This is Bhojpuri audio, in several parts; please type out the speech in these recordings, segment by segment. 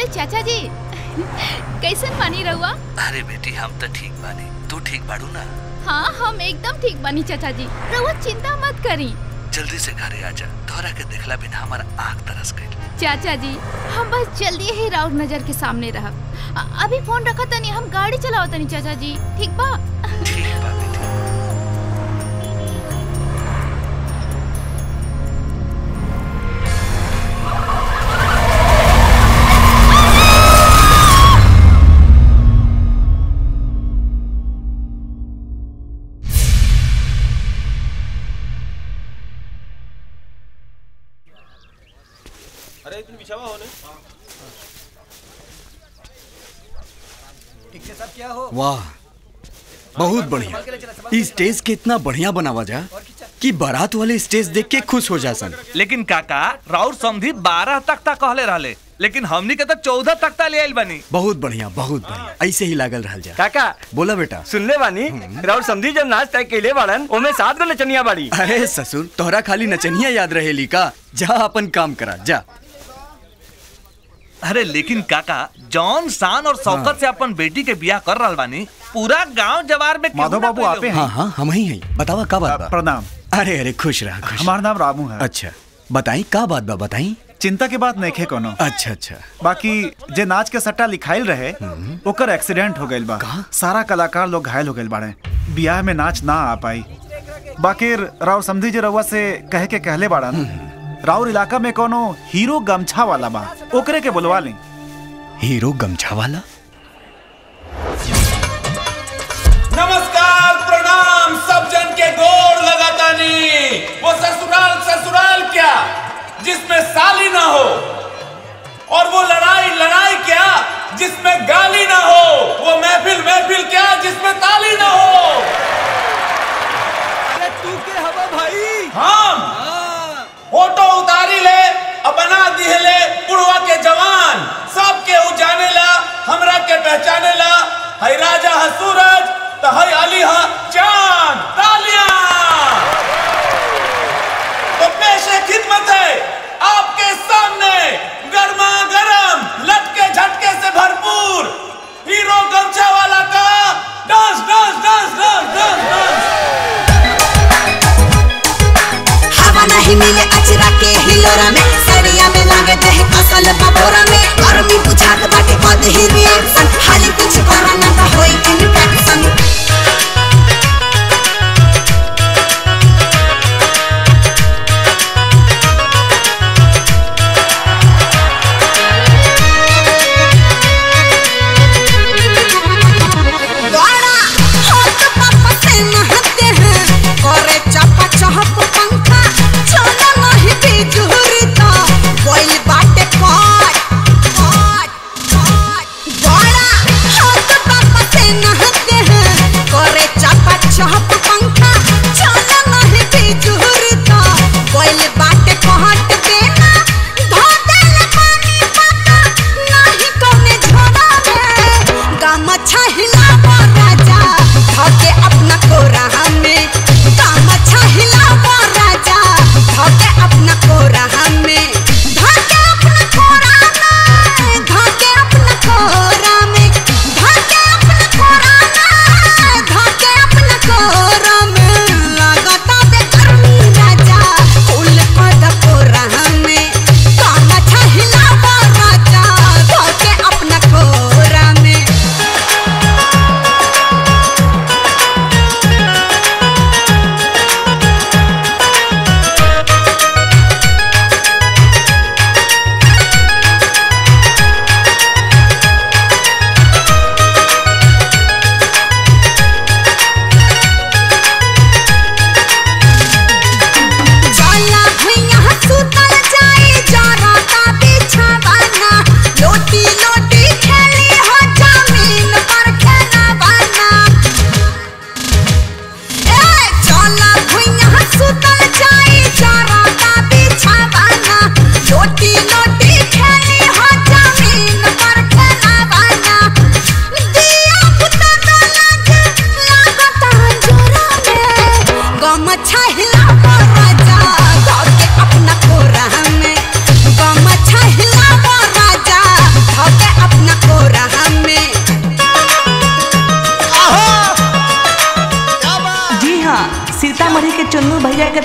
अरे चाचा जी कैसन पानी रहुआ अरे बेटी हम तो ठीक बानी तू ठीक बाड़ू ना हाँ हम एकदम ठीक बानी चाचा जी रहुआ चिंता मत करी जल्दी से घरे आजा तोहरा के देखला बिना हमारा आँख तरस गई चाचा जी हम बस जल्दी ही राउर नजर के सामने रह अभी फोन रखा तनी हम गाड़ी चलाओ तनी चाचा जी ठीक बा ठीक बा बेटी अरे इतनी बिछावा होने वाह बहुत बढ़िया इस स्टेज के इतना बढ़िया बनावा जा कि बारात वाले स्टेज देख के खुश हो जा सन लेकिन काका राउर समधी बारह तख्ता कहले रहले लेकिन हमनी के तो चौदह तख्ता ले आइल बनी बहुत बढ़िया बहुत बढ़िया ऐसे ही लागल रहल जा काका बोला बेटा सुनले बानी राउर समझी जब नाच तय केले बाड़न ओमे सात गो नचनिया बाड़ी अरे ससुर तोहरा खाली नचनिया याद रहेली का जा अपन काम करा जा अरे लेकिन काका जॉन शान और शौकत से अपन बेटी के बियाह कर रहल बानी पूरा गांव जवार में माधव बाबू आपे हैं हाँ हाँ हम ही हैं बतावा का बात बा प्रणाम अरे अरे खुश रहा खुश हमार नाम रामू है अच्छा बताई का बात बा बताई चिंता के बात नहीं कोनो अच्छा अच्छा बाकी जे नाच के सट्टा लिखाइल रहे ओकर एक्सीडेंट हो गइल बा सारा कलाकार लोग घायल हो गइल बाड़े बियाह में नाच ना आ पाई बाकी राउर समझी जे रउआ से कहे के कहले बाड़न राउर इलाका में कोनो हीरो गमछा वाला बा ओकरे के बुलवा ली हीरो गमछा वाला नमस्कार प्रणाम सब जन के गोर लगातानी वो ससुराल ससुराल क्या जिसमें साली ना हो और वो लड़ाई लड़ाई क्या जिसमें गाली ना हो वो महफिल महफिल क्या जिसमें ताली ना हो अरे तू के हवा भाई हम फोटो उतारी ले अब बना दिहले पुड़वा के जवान सब के उजाने ला हमरा के पहचाने ला है राजा है सूरज तो है अली है चांद तालियां तो पेशे खिदमत है आपके सामने गर्मा गर्म लटके झटके से भरपूर हीरो गमछा वाला का dance dance dance dance dance dance हवा नहीं मिले अचरा के हिलोरा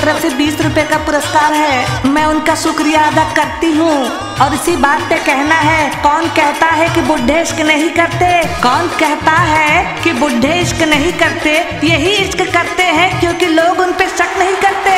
तरफ से बीस रुपए का पुरस्कार है मैं उनका शुक्रिया अदा करती हूँ और इसी बात पे कहना है कौन कहता है कि बुढ़े इश्क नहीं करते कौन कहता है कि बुढ़े इश्क नहीं करते यही इश्क करते हैं क्योंकि लोग उन पे शक नहीं करते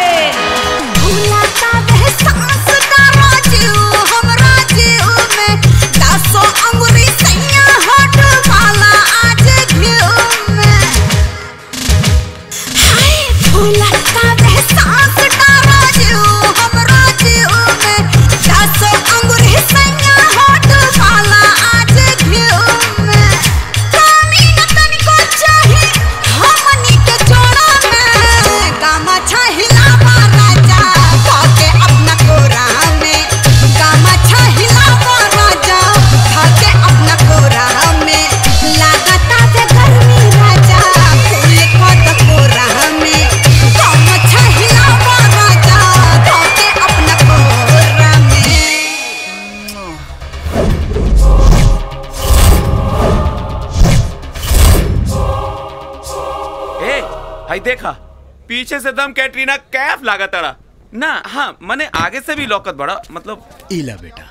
ए हाय देखा पीछे से दम कैटरीना कैफ लागा तड़ा ना हाँ मने आगे से भी लौकत बड़ा मतलब इला बेटा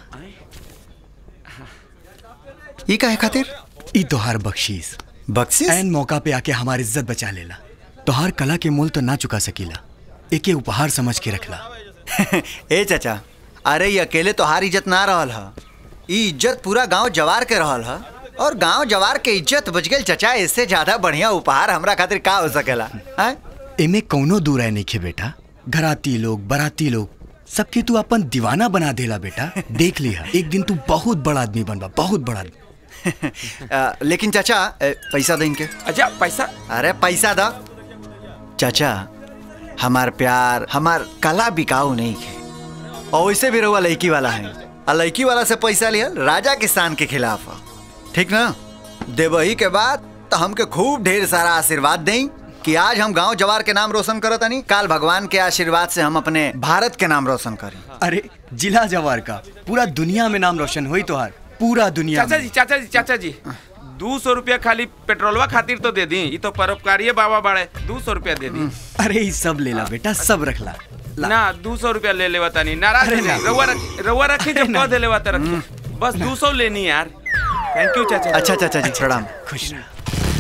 ई काहे खातिर ई तोहार बख्शीश बख्शीश एन मौका पे आके हमारी इज्जत बचा लेला तोहार कला के मूल तो ना चुका सकीला एके उपहार समझ के रखला ए चाचा अरे ये अकेले तो हार इज्जत ना रहल ह ई इज्जत पूरा गांव जवार के रहल ह और गांव जवार के इज्जत बच गेल चाचा इससे ज्यादा बढ़िया उपहार हमरा खातिर का हो सकेला हैं? एमे कौनो दूर है नहीं बेटा घराती लोग बराती लोग सबके तू अपन दीवाना बना देला बेटा देख लिया एक दिन तू बहुत बड़ा आदमी बनबा बहुत बड़ा आदमी आ, लेकिन चाचा ए, पैसा दें के अच्छा पैसा अरे पैसा दा चाचा हमार प्यार हमार कला बिकाऊ नहीं है और वैसे भी रहुआ लड़की वाला है और लड़की वाला से पैसा लिया राजा किसान के खिलाफ ह। ठीक ना देवही के बाद तो हमके खूब ढेर सारा आशीर्वाद दें कि आज हम गांव जवार के नाम रोशन करत नहीं काल भगवान के आशीर्वाद से हम अपने भारत के नाम रोशन करें अरे जिला जवार का पूरा दुनिया में नाम रोशन हुई तोहार पूरा दुनिया चाचा में जी चाचा जी चाचा जी दू सौ रुपया खाली पेट्रोलवा खातिर तो दे दी ये तो परोपकारिये बाबा बाड़े दू सौ रुपया दे दी अरे ये सब लेला बेटा सब रखला ना दू सौ रुपया ले लेवा तानी नाराज अरे नहीं ना। रउआ रख- रउआ रखी जब कह दे लेवा तो रखी बस दू सौ लेनी यार थैंक यू चाचा अच्छा चाचा जी प्रणाम खुश रह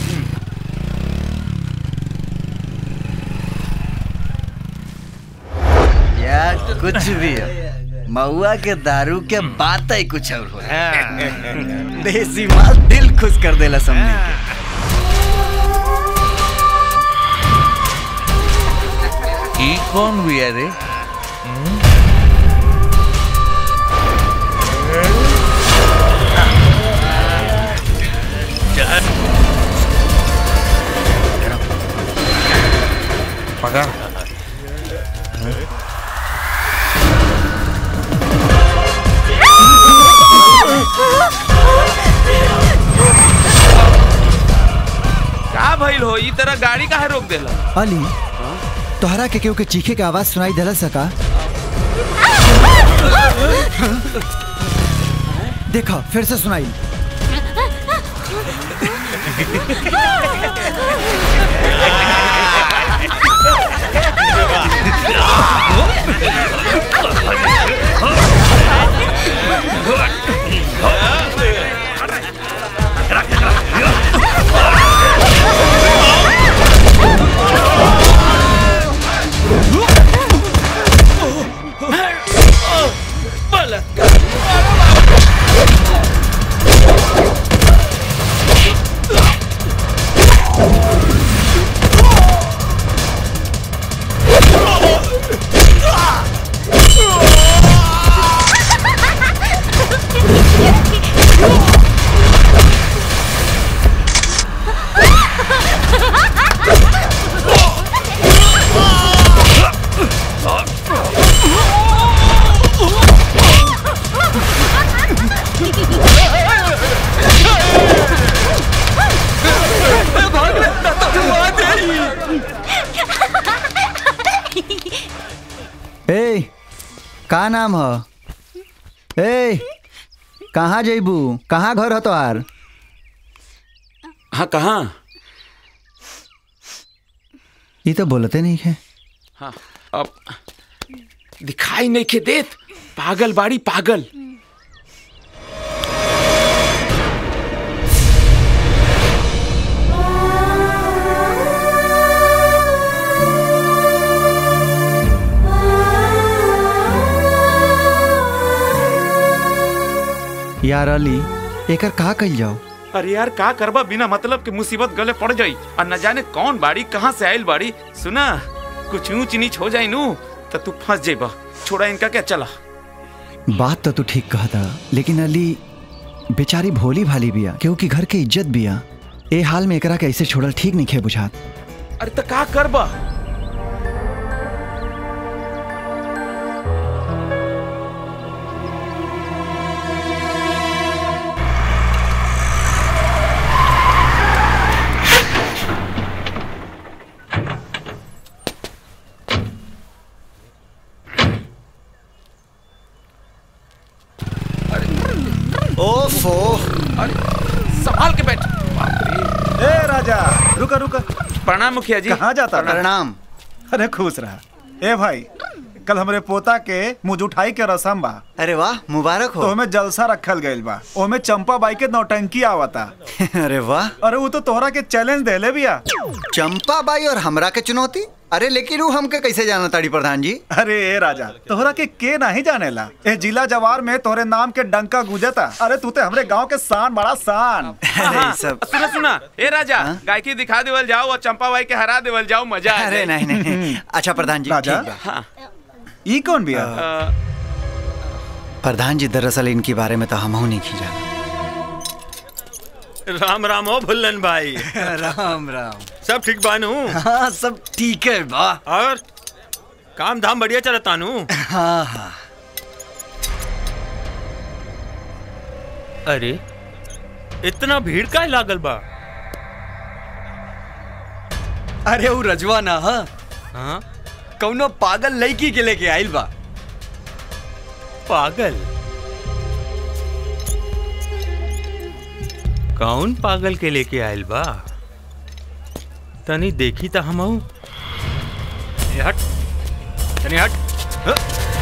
या कुछ भी हो महुआ के दारू के बात ही कुछ और हो देसी माल दिल खुश कर देला समझी के ई कौन भी है रे पकड़ का भइल हो ई तरह गाड़ी काहे रोक देला अली तोहरा के केहू के चीखे के आवाज सुनाई देला सका देखो फिर से सुनाई ए का नाम ह ए कहाँ जइबू कहाँ घर ह तोहार हाँ कहाँ ये तो बोलते नहीं है हाँ अब दिखाई नहीं के देत पागल बाड़ी पागल यार अली एकर कहा कल जाओ अरे यार का करबा बिना मतलब के मुसीबत गले पड़ जाई और न जाने कौन बाड़ी कहाँ से आयल बाड़ी सुना कुछ ऊंच नीच हो जाई नू तो तू फंस जेबा छोड़ा इनका क्या चला बात तो तू ठीक कहता लेकिन अली बेचारी भोली भाली बिया क्योंकि घर के इज्जत बिया ए हाल में एकरा के ऐसे छोड़ल ठीक नहीं खे बुझात अरे तो का करबा ओफो संभाल के बैठ ए राजा रुका रुका प्रणाम मुखिया जी कहाँ जाता था? प्रणाम अरे खुश रहा ए भाई कल हमरे पोता के मुझ उठाई के रसम बा अरे वाह मुबारक हो तो ओमे जलसा रखल गइल बा ओमे चंपा बाई के नौटंकी आवता अरे वाह अरे वो तो तोहरा के चैलेंज देले बिया चंपा बाई और हमरा के चुनौती अरे लेकिन वो हमके कैसे जाना ताड़ी प्रधान जी अरे ए राजा तोहरा के के नहीं जानेला ए जिला जवार में तोहरे नाम के डंका गुजता अरे तू ते हमरे गांव के शान बड़ा शान हाँ, सुना सुना ए राजा गायकी दिखा देवल जाओ और चंपा बाई के हरा देवल जाओ मजा आ अरे जाए। नहीं नहीं अच्छा प्रधान जी राजा? ठीक बा। हाँ ई कौन बिया प्रधान जी दरअसल इनके बारे में तो हम नहीं खींचा राम राम हो भुल्लन भाई राम राम सब ठीक बानू हाँ सब ठीक है बा और काम धाम बढ़िया चलता नू हाँ हाँ अरे इतना भीड़ का लागल बा अरे वो रजवा ना हा हाँ कौनो पागल लड़की के लेके आइल बा पागल कौन पागल के लेके आयल बा तनी देखी त हम हट तनी हट ह।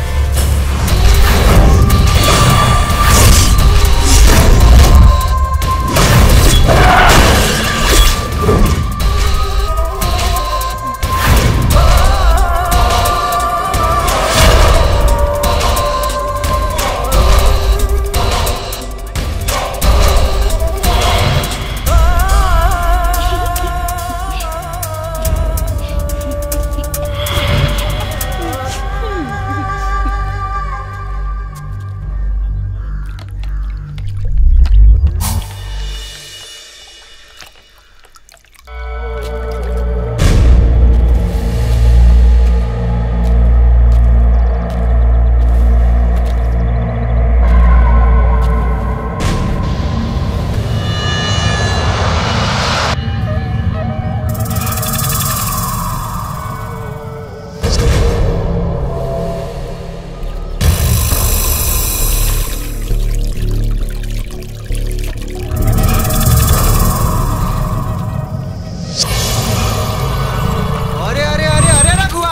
अरे अरे अरे अरे रघुआ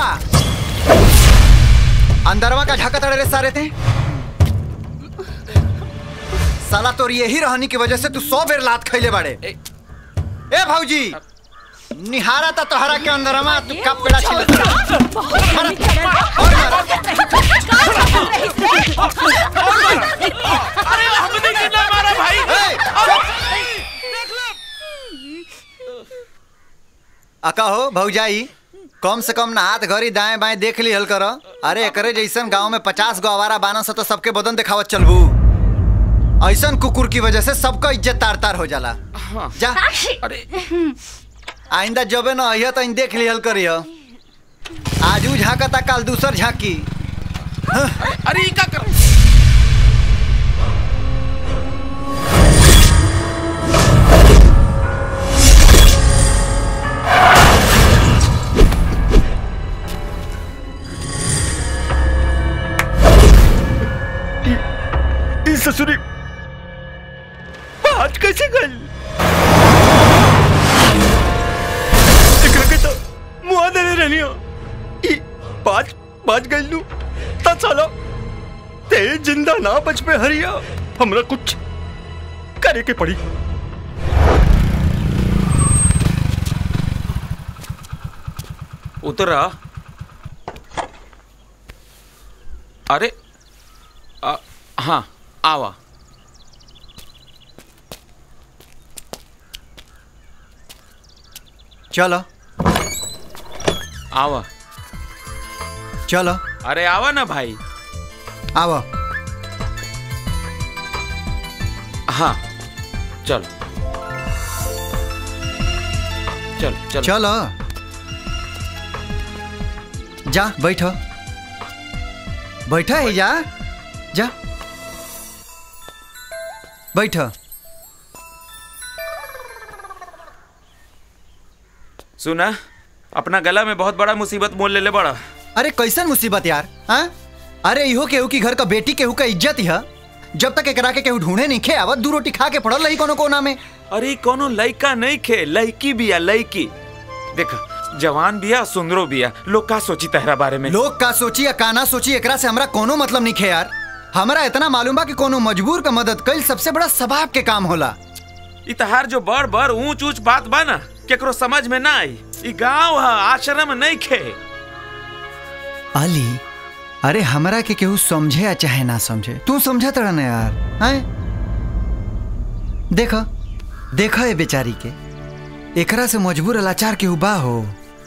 अंदरवा का झाका तड़े रे सारे थे साला तोर यही रहनी की वजह से तू सौ बेर लात खैले बाड़े ए भाऊजी निहारा था तोहरा के अंदरमा तू कब पेड़ा छिल अरे हमने कितना मारा भाई अका हो भौजाई कम से कम ना हाथ घड़ी दाएं बाएं देख ली हल कर अरे एकरे जैसन गांव में पचास गो आवारा बाना से तो सबके बदन दिखावत चलबू ऐसन कुकुर की वजह से सबका इज्जत तार तार हो जाला जा अरे आइंदा जबे न अहिया तो देख लिहल करिय आज ऊ झांकता काल दूसर झांकी अरे ई का कर ई ससुरी बात कैसे गई एकरा के तो मुआ देले रहनी हो ई पाँच पाँच गई लू ता साला ते जिंदा ना बच पे हरिया हमरा कुछ करे के पड़ी उतरा अरे आ, हाँ आवा चलो आवा चलो अरे आवा ना भाई आओ हाँ चल चल चल चलो जा बैठो बैठो है जा जा बैठो सुना अपना गला में बहुत बड़ा मुसीबत मोल ले ले बड़ा अरे कैसन मुसीबत यार हाँ अरे इहो केहू की घर का बेटी केहू का इज्जत ही है जब तक एकरा के केहू ढूंढे नहीं खे आवत दू रोटी खा के पड़ल रही कोनो कोना में अरे ई कोनो लइका नहीं खे लइकी बिया लइकी देख जवान बिया सुंदरो बिया लोग का सोची तहरा बारे में लोग का सोची या काना सोची एकरा से हमरा कोनो मतलब नहीं खे यार हमरा इतना मालूम बा कि कोनो मजबूर का मदद कईल सबसे बड़ा सबाब के काम होला ई तहार जो बड़ बड़ ऊंच ऊंच बात बा ना केकरो समझ में ना आई ई गांव है आश्रम नहीं खे अली अरे हमरा के केहू समझे या चाहे ना समझे तू समझा तड़ा ना यार हैं देखो देखो ये बेचारी के एकरा से मजबूर लाचार केहू बा हो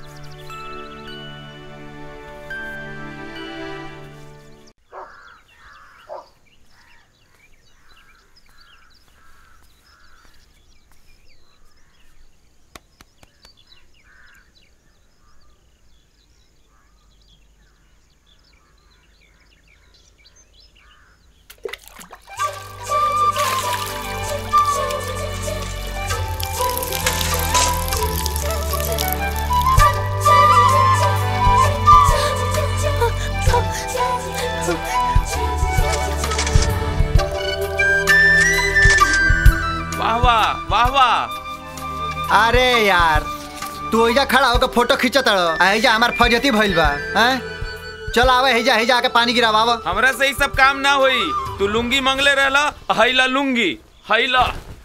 वाह वाह वाह वाह अरे यार तू ओइजा खड़ा होकर फोटो खींचत एजा हमार फजती भइल बा हैं चल आवे हेजा हेजा आके पानी गिरावा हमरा से ई सब काम ना होई तू लुंगी मंगले रहला हैला लुंगी हैला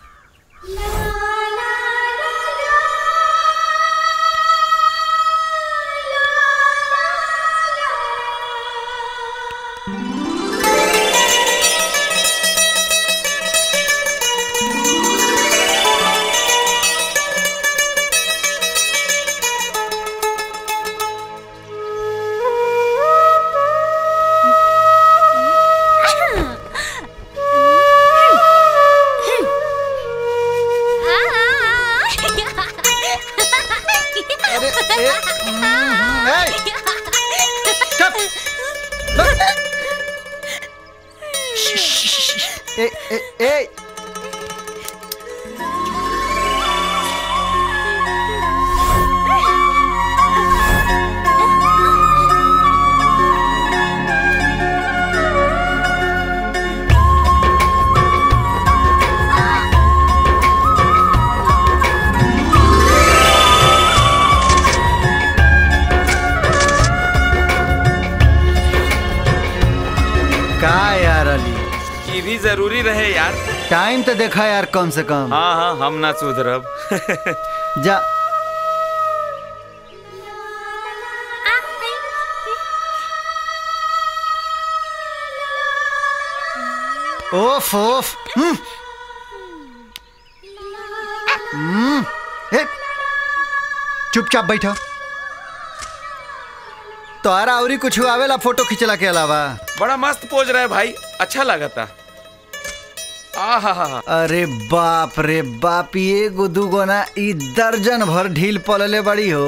अरे ए, हम्म, ए, चुप ए ए ए का यार अली ई भी जरूरी रहे यार टाइम तो देखा यार कम से कम हाँ हाँ हम ना सुधरब जा ओफ ओफ हम्म। हम्म, ए, चुपचाप बैठो तोहरा औरी कुछ आवेला फोटो खींचला के अलावा बड़ा मस्त पोज रहा है भाई अच्छा लगा था आहा अरे बाप रे बाप ये गुदू गोना ई दर्जन भर ढील पलले बड़ी हो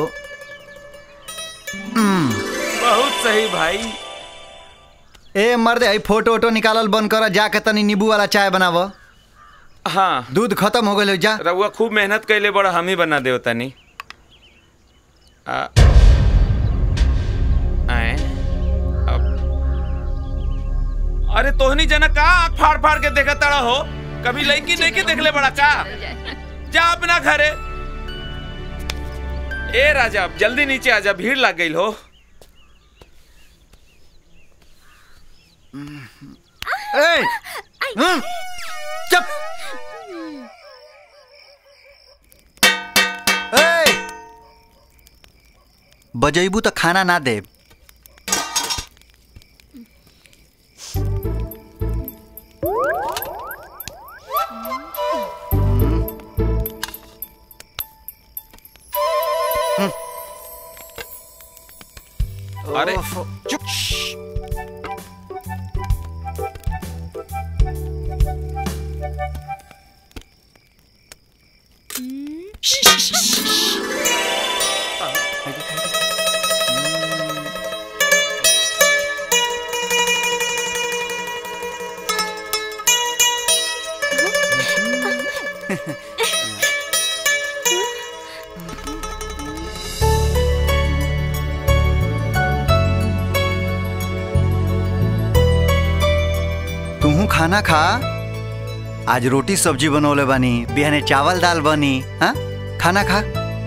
हम्म, बहुत सही भाई ए मर्द आई फोटो वोटो निकालल बंद कर जाके तनी नींबू वाला चाय बनाव हाँ दूध खत्म हो गए जा रउआ खूब मेहनत कैले बड़ा हम ही बना देव तनी आ, आए, अब। अरे तोहनी जना का आँख फाड़ फाड़ के देखा तड़ा हो कभी लड़की नहीं के देखले बड़ा का जा अपना घरे ए राजा जल्दी नीचे आजा भीड़ लग गई हो ए हम्म, चुप ए बजैबू तो खाना ना दे अरे तुहू खाना खा आज रोटी सब्जी बनवले बानी बिहाने चावल दाल बनी हाँ खाना खा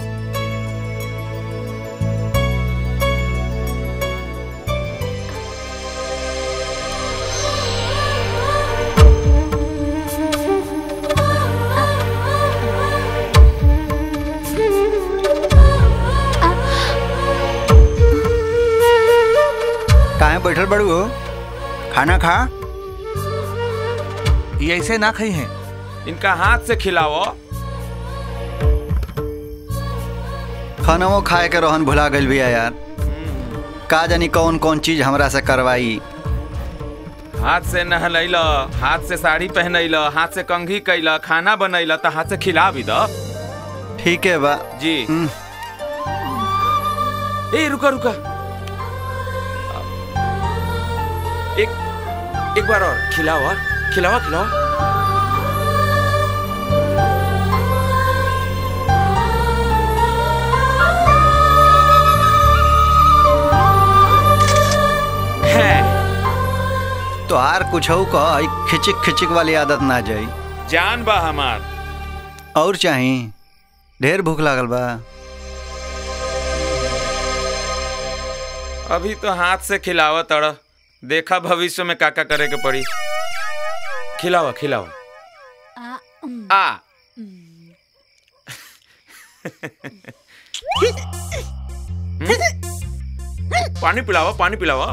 काहे बैठल बड़ू हो खाना खा ये ऐसे ना खाई हैं इनका हाथ से खिलाओ खाना वो खाए के रोहन भुला गइल भैया यार का जानी कौन कौन चीज हमरा से करवाई हाथ से नहलैल हाथ से साड़ी पहनैल हाथ से कंघी कैल खाना बनैल तो हाथ से खिला भी दो ठीक है बा जी ए रुका रुका एक एक बार और खिलाओ और खिलाओ खिलाओ तो आर कुछ कह खिचिक खिचिक वाली आदत ना जाई जान बा हमार और चाही ढेर भूख लागल बा अभी तो हाथ से खिलावा तड़ देखा भविष्य में काका करे के पड़ी खिलावा खिलावा आ हम्म? पानी पिलावा पानी पिलावा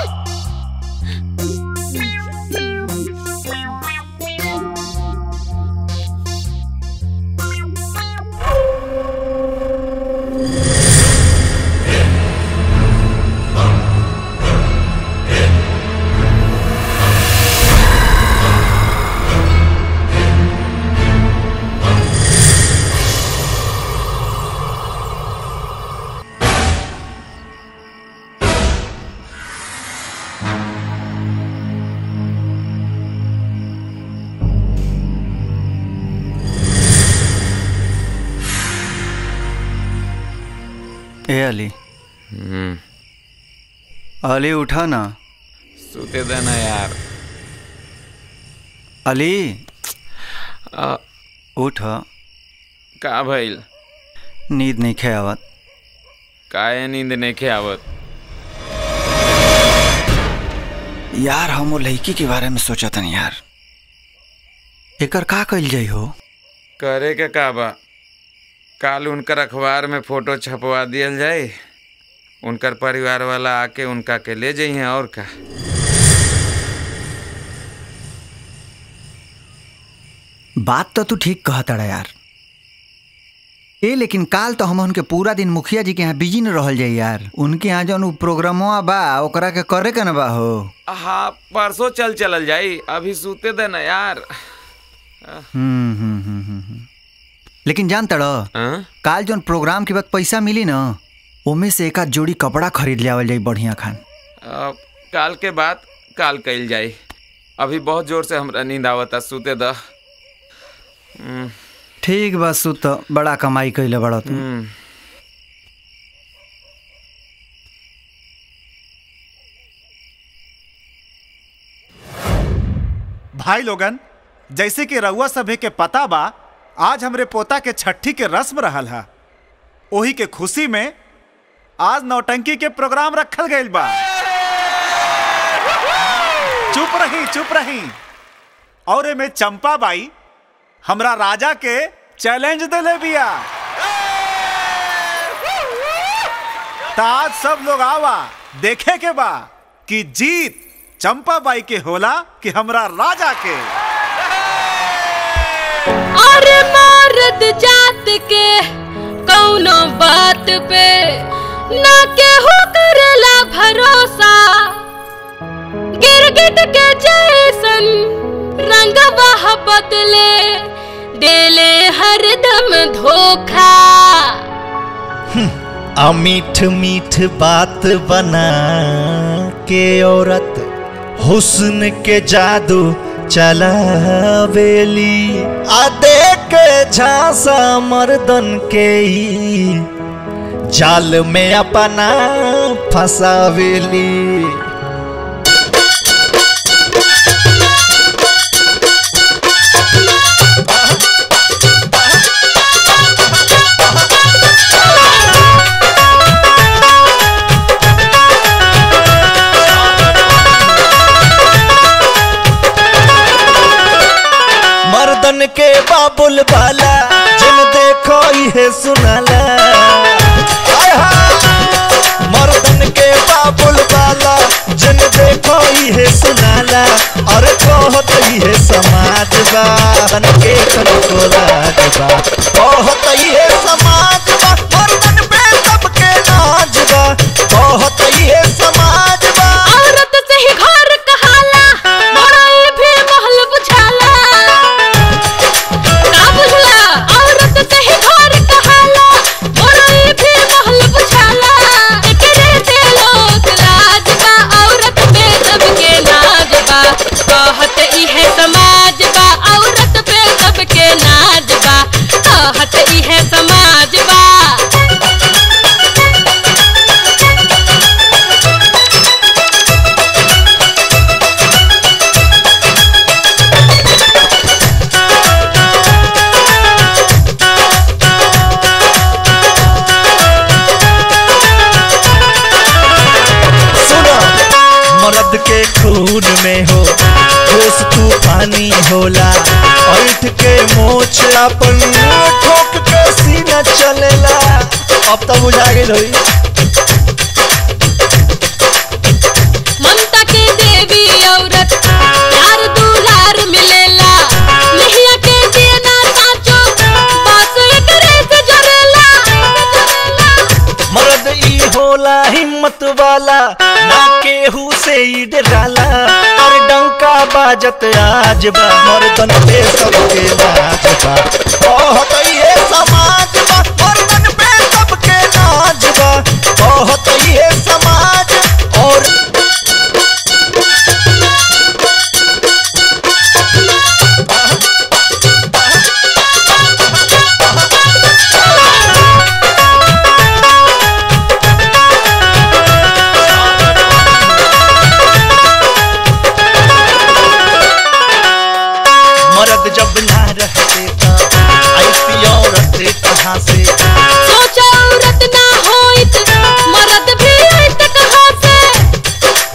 ए अली अली उठा ना सूते देना यार अली आ, उठ का भइल नींद नहीं खे आवत काहे नींद नहीं खे आवत यार हम वो लड़की के बारे में सोचा था यार एकर का कइल जाई हो करे के का बा काल उनकर अखबार में फोटो छपवा दियल जाए उनकर परिवार वाला आके उनका के ले जाइए और का बात तो तू ठीक कहता यार ए लेकिन काल तो हम उनके पूरा दिन मुखिया जी के यहाँ बिजी न रहल जाई यार उनके यहाँ जौन उ प्रोग्रामवा बा ओकरा के करे के न बा हो हाँ परसों चल चलल जाई अभी सूते देना यार हम्म हम्म हम्म हम्म, हम्म। लेकिन जान तड़ काल जौन प्रोग्राम के बाद पैसा मिली न ओमे से एक आध जोड़ी कपड़ा खरीद लियावल जाई बढ़िया खान अब काल के बाद काल कइल जाई अभी बहुत जोर से हमरा नींद आवता सूते द हम्म, ठीक बा सुत बड़ा कमाई कैले बड़ा तू हम्म। भाई लोगन जैसे कि रउआ सभे के पता बा आज हमरे पोता के छठी के रस्म रहल हा ओही के खुशी में आज नौटंकी के प्रोग्राम रखल गइल बा चुप चुप रही चुप रही और एमे चंपा बाई हमरा राजा के चैलेंज देले बिया त आज सब लोग आवा देखे के बा कि जीत चंपा बाई के होला कि हमरा राजा के अरे मर्द जात के कौनो बात पे ना केहू करेला भरोसा गिरगिट के जैसन रंगवा बदले देले हरदम धोखा आ मीठ मीठ बात बना के औरत हुस्न के जादू चलावेली आ देख झांसा मर्दन के ई जाल में अपना फसावेली मर्दन के बाबुल बाला जिन देखो ये सुनाला हाय हाय। मर्दन के बाबुल बाला जिन देखो ये सुनाला और कहत ये समाज बा बन के कनको लाज बा कहत ये समाज बा मर्दन पे सबके नाज बा कहत ये समाज बा औरत से ही घर कहाला बड़ाई भी महल बुझाला का बुझला औरत से ही घर कहाला बड़ाई भी महल बुझाला एकरे से लोग लाज बा औरत पे सबके नाज बा कहत इहे समाज बा औरत पे सबके नाज बा कहत इहे समाज बा सुनो मर्द के खून में हो जोश तूफानी होला ऐठ के मोछ अपन ठोक के सीना चलेला अब तो बुझा गेल होई ममता के देवी औरत प्यार दुलार मिलेला नहिया के देना साचो बात एकरे से जरेला मर्द ई होला हिम्मत वाला ना केहू से ई डराला और डंका बाजत आज बा मर्दन पे सबके नाज बा बहुत ये समाज बा मर्दन पे सबके नाज बा बहुत ये समाज और मर्द जब ना रहते ता ऐसी औरत कहाँ से सोचा औरत ना होइत मर्द भी आइत कहाँ से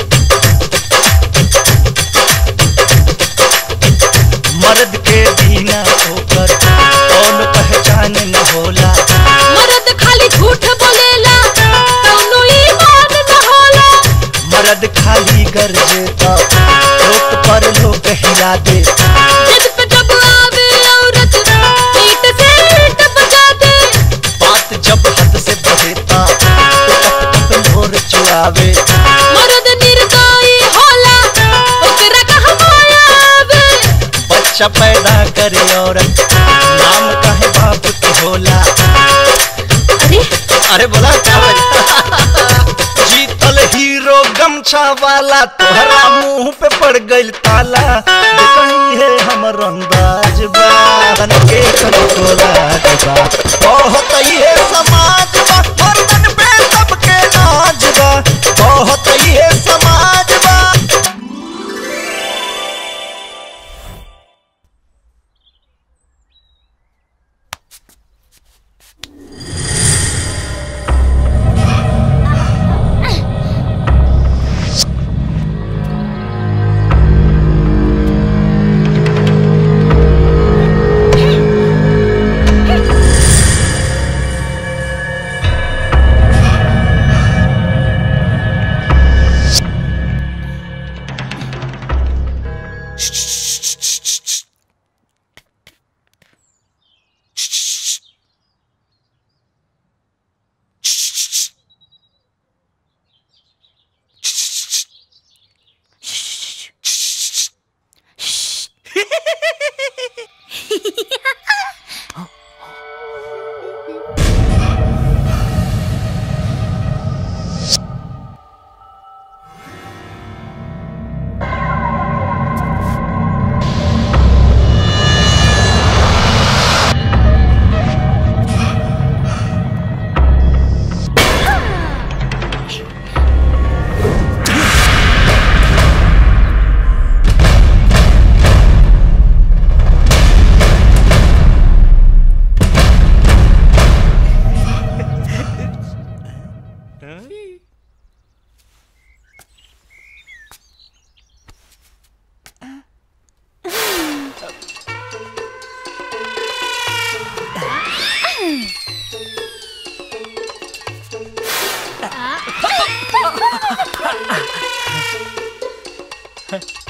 मर्द के बिना होकर कौन पहचान न होला मर्द खाली झूठ बोलेला कौनो ईमान न होला मर्द खाली गरजे ता लोक पर लोक हिला दे जिद पे जब आवे औरत ईट से ईट बजा दे बात जब हद से बढ़ेता तो टप टप लोर चुरावे मर्द निर्दयी होला ओकरा कहाँ माया आवे बच्चा पैदा करे औरत नाम कहे बाप के होला अरे अरे बोला क्या बजा? जीतल हीरो गमछा वाला तोहरा मुंह पे पड़ गइल ताला जे कहीं है हमर अंदाज बा बन के कनको लाज बा बहुत ये समाज बा मर्दन पे सबके नाज बा बहुत ये समाज बा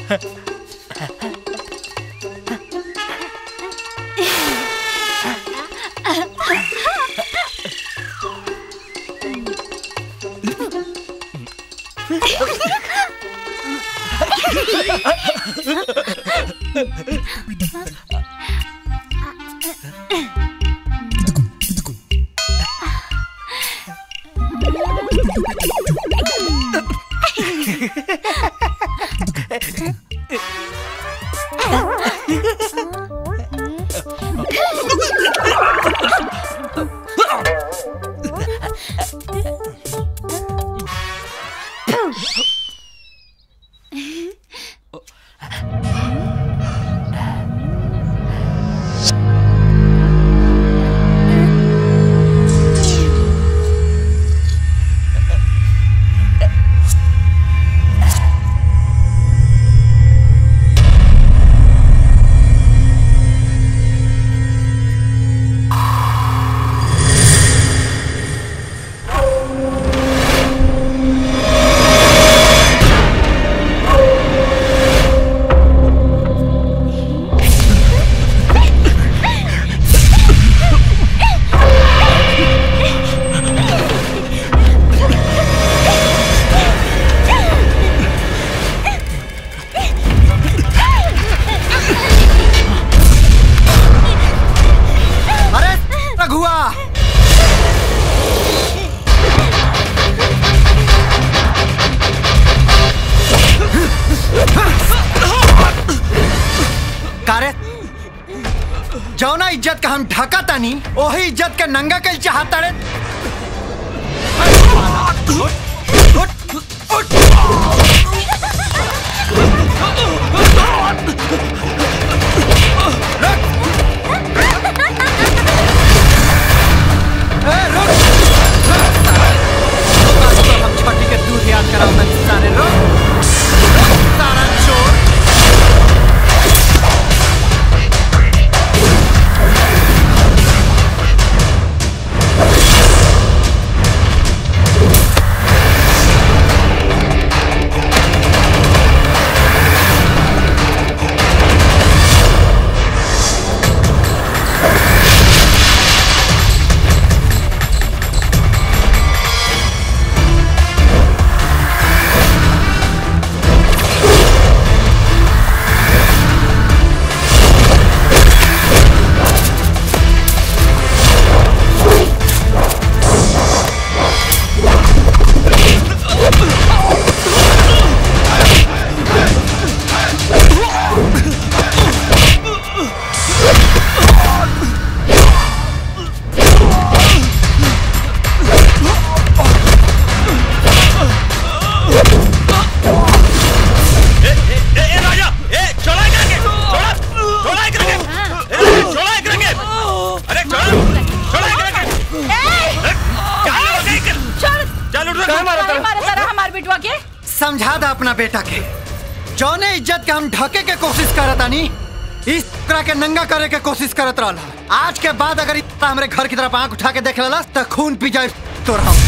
अरे रघुआ कारे जौना इज्जत का हम ढका तानी वही इज्जत के नंगा कल चाहता रे हम छठी के दूध याद कराओ मैं सारे रुक सारा चोर हमार बिटवा के समझा दा अपना बेटा के जौने इज्जत के हम ढके के कोशिश करत आनी इस तरह के नंगा करे के कोशिश करत रहला आज के बाद अगर इस तरह हमरे घर की तरफ आंख उठा के देख लेला तो खून पी जाए तोर हम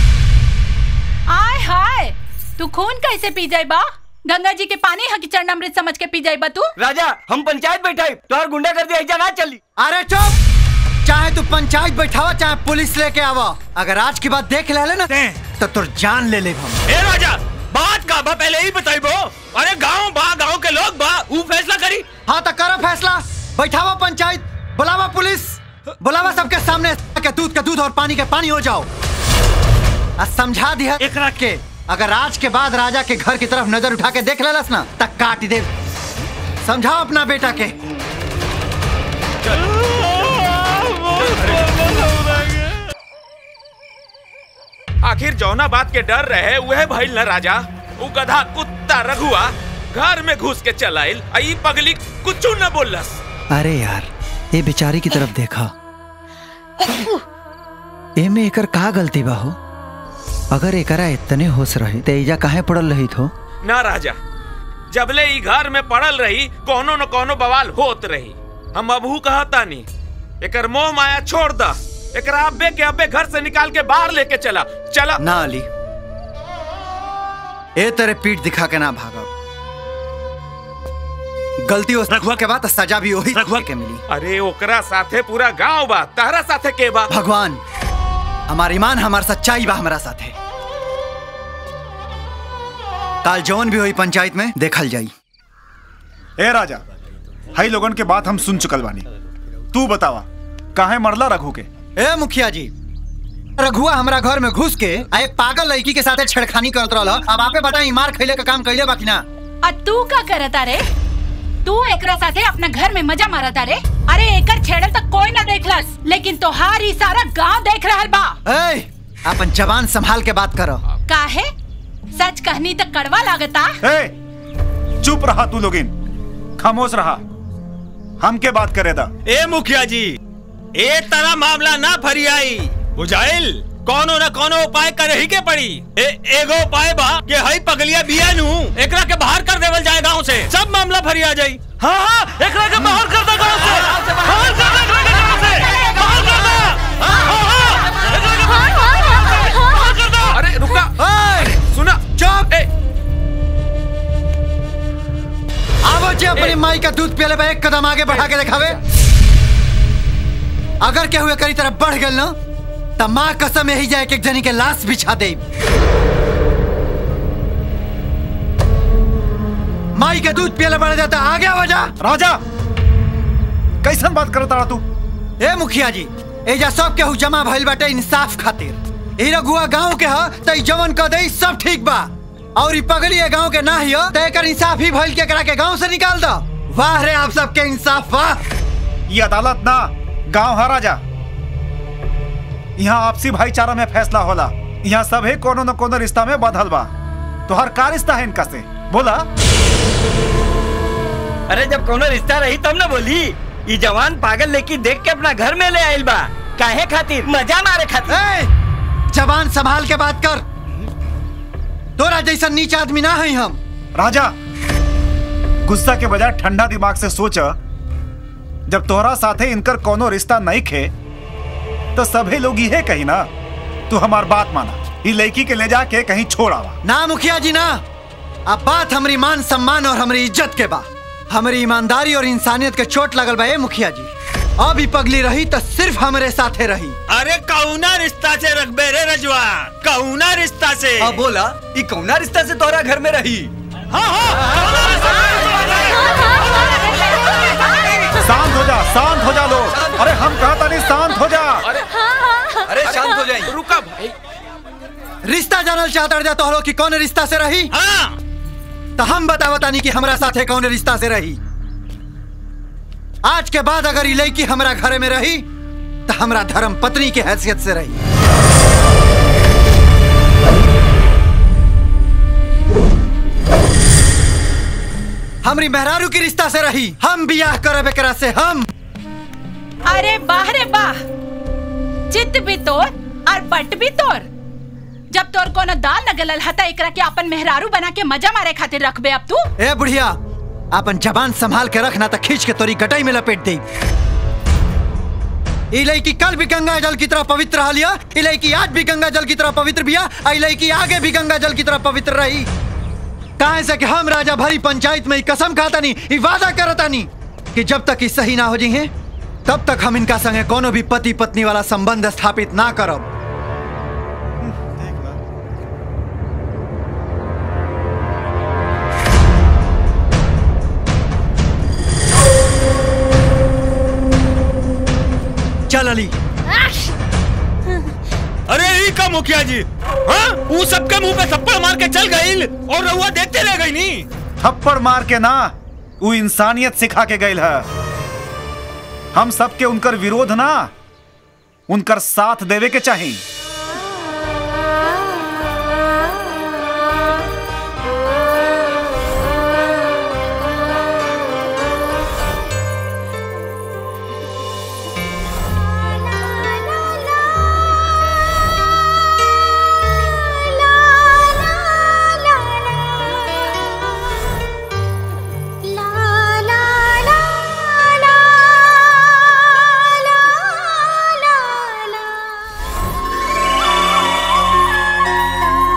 आय हाय तू खून कैसे पी जाए बा गंगा जी के पानी हकी चरणामृत समझ के पी जाए बा तू राजा हम पंचायत बैठाई तोहर गुंडा कर दिया ऐजा ना चली अरे चुप चाहे तू पंचायत बैठावा चाहे पुलिस लेके आवा अगर आज की बात देख ले ना तो तुर जान ले ले हम ए राजा बात का बा पहले ही बताई बो अरे गांव बा गांव के लोग बा ऊ फैसला करी हाँ तो करो फैसला बैठावा पंचायत बुलावा पुलिस बुलावा सबके सामने के दूध के दूध और पानी के पानी हो जाओ आ समझा दिया एक रख के अगर आज के बाद राजा के घर की तरफ नजर उठा के देख लेलस ना तक काट दे समझाओ अपना बेटा के आखिर जौना बात के डर रहे वह भइल न राजा ऊ गधा कुत्ता रघुआ घर में घुस के चलाइल आ ई पगली कुछ न बोलस अरे यार ये बेचारी की तरफ देखा एमे एकर का गलती बा हो अगर एकरा इतने होश रहे तेजा काहे पड़ल रही थो ना राजा जबले ई घर में पड़ल रही कोनो न कोनो बवाल होत रही हम अबहू कहतानी एकर मोह माया छोड़ द एकरा अब्बे के अब्बे घर से निकाल के बाहर लेके चला चला ना अली ए तेरे पीठ दिखा के ना भागा गलती उस रघुआ के बाद सजा भी वही रघुआ के मिली अरे ओकरा साथे पूरा गांव बा तहरा साथे के बा भगवान हमार ईमान हमार सच्चाई बा हमारा साथे काल जौन भी हुई पंचायत में देखल जाई ए राजा हई लोगन के बात हम सुन चुकल बानी तू बतावा काहे मरला रघु के ए मुखिया जी रघुआ हमरा घर में घुस के आ एक पागल लड़की के साथे छेड़खानी करत रहल अब आपे बताई मार खैले का काम कैले बाकी ना आ तू का करता रे तू एकरा साथे अपना घर में मजा मारता रे अरे एकर छेड़ल तक कोई ना देखलस लेकिन तोहार ई सारा गांव देख रहल बा ए अपन जवान संभाल के बात करो काहे सच कहनी तक कड़वा लागता ए चुप रहा तू लोगिन खामोश रहा हम के बात करे दा ए मुखिया जी ए तरह मामला ना फरियाई बुझाइल कोनो न कोनो उपाय करे ही के पड़ी ए एगो उपाय बा कि हई पगलिया बिया नु एकरा के बाहर कर देवल जाए गांव से सब मामला फरिया जाई हां हां एकरा के बाहर कर दे गांव से बाहर कर दे एकरा के गांव से बाहर कर दे हां हां एकरा के बाहर कर दे अरे रुका सुना चुप आवो जे अपनी माई का दूध पियले बा एक कदम आगे बढ़ा के दिखावे अगर केहू एकरी तरफ बढ़ गेल ना त माँ कसम यही जाए कि एक जनी के लाश बिछा दे माई के दूध पियले बढ़ जाता आगे आवा जा राजा कैसन बात करता रहा तू ए मुखिया जी एजा सब केहू जमा भइल बाटे इंसाफ खातिर ई रघुआ गांव के ह त ई जवन क दई सब ठीक बा और ई पगली ए गांव के ना हियो त एकर इंसाफ ही भइल के करा के गांव से निकाल दो वाह रे आप सबके इंसाफ वाह ये अदालत ना गांव है राजा यहाँ आपसी भाईचारा में फैसला होला यहाँ सभे कोनो न कोनो रिश्ता में बधल बा तो हर का रिश्ता है इनका से बोला अरे जब कोनो रिश्ता रही तब ना बोली ये जवान पागल लेकी देख के अपना घर में ले आइल बा काहे खातिर मजा मारे खातिर ए, जवान संभाल के बात कर तोरा जैसा नीच आदमी ना है हम राजा गुस्सा के बजाय ठंडा दिमाग से सोच जब तोहरा साथे इनकर कोनो रिश्ता नहीं खे तो सभी लोग ये कही ना तू हमार बात माना ये लड़की के ले जाके कहीं छोड़ आवा ना मुखिया जी ना अब बात हमारी मान सम्मान और हमारी इज्जत के बा हमारी ईमानदारी और इंसानियत के चोट लगल बा ए मुखिया जी अब ही पगली रही तो सिर्फ हमारे साथे रही अरे कौना रिश्ता से रखबे रे रजवा कौना रिश्ता से हाँ बोला ये कौना रिश्ता से तोहरा घर में रही शांत हो जा शांत हो जा लोग अरे हम कहा था नहीं शांत हो जा अरे अरे शांत हो जाइए रुका भाई रिश्ता जानल चाहता जा तो कि कौन रिश्ता से रही हाँ तो हम बतावा तानी कि हमरा साथे कौन रिश्ता से रही आज के बाद अगर ये लड़की हमरा घर में रही तो हमरा धर्म पत्नी की हैसियत से रही हमरी मेहरारू की रिश्ता से रही हम बियाह करब एकरा से हम अरे बाह रे बाह चित्त भी तोर और पट भी तोर जब तोर कोनो दाल न गलल हता एकरा के अपन मेहरारू बना के मजा मारे खातिर रखबे अब तू ए बुढ़िया अपन जबान संभाल के रखना तो खींच के तोरी गटाई में लपेट दे इलाई की कल भी गंगा जल की तरह पवित्र रह लिया इलाई की आज भी गंगा जल की तरह पवित्र बिया इलाई की आगे भी गंगा जल की तरह पवित्र रही कहा से कि हम राजा भरी पंचायत में ही कसम खाता नहीं ई वादा करता नहीं कि जब तक ई सही ना हो जाइए तब तक हम इनका संगे कोनो भी पति पत्नी वाला संबंध स्थापित ना करब चल अली अरे ई का मुखिया जी हाँ वो सबके मुंह पे थप्पड़ मार के चल गई और रहुआ देखते रह गई नी थप्पड़ मार के ना वो इंसानियत सिखा के गई है हम सबके उनकर विरोध ना उनकर साथ देवे के चाहिए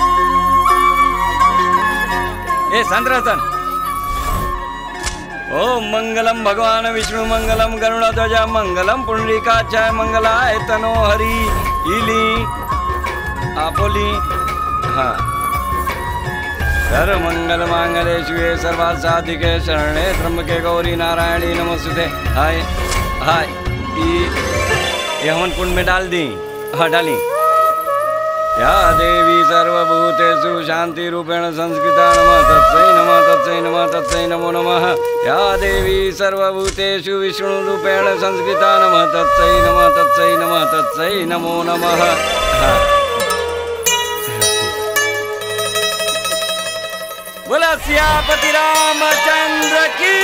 ए संतरतन ओ ओम मंगलम भगवान विष्णु मंगलम गरुड़ध्वज मंगलम पुंडरीकाचार्य मंगलाय तनो हरि इली आपोली हाँ सर्व मंगल मांगले शिवे सर्वार्थ साधिके शरणे त्र्यंबके गौरी नारायणी नमस्ते हाय हाय ई ये हवन कुंड में डाल दी हाँ डाली या देवी सर्वभूतेषु शांति रूपेण संस्कृता नमः तत्सै नमः तत्सै नमः तत्सै नमो नमः या देवी सर्वभूतेषु विष्णु रूपेण संस्कृता नमः तत्सै नमः तत्सै नमः तत्सै नमो नमः हाँ। बोला सियापति रामचंद्र की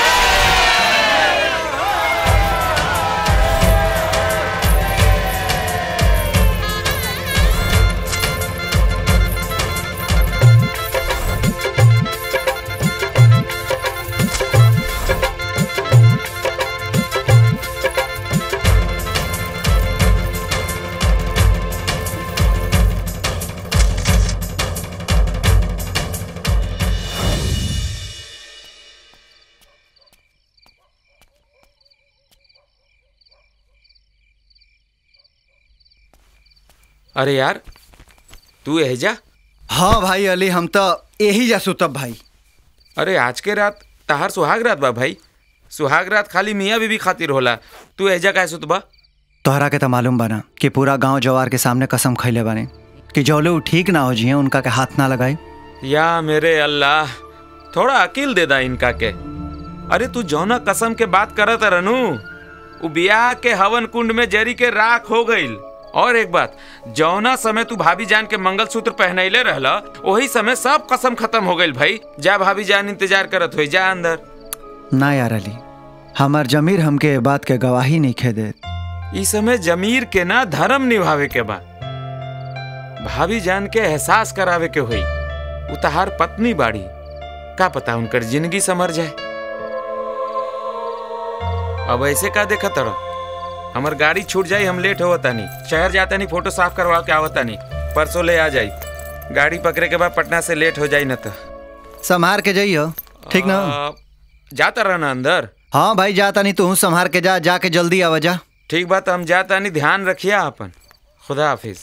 अरे यार तू एहजा हाँ भाई अली हम तो यही जा सुतब भाई अरे आज के रात तहार सुहाग रात बा भाई सुहाग रात खाली मियाँ बीबी खातिर होला तू एहजा काहे सुतबा तोहरा के तो मालूम बना कि पूरा गांव जवार के सामने कसम खैले बने कि जौले उ ठीक ना हो जिए उनका के हाथ ना लगाई या मेरे अल्लाह थोड़ा अकील दे दा इनका के अरे तू जौना कसम के बात करत रनू उ बियाह के हवन कुंड में जरी के राख हो गईल और एक बात जौना समय तू भाभी जान के मंगलसूत्र पहनैले रहला वही समय सब कसम खत्म हो गईल भाई जा भाभी जान इंतजार करत हुई जा अंदर ना यार अली हमार जमीर हमके ए बात के गवाही नहीं खे दे इस समय जमीर के ना धर्म निभावे के बा भाभी जान के एहसास करावे के हुई उतहार पत्नी बाड़ी का पता उनकर जिंदगी समर जाए अब ऐसे का देखा तड़ो हमार गाड़ी छूट जाई हम लेट हो तानी शहर जाता नहीं फोटो साफ करवा के आवता नहीं परसों ले आ जाई गाड़ी पकड़े के बाद पटना से लेट हो जाई न तो संभार के जाइयो ठीक ना आ, जाता रहना अंदर हाँ भाई जाता नहीं तू संभार के जा जाके जल्दी आवा जा ठीक बात हम जाता नहीं ध्यान रखिए अपन खुदा हाफिज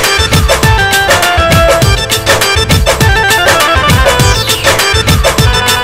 Thank you.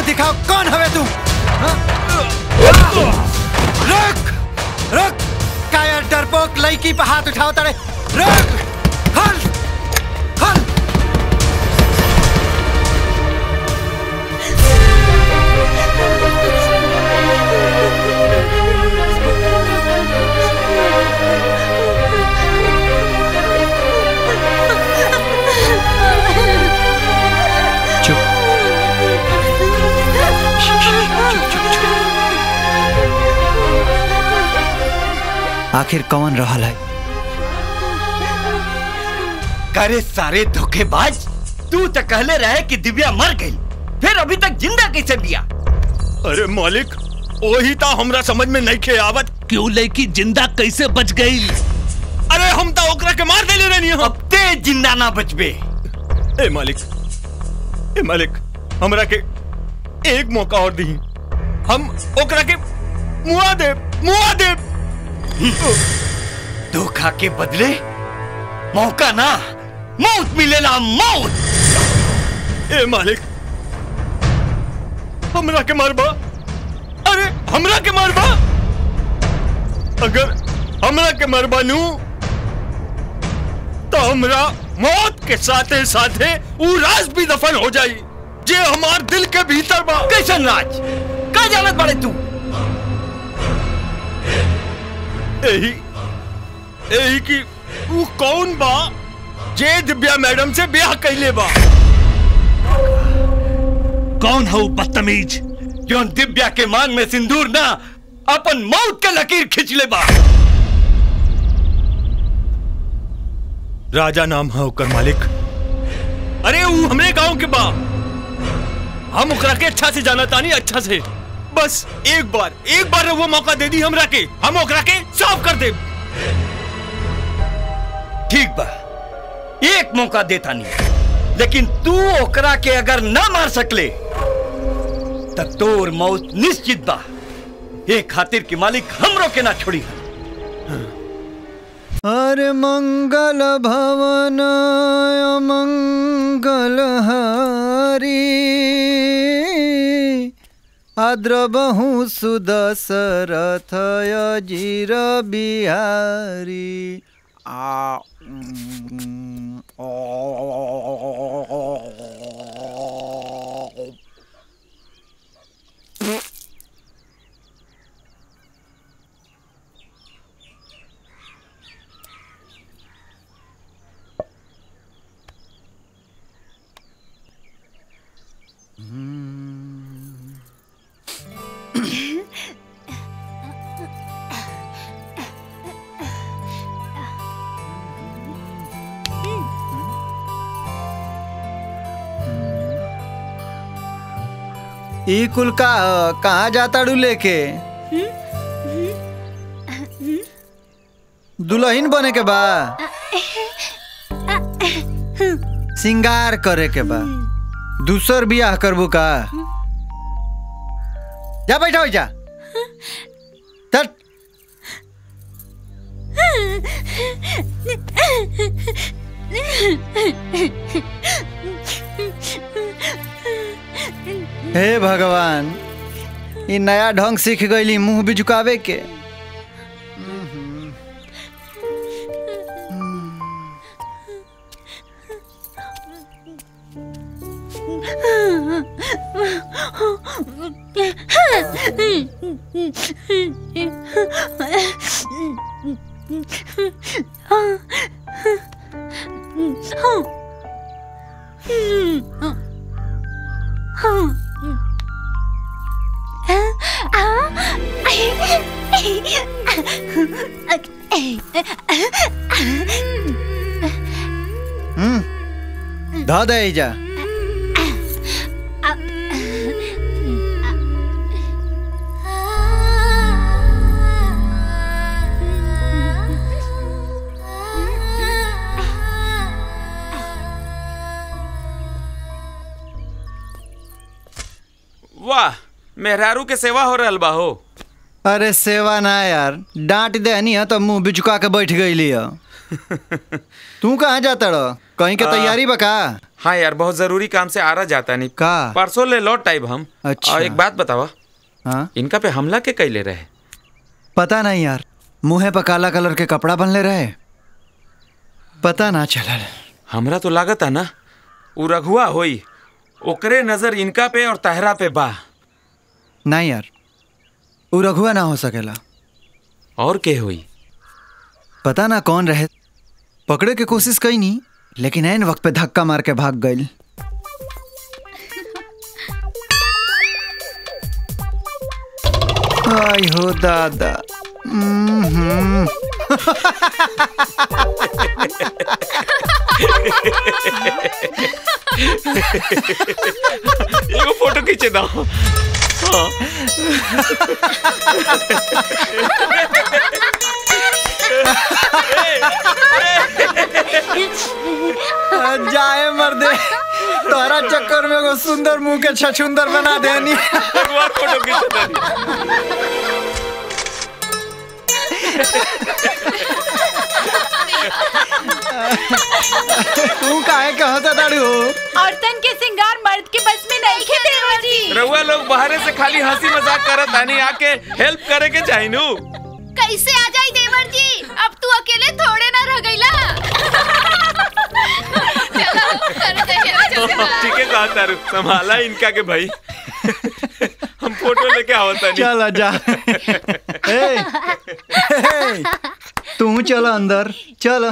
दिखाओ कौन हवे तू हाँ? रुक रुक काया डरपोक लड़की पे हाथ उठाओ तारे रुक हल हल आखिर कौन रहल है करे सारे धोखेबाज तू तो कहले रहे कि दिव्या मर गई फिर अभी तक जिंदा कैसे दिया अरे मालिक वही तो हमरा समझ में नहीं खे आवत क्यों लड़की जिंदा कैसे बच गई अरे हम तो ओकरा के मार देले रहनी हम अब ते जिंदा ना बचबे ए मालिक ए मालिक हमरा के एक मौका और दी हम ओकरा के मुआ दे मुआ दे धोखा के बदले मौका ना मौत मिलेला मौत ए मालिक हमरा के मारबा अरे हमरा के मारबा अगर हमरा के मारबा नू तो हमरा मौत के साथे साथे ऊ राज भी दफन हो जाई जे हमार दिल के भीतर बा कैसन राज का जानत बड़े तू यही यही की ऊ कौन बा जे दिव्या मैडम से ब्याह कैले बा कौन है वो बदतमीज जो दिव्या के मान में सिंदूर ना अपन मौत के लकीर खींच ले बा राजा नाम है ओकर मालिक अरे ऊ हमरे गांव के बा हम ओकरा के अच्छा से जाना तानी अच्छा से बस एक बार एक बार वो मौका दे दी हमरा के हम ओकरा के साफ कर दे ठीक बा एक मौका देता नहीं लेकिन तू ओकरा के अगर ना मार सकले तब तोर मौत निश्चित बा ये खातिर की मालिक हमरो के ना छोड़ी अरे मंगल भवन मंगल हरी आद्रबहु सुदशरथ अजीर बिहारी आ उम, ओ, ई कुल का कहाँ जाता डू लेके दुल्हन बने के बा सिंगार करे के बा दूसर बियाह करबू का जा बैठा हो जा चल हे भगवान ई नया ढंग सीख गईली मुंह भी झुकावे के हम्म ध दे जा वाह मेहरारू के सेवा हो रहल बा हो अरे सेवा ना यार डांट देनी है तो मुंह भी झुका के बैठ गई लिया तू कहाँ जाता रह कहीं के आ, तैयारी बका हाँ यार बहुत जरूरी काम से आ रहा जाता नहीं का परसों ले लौट टाइप हम अच्छा। और एक बात बतावा हाँ इनका पे हमला के कैले रहे पता नहीं यार मुंहे पर काला कलर के कपड़ा बनले रहे पता ना चलल हमरा तो लागत है ना उ रघुआ होई ओकरे नजर इनका पे और तहरा पे बा नहीं यार उ रघुआ ना हो सकेला और के होई पता ना कौन रहे पकड़े के कोशिश कई नहीं लेकिन ऐन वक्त पे धक्का मार के भाग गई आई हो दादा हम्म। एगो फोटो खींचे दो हाँ। जाए मर्दे तोहरा चक्कर में एगो सुंदर मुंह के छछुंदर बना देनी फोटो खींचे तू काहे कहता दाड़ू औरतन के सिंगार मर्द के बस में नहीं खे देवर जी रउआ लोग बाहरे से खाली हंसी मजाक करत आनी आके हेल्प करे के चाहिए नु कैसे आ जाई देवर जी अब तू अकेले थोड़े ना रह गईला चलो करो दे चलो चलो ठीक है कहा तारू संभाला इनका के भाई हम फोटो लेके आवता नहीं चल जा ए, ए, तू चल अंदर चल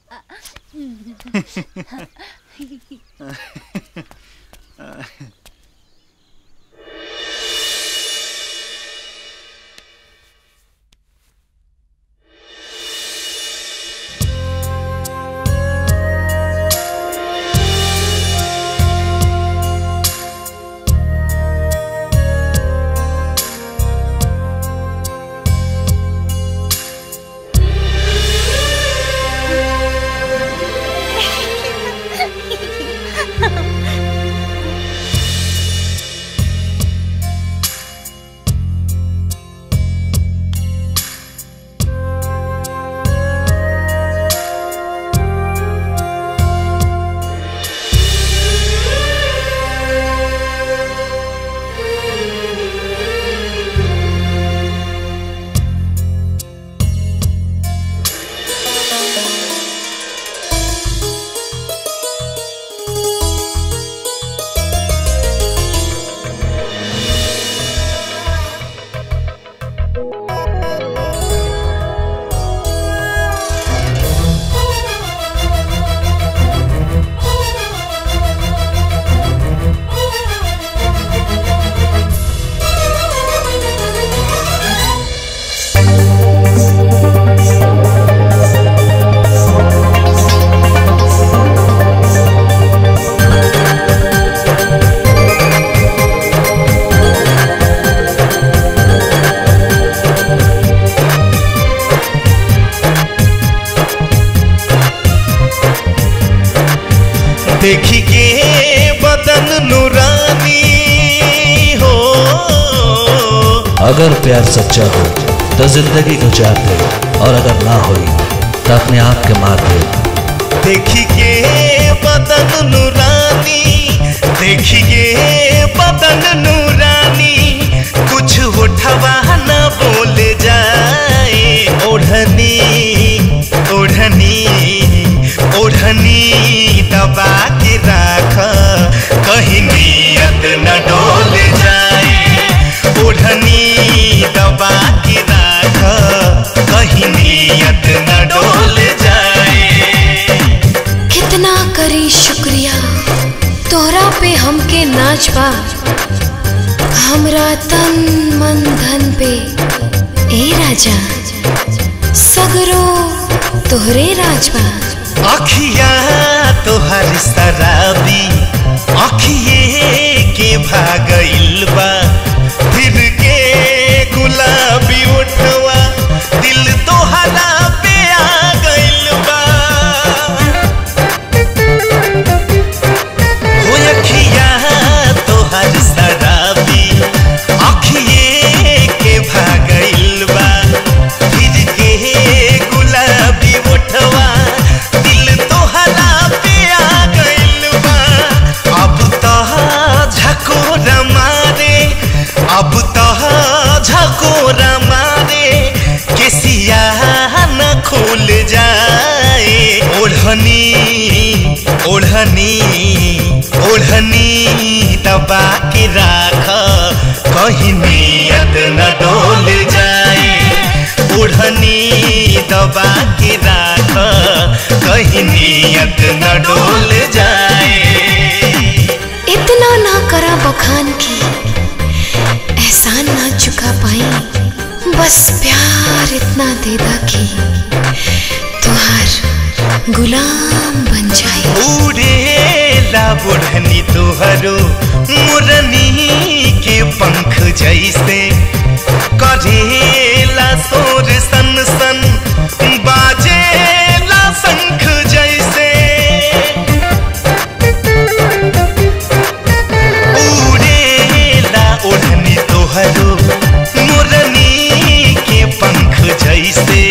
देखी के बदन नूरानी हो अगर प्यार सच्चा हो तो जिंदगी गुजार दे और अगर ना होई तो अपने आप के मार दे देखी के बदन नूरानी देखी के बदन नूरानी कुछ उठवा न बोल जाए ओढ़नी ओढ़नी ओढ़नी दबा के राख कहीं नियत न डोल जाए ओढ़नी दबा के राख कहीं नियत न डोल जाए कितना करी शुक्रिया तोहरा पे हमके नाच बा हमरा तन मन धन पे ए राजा सगरो तोहरे राजबा अखिया तोहर शराबी अखिए के भागइल बा फिर के गुलाबी उठवा दिल तोहरा पे आ गइल बा हो अखिया तोहर शराबी अखिए के भागइल बा फिर के गुलाबी उठवा दिल तोहरा पे दबा के राख कहीं नियत न डोल जाए ओढ़नी दबा के राख कहीं नियत न डोल जाए इतना ना करा बखान की एहसान ना चुका पाई बस प्यार इतना दे दा कि तुहार गुलाम बन जाए उड़ेला बुढ़नी तुहरो मुरनी के पंख जैसे करेला सोर सन सन बाजेला शंख जैसे उड़ेला ओढ़नी तोहरो मुरनी के पंख जैसे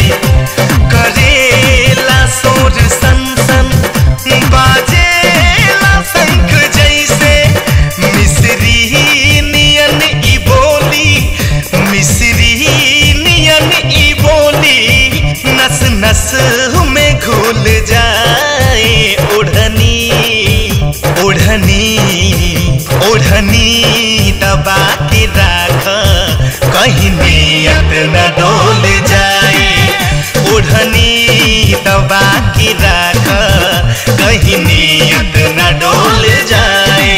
करेला सोर सन सन बाजेला शंख जैसे मिश्री नियन ई बोली मिश्री नियन ई बोली नस नस में घुल जाए ओढ़नी ओढ़नी ओढ़नी दबा के राख कहीं नियत न डोल जाए ओढ़नी दबा के राख कहीं नियत न डोल जाए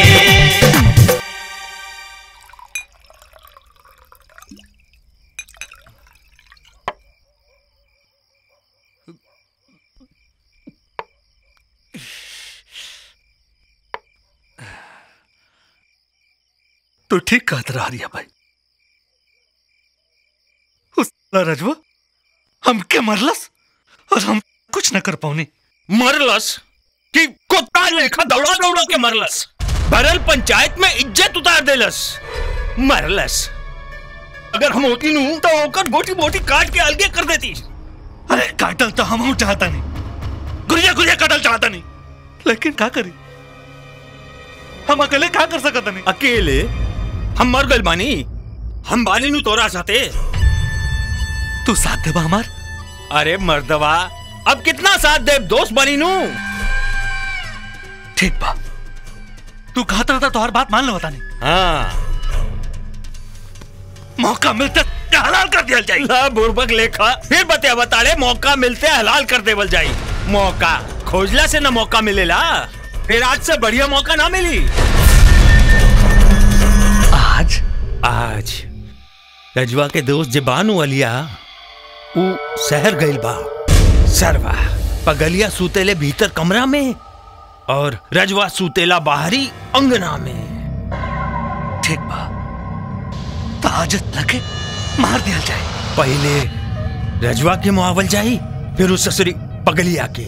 तो ठीक कहत रहा रिया भाई उस रजवा हमके मरलस और हम कुछ न कर पाऊनी मरलस कि कुत्ता लेखा दौड़ा दौड़ा के मरलस भरल पंचायत में इज्जत उतार देलस मरलस अगर हम होती नू तो ओकर गोटी बोटी काट के अलगे कर देती अरे काटल तो हम चाहता नहीं गुरिया गुरिया काटल चाहता नहीं लेकिन क्या करी हम अकेले क्या कर सकता नहीं अकेले हम मर गए बानी हम बानी नु तोरा साथे तू साथ देबा हमार अरे मर्दवा अब कितना साथ दे दोस्त बनी नू ठीक बा तू कहता रहता तो हर बात मान लो बता नहीं हाँ मौका मिलता हलाल कर दिया जाए ला बुर्बक लेखा फिर बतिया बताड़े मौका मिलते हलाल कर देवल जाई मौका खोजला से ना मौका मिलेला फिर आज से बढ़िया मौका ना मिली आज आज रजवा के दोस्त जबानू अलिया ऊ शहर गइल बा सरवा पगलिया सूतेले भीतर कमरा में और रजवा सूतेला बाहरी अंगना में ठीक बा ताजत लगे मार दिया जाए पहले रजवा के मुआवल जाई फिर उस ससुरी पगलिया के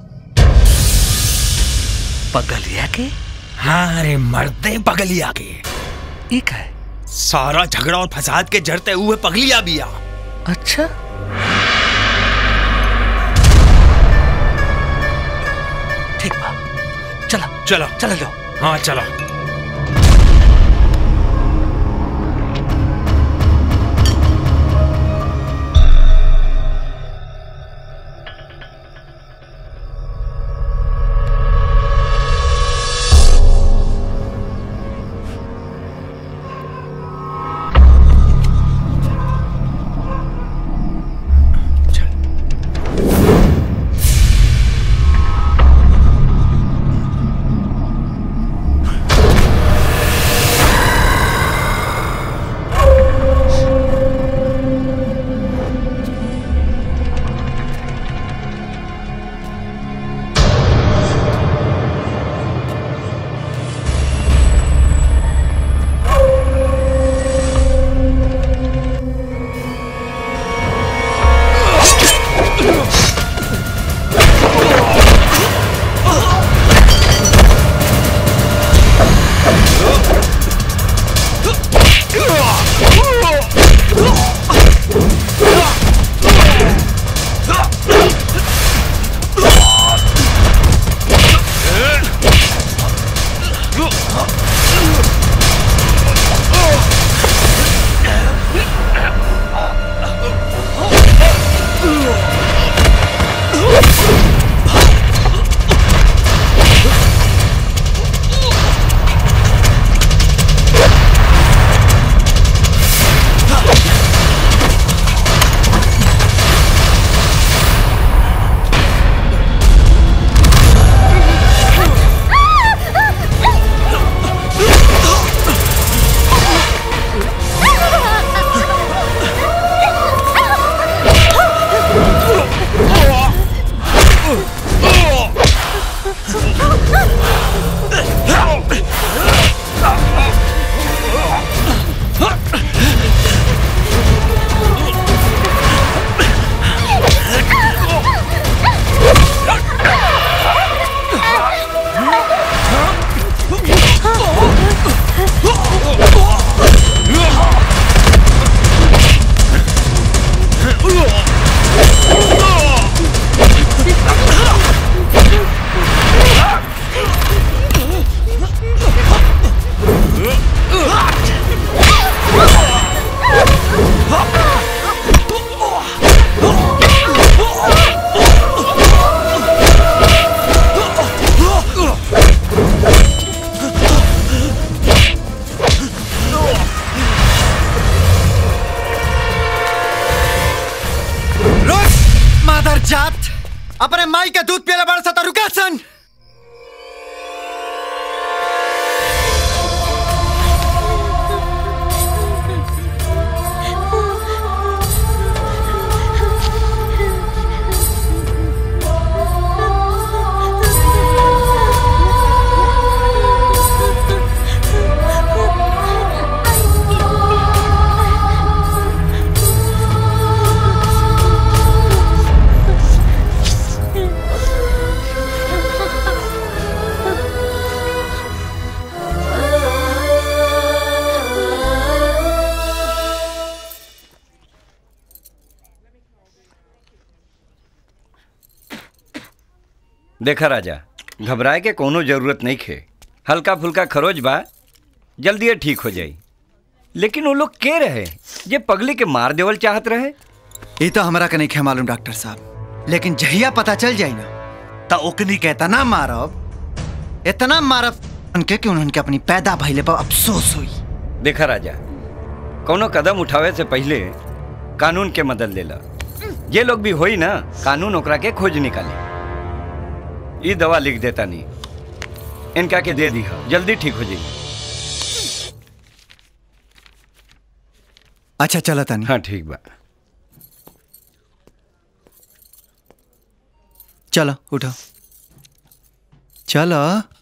पगलिया के हाँ अरे मरते पगलिया के एक है सारा झगड़ा और फसाद के जड़ते हुए पगलिया बिया अच्छा ठीक बा चला चलो चला जाओ हाँ चलो अपने माई के दूध पियला बड़ा सा तो रुका सन देखा राजा घबराए के कोनो जरूरत नहीं खे हल्का फुल्का खरोच बा जल्दी ठीक हो जाई लेकिन वो लोग के रहे जे पगली के मार देवल चाहत रहे ये तो हमरा के नहीं खे मालूम डॉक्टर साहब लेकिन जहिया पता चल जाई ना तो ओकनी के इतना मारब इतना मारब उनके कि उनके अपनी पैदा भइले पर अफसोस हुई देखा राजा कोनो कदम उठावे से पहले कानून के मदद लेला ये लोग भी होई ना कानून ओकरा के खोज निकाली ई दवा लिख देता नहीं इनका के दे दी जल्दी ठीक हो जाएगी अच्छा चला तानी हाँ ठीक बा चलो उठो चलो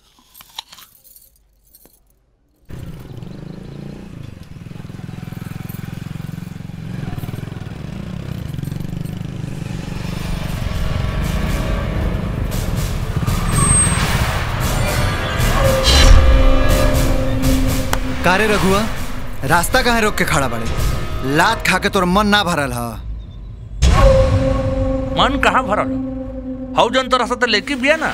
कारे रघुआ रास्ता कहाँ रोक के खड़ा बड़े लात खा के तोर मन ना भरल हा मन कहाँ भरल हौ जन तोरा से लेके बिया ना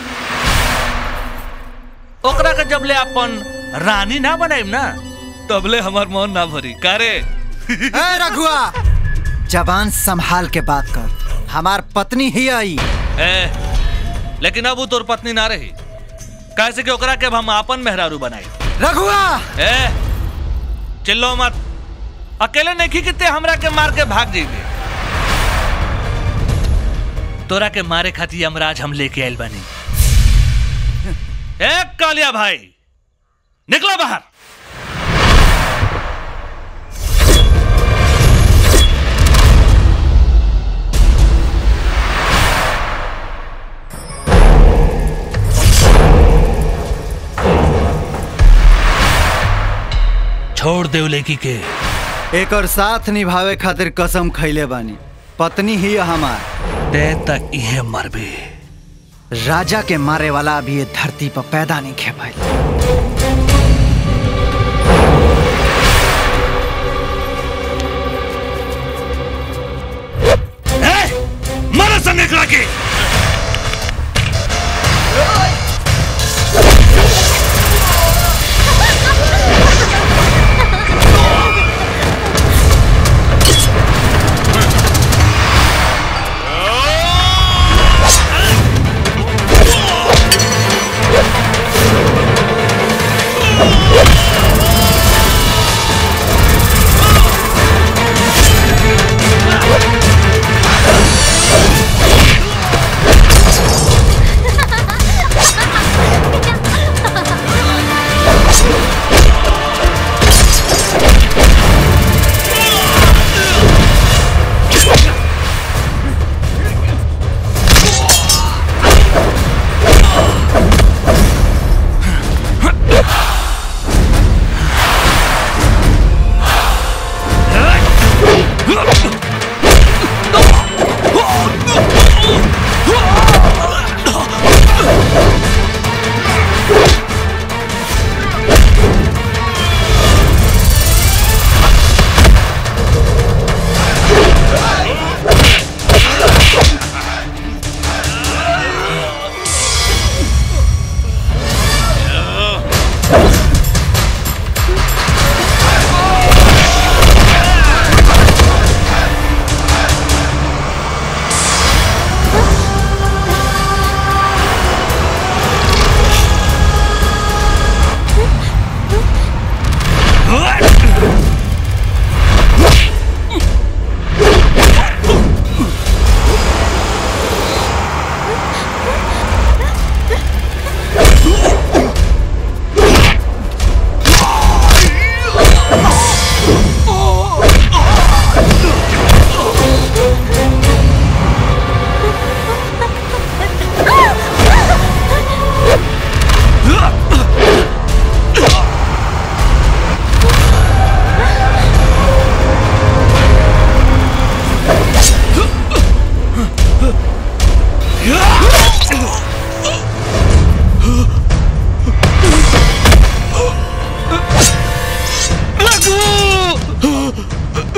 ओकरा के जब ले अपन रानी ना बनाइम ना तबले हमार मन ना भरी कारे ए रघुआ जबान संभाल के बात कर हमार पत्नी ही आई ए लेकिन अब वो तोर पत्नी ना रही कैसे कि ओकरा के अब हम अपन मेहरारू बनाई रघुआ ए चिल्लो मत अकेले नहीं किते हमरा के मार के भाग जाइबे तोरा के मारे खातिर यमराज हम लेके आइल बानी ए कालिया भाई निकलो बाहर छोड़ दे लेकी के एक और साथ निभावे खातिर कसम खैले बानी पत्नी ही हमार ते तक इहे मरबे राजा के मारे वाला अभी ये धरती पर पैदा नहीं खे पाई मरा सन निकला के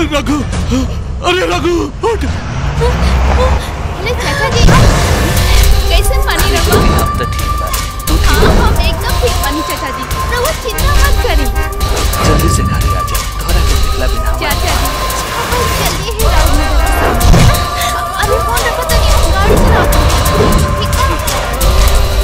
रघु अरे रघु उठ अरे चाचा जी कैसन पानी रहो अब तो ठीक बा हाँ हम एकदम ठीक पानी चाचा जी रहो चिंता मत करी जल्दी से घरे आ जा तोहरा के देखला बिना चाचा जी हम बस जल्दी ही राउर नजर के सामने अरे फोन रखो तो नहीं हम गाड़ी चलाओ ठीक है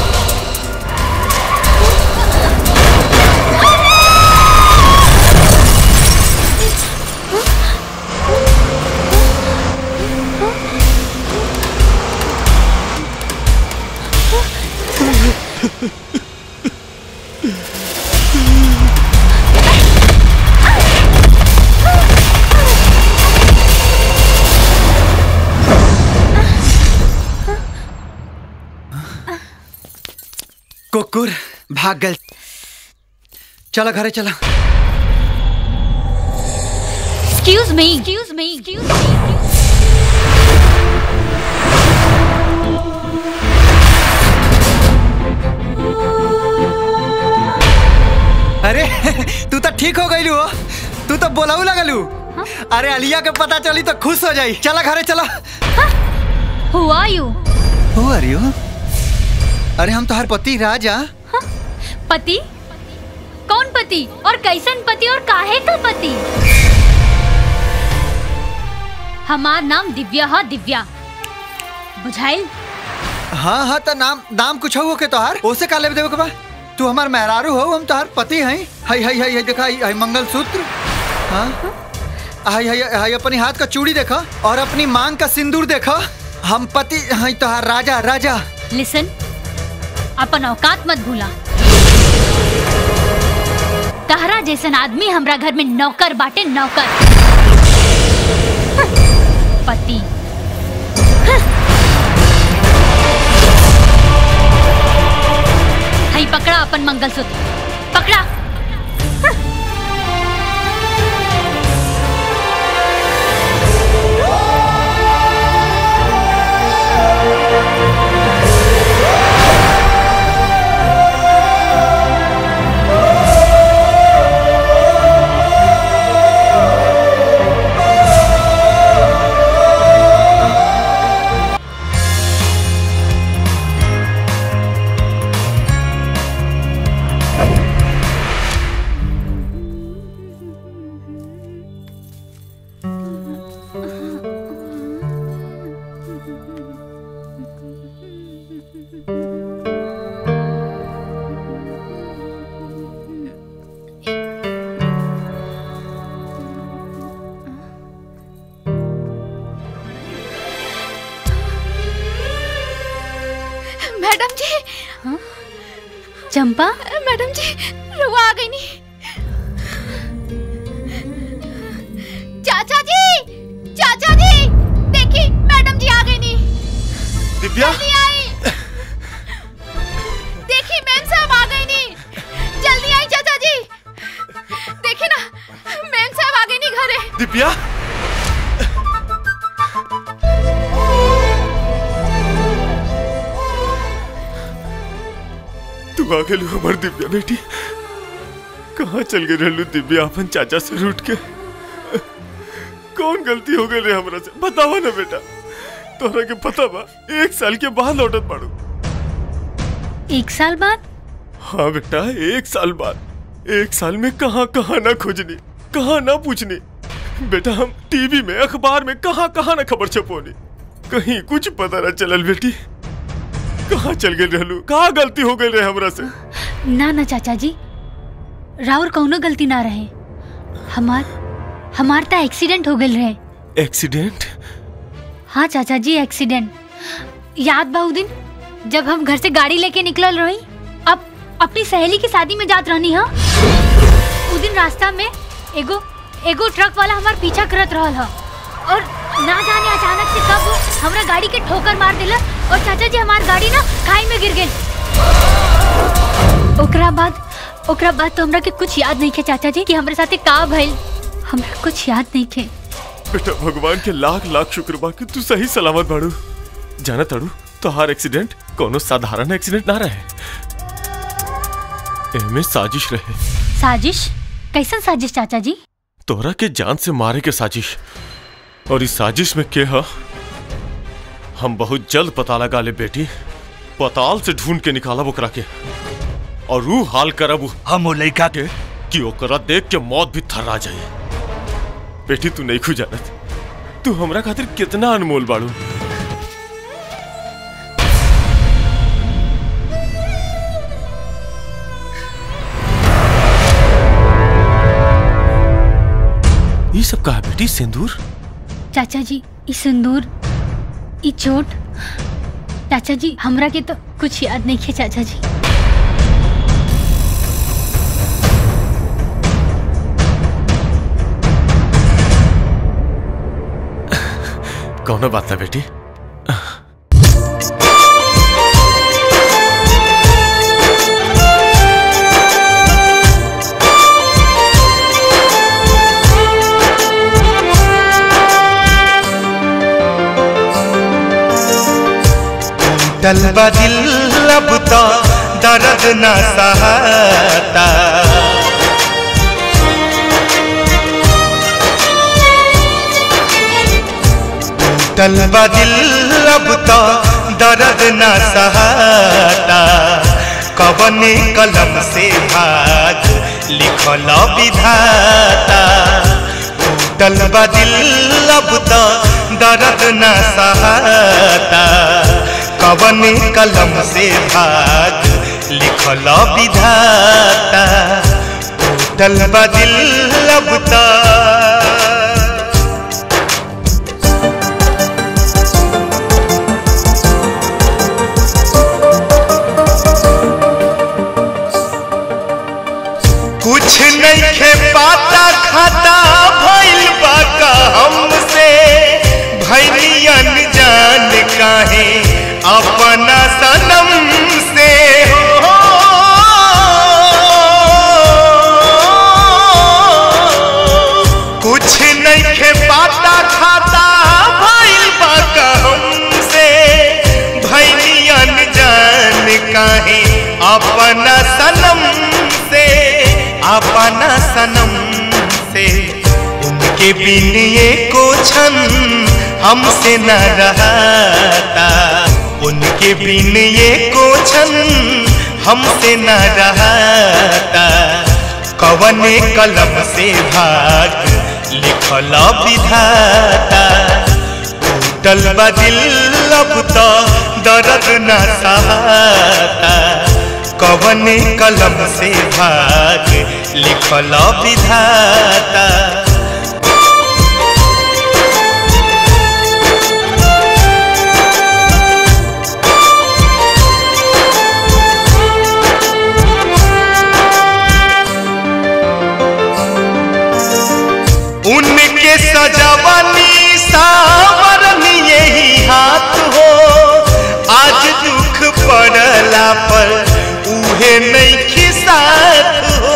कुकुर भाग गल चला घरे चला excuse me excuse me excuse me अरे तू तो ठीक हो गई हो तू तो बोलाऊ लगलू अरे अलिया के पता चली तो खुश हो जाई चला घरे चला हु आर यू हो आर यू अरे हम तोहर पति राजा पति कौन पति और कैसन पति और काहे का पति हमार नाम दिव्या है दिव्या बुझाइल हाँ हाँ तो नाम नाम कुछ हो के तोहार ओसे का लेवे देवे के बा तू हमार मेहरारू हो हम तोहार पति हैं हाय हाय हाय हाय देखा हाय हाय मंगलसूत्र हाँ हाय हाय हाय अपनी हाथ का चूड़ी देखा और अपनी मांग का सिंदूर देखा हम पति हैं तोहार राजा राजा लिसन अपन औकात मत भूला कहरा जैसन आदमी हमरा घर में नौकर बाटे नौकर हं, पति हई पकड़ा अपन मंगलसूत्र पकड़ा मैडम जी चंपा मैडम जी रुआ आ गई नहीं चाचा जी चाचा जी देखिए मैडम जी आ गई नहीं दिव्या जल्दी आई देखिए मैम साहब आ गई नहीं जल्दी आई चाचा जी देखिए ना मैम साहब आ गई नहीं घरे दिव्या तू आ गेलू हमार दिव्या बेटी कहाँ चल गई रहलू दिव्या अपन चाचा से रूठ के कौन गलती हो गई रे हमरा से बतावा ना बेटा तोहरा के पता बा एक साल के बाद लौटत पड़ू एक साल बाद हाँ बेटा एक साल बाद एक साल में कहाँ कहाँ ना खोजनी कहाँ ना पूछनी बेटा हम टीवी में अखबार में कहाँ कहाँ ना खबर छपोनी कहीं कुछ पता ना चलल बेटी कहाँ चल गए रहलू कहाँ गलती हो गई रे हमरा से ना ना चाचा जी राउर कौनो गलती ना रहे हमार हमार ता एक्सीडेंट हो गल रहे एक्सीडेंट हाँ चाचा जी एक्सीडेंट याद बा उ दिन जब हम घर से गाड़ी लेके निकलल रही अब अपनी सहेली की शादी में जात रहनी हा उ दिन रास्ता में एगो एगो ट्रक वाला हमार पीछा करत रहल हा और ना जाने अचानक से कब वो हमरा गाड़ी के ठोकर मार दिला और चाचा जी हमार गाड़ी ना खाई में गिर गई ओकरा बाद ओकरा बाद तो हमरा के कुछ याद नहीं के चाचा जी कि हमरे साथे का भइल हमरा कुछ याद नहीं के बेटा भगवान के लाख लाख शुक्र बा कि तू सही सलामत बाड़ू जाना तड़ू तोहार एक्सीडेंट कोनो साधारण एक्सीडेंट ना रहे एमे साजिश रहे साजिश कैसन साजिश चाचा जी तोहरा के जान से मारे के साजिश और इस साजिश में के हा हम बहुत जल्द पता लगा ले बेटी पताल से ढूंढ के निकाला ओकरा के और रू हाल करब हम वो लड़का के कि ओकरा देख के मौत भी थर्रा जाए बेटी तू नहीं खु जानत तू हमरा खातिर कितना अनमोल बाड़ू ये सब कहा बेटी सिंदूर चाचा जी ई सिंदूर ई चोट चाचा जी हमरा के तो कुछ याद नहीं है चाचा जी कौनो बात ना बेटी टलबा दिल अब तो दर्द न सहता टलबा दिल अब तो दर्द न सहता कबने कलम से भाग लिखल विधाता टलबा दिल अब तो दर्द न सहता कवन कलम से भाग लिखल विधाता टूटल बदिल लबता कुछ नहीं खे पाता खाता भइल बा का हमसे भैलियन जान काहे अपना सनम से हो कुछ नहीं खे पाता खाता भइल बा का हमसे भैलियन जान काहे अपना सनम से अपना सनम से उनके बिन ये को छन हमसे न रहता उनके बिन ये को छन हमसे न रहता कवने कलम से भाग लिखल विधाता टूटल बदिल अब तो दर्द न सहता कवने कलम से भाग लिखल विधाता उनके सजवनी सावरनी यही हाथ हो आज दुख पड़ला पर उहे नहीं खिसात हो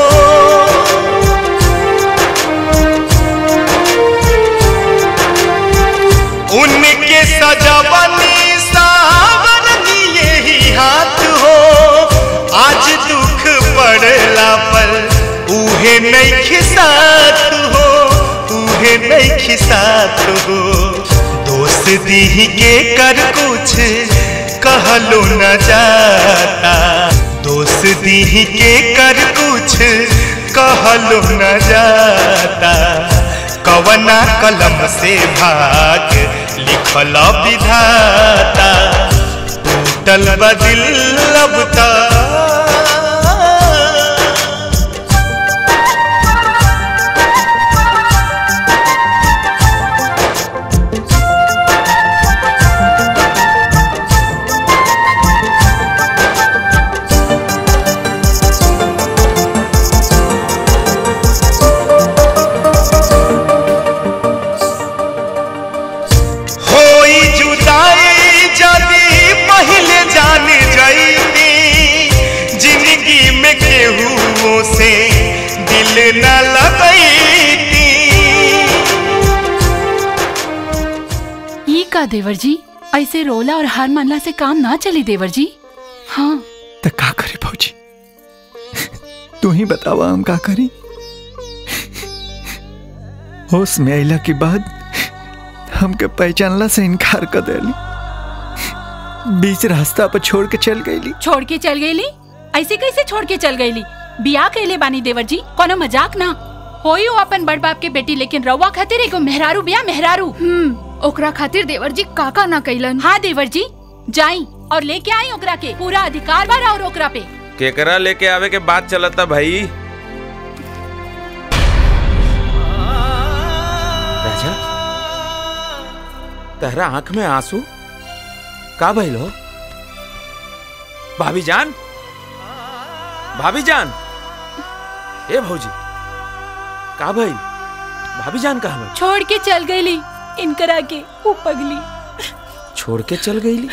उनके सजवनी सावरनी यही हाथ हो आज दुख पड़ला पर उहे नहीं खिसात हो उहे नहीं खिसात हो दोस्त दी के कर कुछ कहलो न जाता दोस्त दी के कर कुछ कहलो न जाता कवना कलम से भाग लिखल विधाता टूटल बदिल लबता होई जुदाई जदी पहले जान जाईती जिंदगी में केहू से दिल न लगईती ये का देवर जी ऐसे रोला और हार मानला से काम ना चली देवर जी हाँ तो का करे भौजी तू ही बतावा हम का करी होश में अला के बाद हमके पहचानला से इनकार कर देली बीच रास्ता पर छोड़ के चल गईली छोड़ के चल गईली ऐसे कैसे छोड़ के चल गईली बिया कैले बानी देवर जी कोनो मजाक ना होई हो अपन बड़ बाप के बेटी लेकिन रउआ खातिर एगो मेहरारू बिया मेहरारू हम्म ओकरा खातिर देवर जी काका ना कैलन हाँ देवर जी जाई और लेके आई ओकरा के पूरा अधिकार बा और ओकरा पे केकरा लेके आवे के बात चलता भाई राजा तेरा आंख में आंसू का भइल हो भाभी जान भाभी जान ए भौजी का भइल भाभी जान कहा भइल छोड़ के चल गईली इनकरा के ऊ पगली छोड़ के चल गईली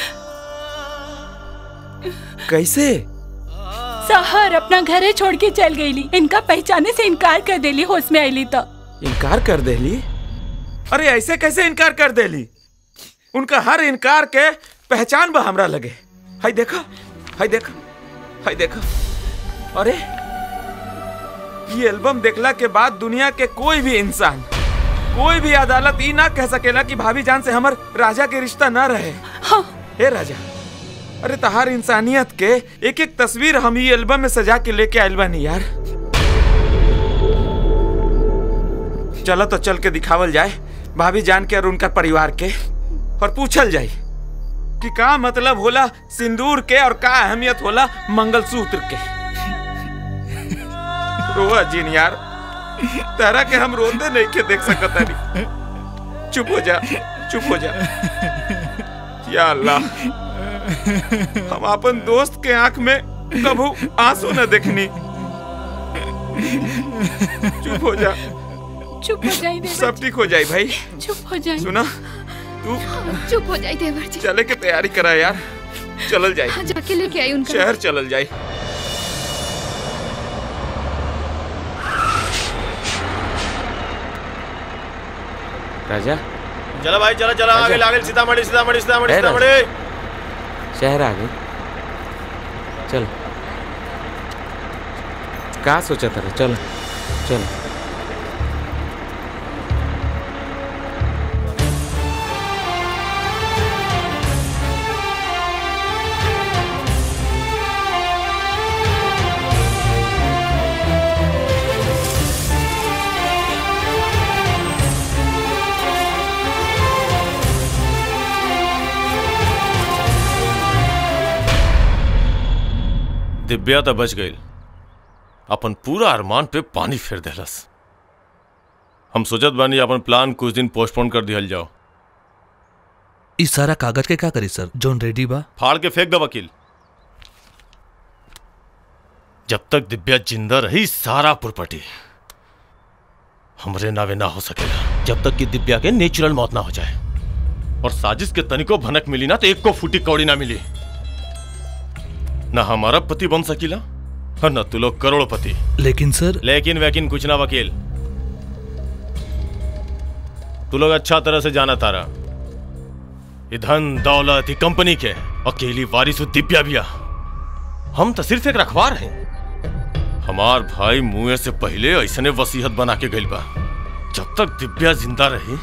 कैसे सहर अपना घरे छोड़ के चल गईली इनका पहचाने से इनकार कर देली होश में आईली तो इनकार कर देली अरे ऐसे कैसे इनकार कर देली उनका हर इनकार के पहचान बा हमरा लगे हाय देखा हाय देखा हाय देखा अरे ये एल्बम देखला के बाद दुनिया के कोई भी इंसान कोई भी अदालत ई ना कह सकेला कि भाभी जान से हमर राजा के रिश्ता ना रहे हाँ। हे राजा अरे तहार इंसानियत के एक एक तस्वीर हम ये एल्बम में सजा के लेके आयल बानी यार चलो तो चल के दिखावल जाए भाभी जान के और उनका परिवार के और पूछल जाए कि का मतलब होला सिंदूर के और का अहमियत होला मंगलसूत्र के रोआ जीन यार तेरा के हम रोते नहीं के देख सकता नहीं चुप हो जा चुप हो जा या अल्लाह हम अपन दोस्त के आंख में कभू आंसू न देखनी चुप हो जा चुप हो जाए देवर सब ठीक हो जाए भाई चुप हो जाए सुना तू चुप हो जाए देवर जी चले के तैयारी करा यार चलल जाए हाँ, जाके लेके आई उनका शहर चलल जाए राजा चलो भाई चलो चलो आगे अच्छा। आगे सीतामढ़ी सीतामढ़ी सीतामढ़ी है ना? सीतामढ़ी शहर आ गए चल का सोचा था चल चल दिव्या तो बच गई अपन पूरा अरमान पे पानी फेर देलस हम सोचत बानी अपन प्लान कुछ दिन पोस्टपोन कर दिहल जाओ इस सारा कागज के का करी सर जोन रेडी बा फाड़ के फेंक दो वकील जब तक दिव्या जिंदा रही सारा प्रॉपर्टी हमरे नावे ना हो सकेगा जब तक कि दिव्या के नेचुरल मौत ना हो जाए और साजिश के तनिको भनक मिली ना तो एक को फूटी कौड़ी ना मिली ना हमारा पति बन सकीला और न तू लोग करोड़पति लेकिन सर लेकिन वैकिन कुछ ना वकील तू लोग अच्छा तरह से जाना तारा ये धन दौलत ये कंपनी के अकेली वारिस दिव्या बिया हम तो सिर्फ एक रखवार हैं हमार भाई मुए से पहले ऐसने वसीहत बना के गइल बा जब तक दिव्या जिंदा रही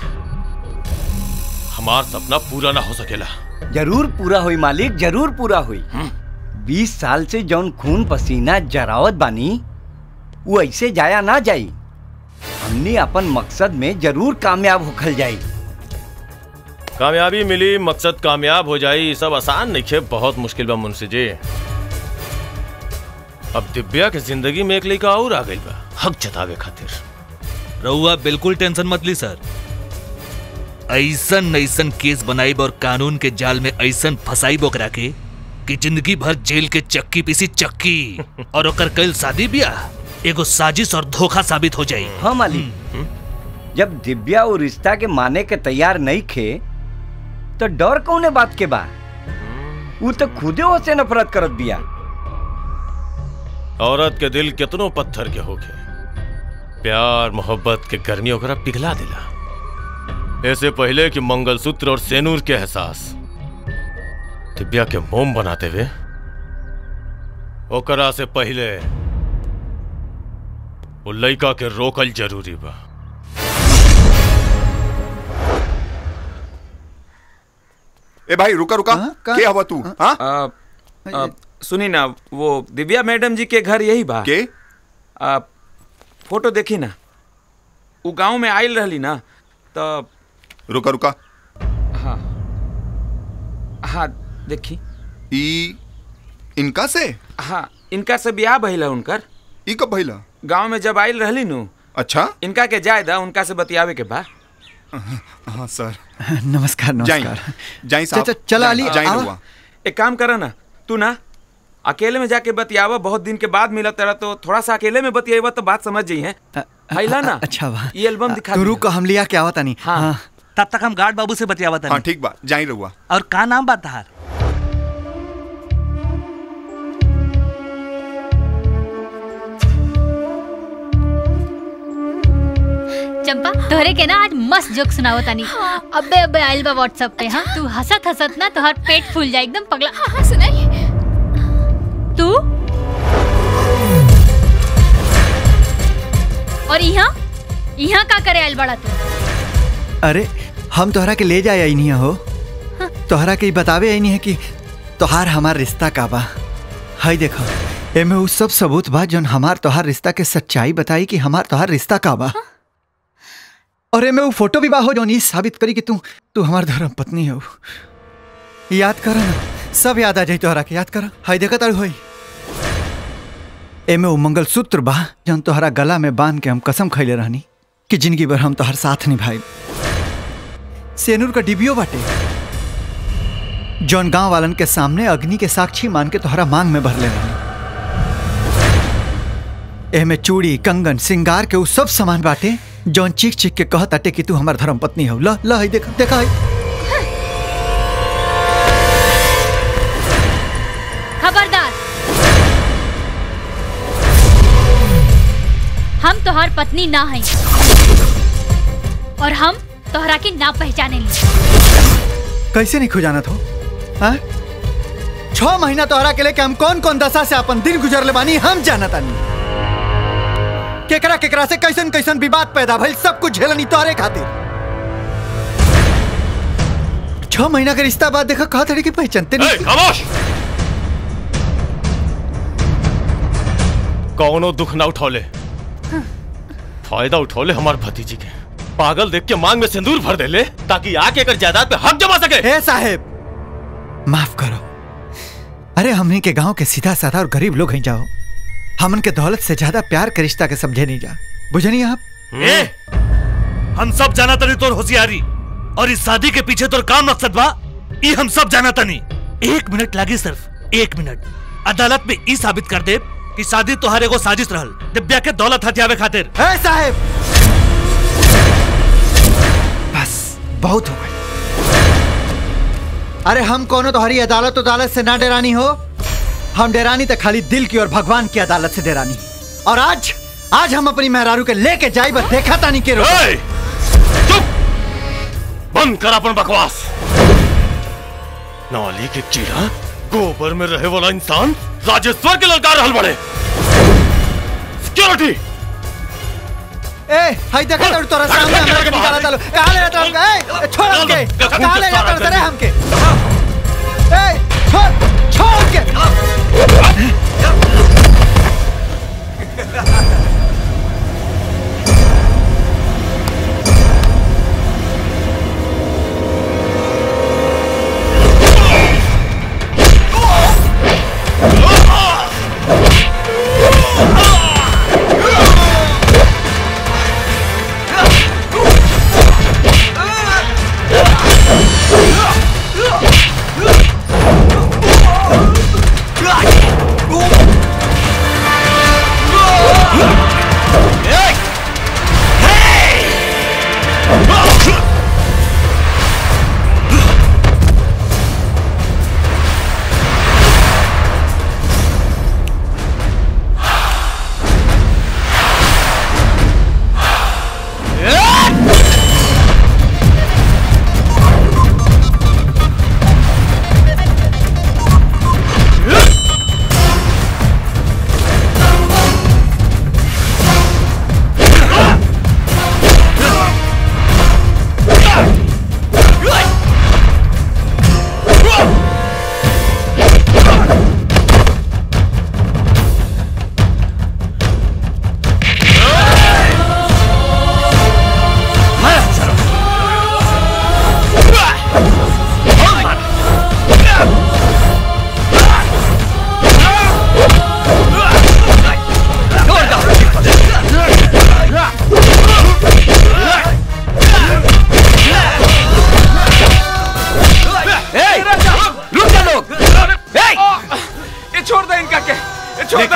हमार सपना पूरा ना हो सकेला जरूर पूरा हुई मालिक जरूर पूरा हुई बीस साल से जौन खून पसीना जरावत बानी वो ऐसे जाया ना जाई हमने अपन मकसद में जरूर कामयाब होखल जाई कामयाबी मिली मकसद कामयाब हो जाई ये सब आसान नहीं है बहुत मुश्किल बा मुंशी जी अब दिव्या के जिंदगी में एक लड़का और आ गई बा हक जतावे खातिर रउआ बिल्कुल टेंशन मत ली सर ऐसन ऐसन केस बनाइब और कानून के जाल में ऐसन फसाइब ओकरा के कि जिंदगी भर जेल के चक्की पीसी चक्की और ओकर कल शादी ब्याह एगो साजिश और धोखा साबित हो जाई हाँ मालिक जब दिव्या वो रिश्ता के माने के तैयार नहीं खे तो डर कौने बात के बा वो तो खुदे से नफरत करत बिया औरत के दिल कितनो पत्थर के होके प्यार मोहब्बत के गर्मी ओकरा पिघला दिला ऐसे पहले कि मंगलसूत्र और सेनूर के एहसास दिव्या के मोम बनाते हुए ओकरा से पहले वो लड़का के रोकल जरूरी बा ए भाई रुका रुका के हवा तू हाँ आ, आ, सुनी ना वो दिव्या मैडम जी के घर यही बा के आ, फोटो देखी ना वो गांव में आयल रहली ना तो रुका रुका हाँ हाँ देखी ई इनका से हाँ इनका से ब्याह भइल है उनकर ई कब भइला गांव में जब आयल रहली नु अच्छा इनका के जायदा उनका से बतियावे के बा हाँ सर नमस्कार जाई। नमस्कार जाई साहब। च- च- चला अली जाई आओ। रहुआ। एक काम करा ना तू ना अकेले में जाके बतियावा बहुत दिन के बाद मिला तेरा तो थोड़ा सा अकेले में बतियावा तो बात समझ जाई है हैला ना अच्छा बा ये एल्बम दिखा तू दी रुक हम लिया क्या होता नहीं हाँ तब तक हम गार्ड बाबू से बतियावा हाँ ठीक बा जाई रहुआ और का नाम बा तहार चंपा तोहरे के ना आज मस्त जोक सुनाओ तानी अबे अबे आइल बा व्हाट्सएप पे हाँ तू हंसत हंसत ना तोहर पेट फूल जाए एकदम पगला हाँ हाँ सुनाई तू और यहाँ यहाँ का करे आइल बड़ा तू अरे हम तोहरा के ले जाए आई नहीं हो तोहरा के ई बतावे आई नहीं है कि तोहार हमार रिश्ता का बा हाय देखो एमे उ सब सबूत बा जौन हमार तोहार रिश्ता के सच्चाई बताई कि हमार तोहार रिश्ता का बा और एमे उ फोटो भी बा हो जौन ई साबित करी कि तू तू हमार धर्म पत्नी हो याद करो ना सब याद आ जाई तोहरा के याद करो हाय देखा तारू होई एमे उ मंगलसूत्र बा जौन तोहरा गला में बांध के हम कसम खैले रहनी कि जिंदगी भर हम तोहर साथ निभाई सेनूर का डिबियो बाटे जौन गांव वालन के सामने अग्नि के साक्षी मान के तोहरा मांग में भरले रहनी एमे चूड़ी कंगन सिंगार के उ सब सामान बाटे जौन चीख चीख के कहत अटे कि तू हमार धर्म पत्नी हो ल ल हई देख देखा हई खबरदार हम तोहार पत्नी ना हई और हम तोहरा के ना पहचाने ली कैसे नहीं खुजाना हो हाँ? छह महीना तोहरा के लेके हम कौन कौन दशा से अपन दिन गुजरले बानी हम जानत तानी केकरा केकरा से कैसन कैसन विवाद पैदा भइल सब कुछ झेलनी तोहरे खातिर छह महीना के रिश्ता बाद देखा कहा थड़ी की पहचानते नहीं खामोश कौनो दुख ना उठौले फायदा उठौले हमार भतीजी के पागल देख के मांग में सिंदूर भर देले ताकि आके कर जायदाद पे हक जमा सके हे साहेब माफ करो अरे हमनी के गांव के सीधा साधा और गरीब लोग हैं जाओ हमन के दौलत से ज्यादा प्यार के रिश्ता के समझे नहीं जा बुझनी आप ए हम सब जाना तनी तोर होशियारी और इस शादी के पीछे तोर काम मकसद बा ई हम सब जाना तनी एक मिनट लागे सिर्फ एक मिनट अदालत में ई साबित कर दे कि शादी तोहर एगो साजिश रहल दिव्या के दौलत हथियावे खातिर ए साहेब बस बहुत हो गए अरे हम कोनो तुम्हारी अदालत अदालत से ना डरानी हो हम डरानी तो खाली दिल की और भगवान की अदालत से डरानी और आज आज हम अपनी मेहरारू के लेके जाई बस देखा तानी के रोक बंद कर अपन बकवास नाली के कीड़ा गोबर में रहे वाला इंसान राजेश्वर के ललकार रहल बड़े सिक्योरिटी ए हाय देखा तो तोरा सामने हमरा के निकाला तालो कहां ले जाता हमके ए छोड़ हमके कहां ले जाता रे हमके ए छोड़ छोड़ हमके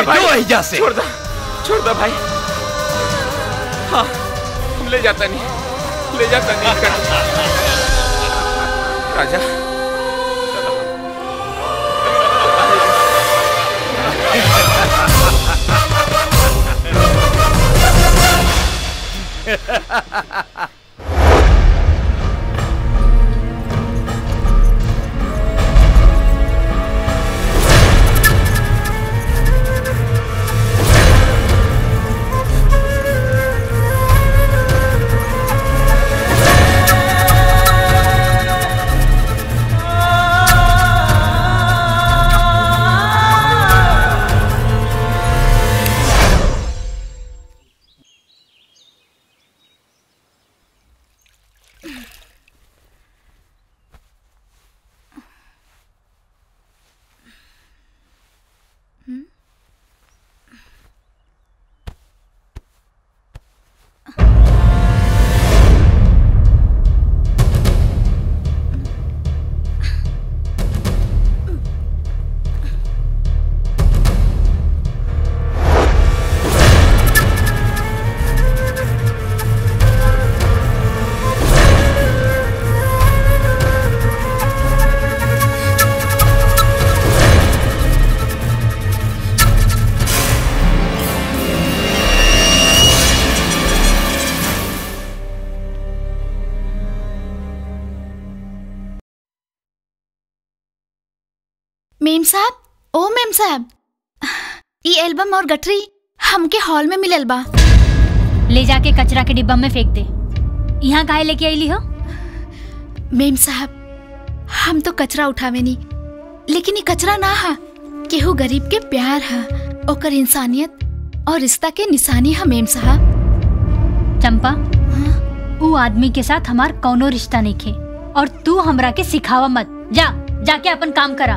के भाई, जो एहिजा से छोड़ दो छोड़ दो भाई हाँ हम ले जाता नहीं ले जाता नहीं कर राजा मेम साहब ओ मेम साहब ई एल्बम और गठरी हमके हॉल में मिलल बा ले जाके कचरा के डिब्बा में फेंक दे यहाँ काहे लेके आईली हो मेम साहब हम तो कचरा उठावे नी लेकिन ये कचरा ना हा केहू गरीब के प्यार हा ओकर इंसानियत और रिश्ता के निशानी हा मेम साहब चंपा ऊ आदमी के साथ हमार कौनो रिश्ता नहीं खे और तू हमरा के सिखावा मत जा जाके अपन काम करा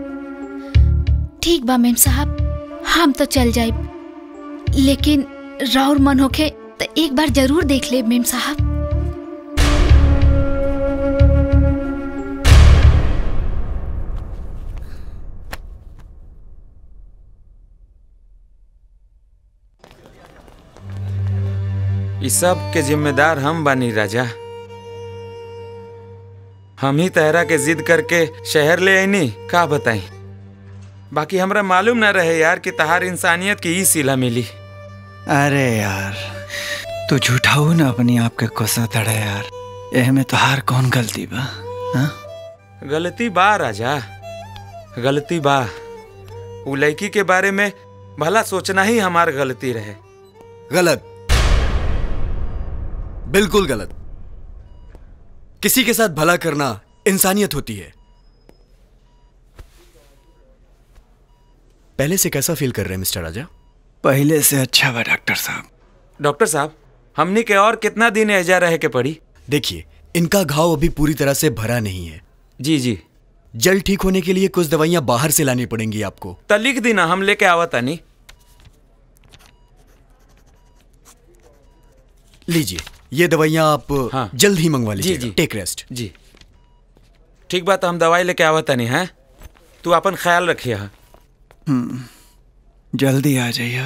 ठीक बा मेम साहब हम तो चल जाए लेकिन राउर मन होखे तो एक बार जरूर देख ले मेम साहब इस सब के जिम्मेदार हम बानी राजा हम ही तहरा के जिद करके शहर ले आईनी का बताई बाकी हमरा मालूम ना रहे यार कि तहार इंसानियत की ई सिला मिली अरे यार तू झूठा हो ना अपनी आप के कोसा तड़े यार एह में तोहार कौन गलती बा हाँ? गलती बा राजा गलती बा उ लड़की के बारे में भला सोचना ही हमार गलती रहे गलत बिल्कुल गलत किसी के साथ भला करना इंसानियत होती है पहले से कैसा फील कर रहे हैं मिस्टर राजा पहले से अच्छा बा डॉक्टर साहब डॉक्टर साहब हमनी के और कितना दिन एजा रहे के पड़ी देखिए इनका घाव अभी पूरी तरह से भरा नहीं है जी जी जल्द ठीक होने के लिए कुछ दवाइयां बाहर से लानी पड़ेंगी आपको त लिख देना हम लेके आवत नहीं लीजिए ये दवाइयां आप जल्द ही मंगवा जी, लीजिए जी। टेक रेस्ट जी ठीक बात हम दवाई लेके आवत नहीं है तू अपन ख्याल रखिए हा। हम्म, जल्दी आ जाइए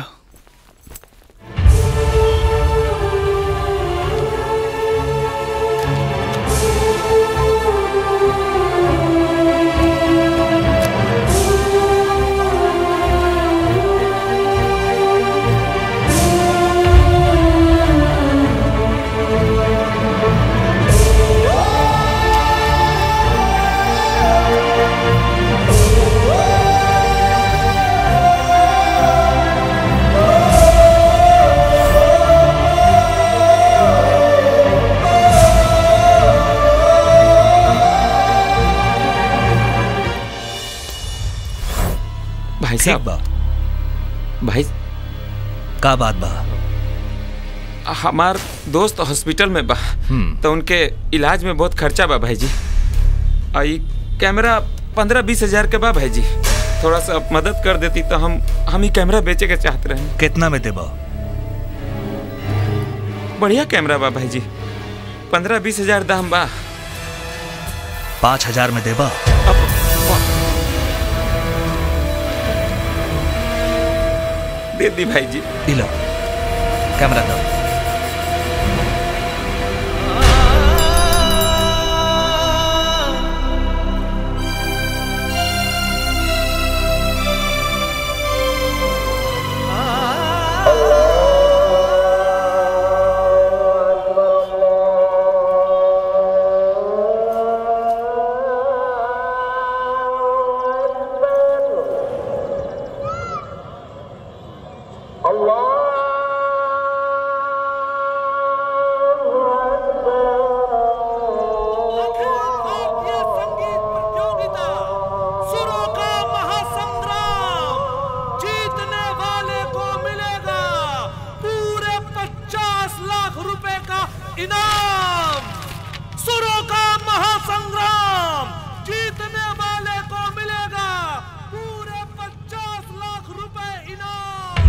भाई ठीक साहब बा भाई का बात बा हमार दोस्त हॉस्पिटल में बा हम्म। तो उनके इलाज में बहुत खर्चा बा भाई जी और ई कैमरा पंद्रह बीस हजार के बा भाई जी थोड़ा सा आप मदद कर देती तो हम हम ही कैमरा बेचे के चाहते रहे कितना में देबा बढ़िया कैमरा बा भाई जी पंद्रह बीस हजार दाम बा पाँच हजार में देबा दे दी भाई जी दिलो कैमरा दो सुरों का महासंग्राम जीतने वाले को मिलेगा पूरे पचास लाख रुपए का इनाम सुरों का महासंग्राम जीतने वाले को मिलेगा पूरे पचास लाख रुपए इनाम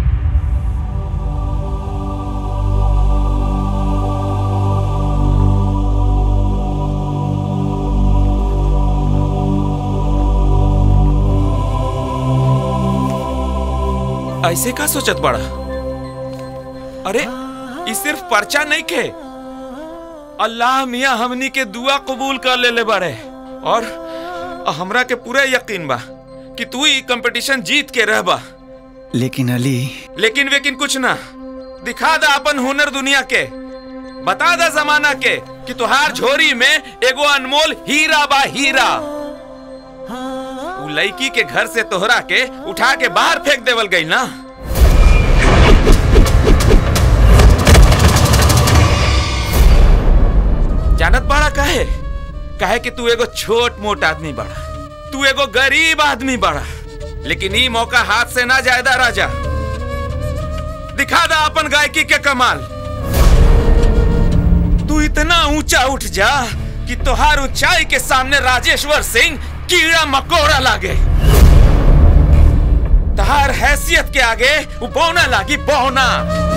ऐसे का सोचत बड़ा अरे ये सिर्फ पर्चा नहीं के अल्लाह मियाँ हमनी के दुआ कबूल कर ले ले बारे और हमरा के पूरा यकीन बा कि तू ही कंपटीशन जीत के रहबा लेकिन अली लेकिन वेकिन कुछ ना दिखा दा अपन हुनर दुनिया के बता दा जमाना के कि तुहार झोरी में एगो अनमोल हीरा बा हीरा उ लड़की के घर से तोहरा के उठा के बाहर फेंक देवल गई ना जानत बड़ा काहे काहे कि तू एगो छोट मोट आदमी बड़ा तू एगो गरीब आदमी बड़ा लेकिन ई मौका हाथ से ना जायदा राजा दिखा दा अपन गायकी के कमाल तू इतना ऊंचा उठ जा कि तोहार ऊंचाई के सामने राजेश्वर सिंह कीड़ा मकोड़ा लागे तहार हैसियत के आगे वो बौना लागी बौना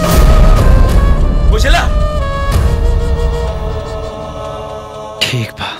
बुझला ठीक बा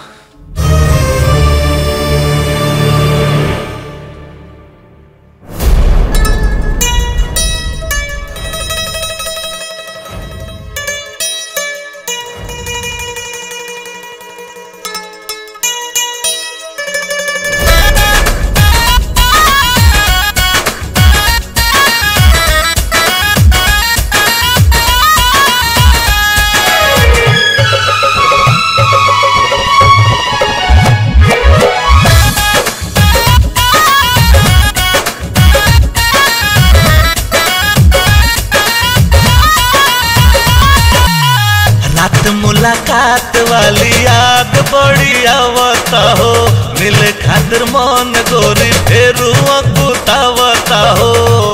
रात मुलाकात वाली याद बड़ी आवता हो मिले खातिर मन गोरी फेरू अकुतावता हो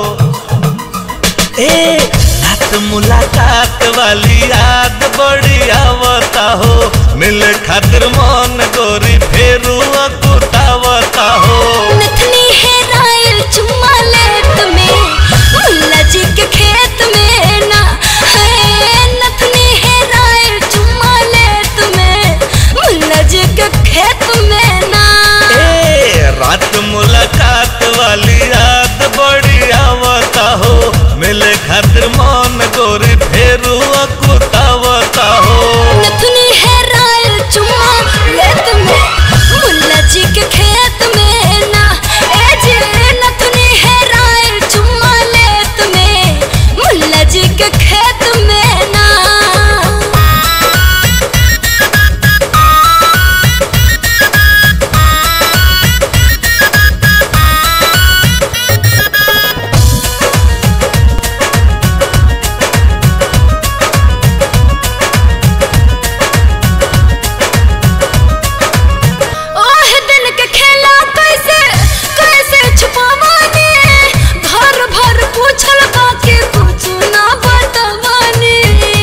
ए रात मुलाकात वाली याद बड़ी आवता हो मिले खातिर मन गोरी फेरू अकुतावता हो नथनी है रायल चुम्मा लेत में मुल्ला जी के खेत में ना है नथनी है रायल चुम्मा लेत में मुल्ला जी के खेत में ना ए रात मुलाकात वाली याद बड़ी आवता हो मिले खातिर मन गोरी फेरू अकुतावता हो नथनी है रायल चुम्मा लेत में मुल्ला जी के खेत में ना ए जी नथनी है रायल चुम्मा लेत में मुल्ला जी के खेत में ना ओह दिन के खेला कैसे कैसे छुपावाने घर भर पूछल बाकी कुछ ना बतवाने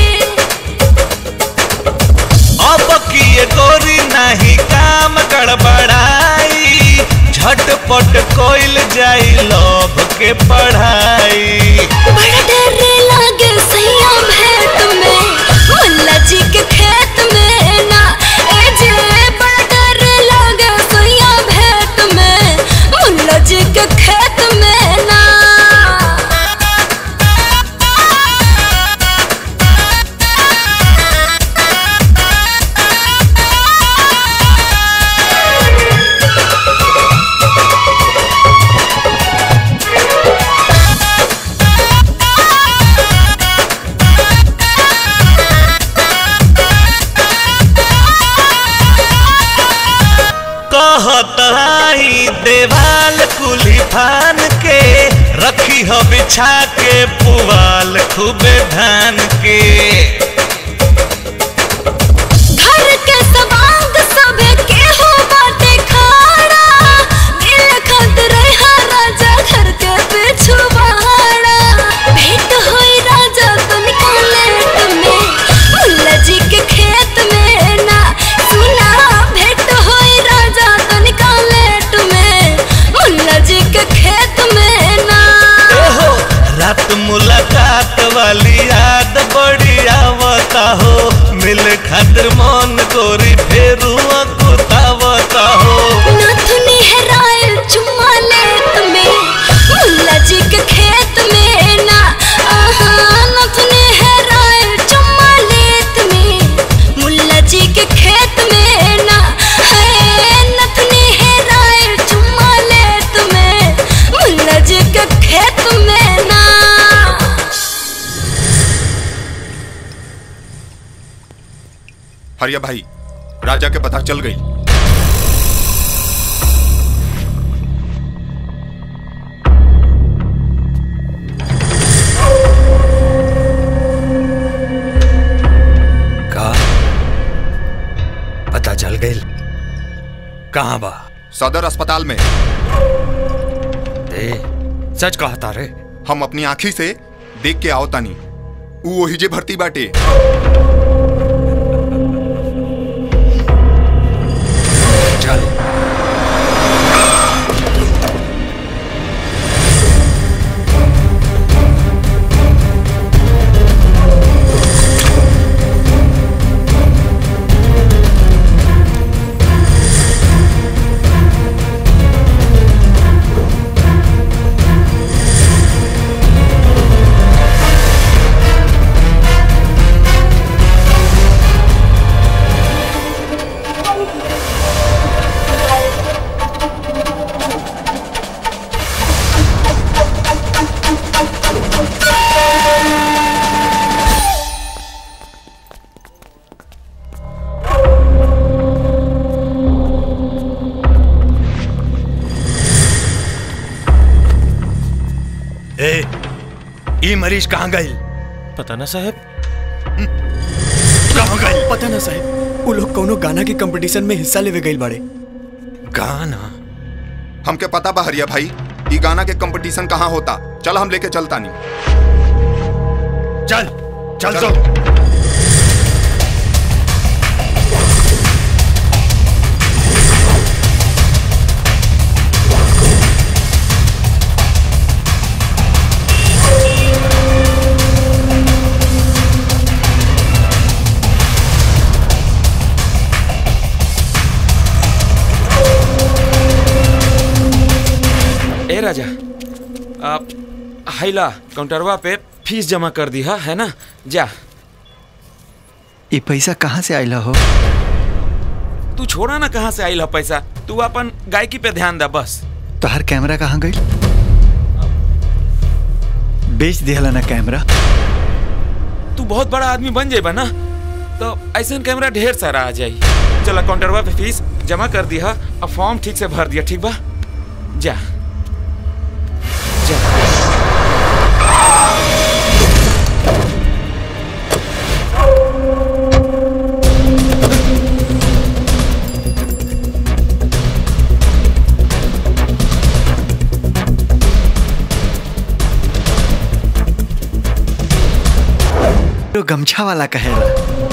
अब किए गोरी नहीं काम गड़बड़ाई झटपट कोइल जाई लोभ के पढ़ाई बड़ा डर लागे सैया भेंट में मुल्ला जी के खेत में ना ए जे बड़ा डर लागे सैया भेंट में मुल्ला जी के खेत में ना तलाई देवाल कुली फान के रखी हो बिछा के पुवाल खूबे धान के घर के सवांग सबे केहू बाटे खाड़ा दिल खत रहा राजा घर के पिछुआड़ा भेंट होई राजा तनिका लेट में मुल्ला जी के खेत में ना सुना भेंट होई राजा तनिका लेट में मुल्ला जी के खेत में ना ओहो रात मुलाकात वाली याद बड़ी आवता हो मिले खातिर मन गोरी फेरू कुतावता हो नथुनी हेरायल चुम्मा लेत में मुल्ला जी के खेत में ना आहा नथुनी हेरायल चुम्मा लेत में मुल्ला जी के खेत में ना है नथुनी हेरायल चुम्मा लेत में मुल्ला जी के खेत में ना हरिया भाई राजा के पता चल गई का पता चल गई कहाँ बा सदर अस्पताल में ए सच कहा तारे हम अपनी आंखी से देख के आओ तानी ऊ वही जे भर्ती बाटे चल ए ई मरीज कहाँ गई पता ना साहब कहाँ गई पता ना साहब वो लोग कोनो गाना के कंपटीशन में हिस्सा लेवे गइल बाड़े गाना हमके पता बा हरिया भाई ई गाना के कंपटीशन कहाँ होता चल हम लेके चलता नहीं चल चल तो ए राजा आप हाइला काउंटरवा पे फीस जमा कर दी हा है ना जा ये पैसा कहाँ से आइला हो तू छोड़ा ना कहाँ से आइल पैसा तू अपन गायकी पे ध्यान दे बस तोहर कैमरा कहाँ गई बेच दिहला ना कैमरा तू बहुत बड़ा आदमी बन जाएगा ना तो ऐसा कैमरा ढेर सारा आ जाई चला काउंटरवा पे फीस जमा कर दी हा अब फॉर्म ठीक से भर दिया ठीक बा जा तो गमछा वाला कहेला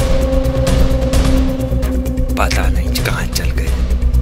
पता नहीं कहाँ चल गए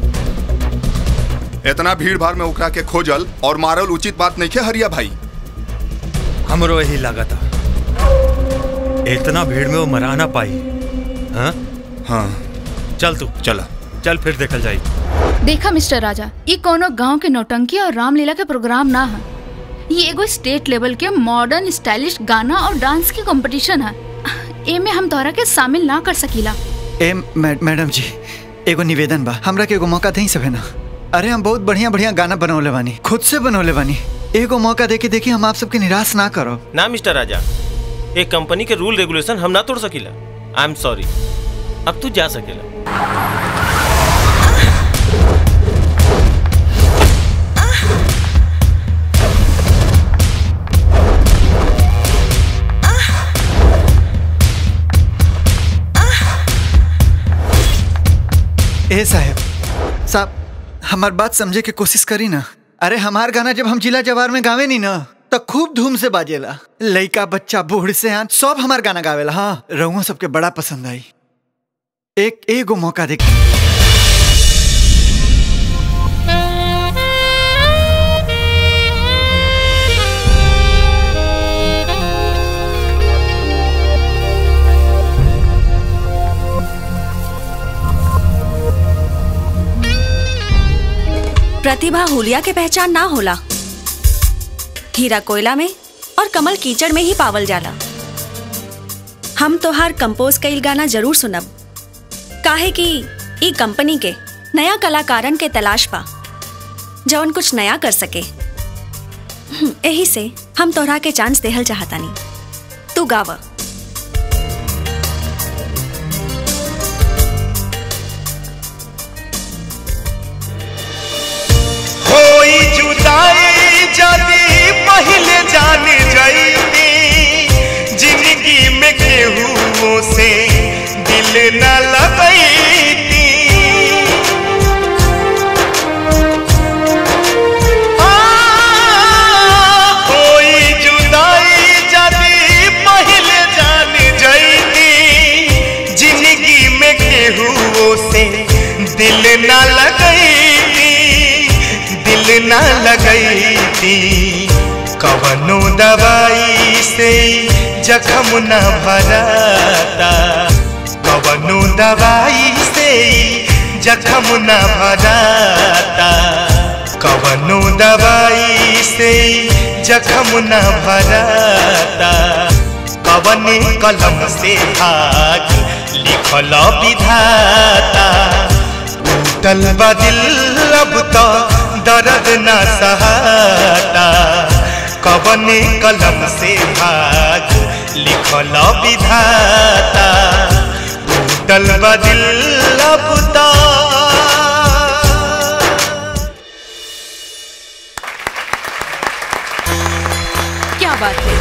इतना भीड़ भाड़ में उकरा के खोजल और मारल उचित बात नहीं है हरिया भाई हमरो यही लगा था इतना भीड़ में वो मरा ना पाई हाँ हाँ चल तू चला चल फिर देखल जाई देखा मिस्टर राजा ये कोनो गांव के नौटंकी और रामलीला के प्रोग्राम ना है ये एगो स्टेट लेवल के मॉडर्न स्टाइलिश गाना और डांस की कंपटीशन है एमे हम तोहरा के शामिल ना कर सकीला ए मै- मैडम जी एगो निवेदन बा हमरा के एगो मौका देई सभे ना अरे हम बहुत बढ़िया बढ़िया गाना बनौले बानी खुद से बनौले बानी एगो मौका देके देखी हम आप सबके निराश ना करो ना मिस्टर राजा एक कंपनी के रूल रेगुलेशन हम ना तोड़ सकीला आई एम सॉरी अब तू जा सकेला ए साहब साहब हमार बात समझे के कोशिश करी ना अरे हमार गाना जब हम जिला जवार में गावे नी ना तो खूब धूम से बाजेला लइका बच्चा बूढ़ से आन सब हमार गाना गावेला हाँ रहुआ सबके बड़ा पसंद आई एक एगो मौका देख प्रतिभा हुलिया के पहचान ना होला हीरा कोयला में और कमल कीचड़ में ही पावल जाला हम तोहार कंपोज कईल गाना जरूर सुनब काहे कि ई कंपनी के नया कलाकारन के तलाश पा जौन कुछ नया कर सके हम्म, एही से हम तोहरा के चांस देहल चाहतानी तू गावा होई जुदाई जदी पहले जान जाईती जिंदगी में केहू से दिल न लगईती आ, होई जुदाई जदी पहले जान जाईती जिंदगी में केहू से दिल न लगईती दिल न लगईती कवनो दवाई से जखम न भराता कवनो दवाई से जखम न भराता कवनो दवाई से जखम न भराता कवने कलम से भाग लिखल विधाता टूटल बा दिल अब तो दर्द न सहाता कवने कलम से भाग लिखल विधाता टूटल बा दिल अब तो क्या बात है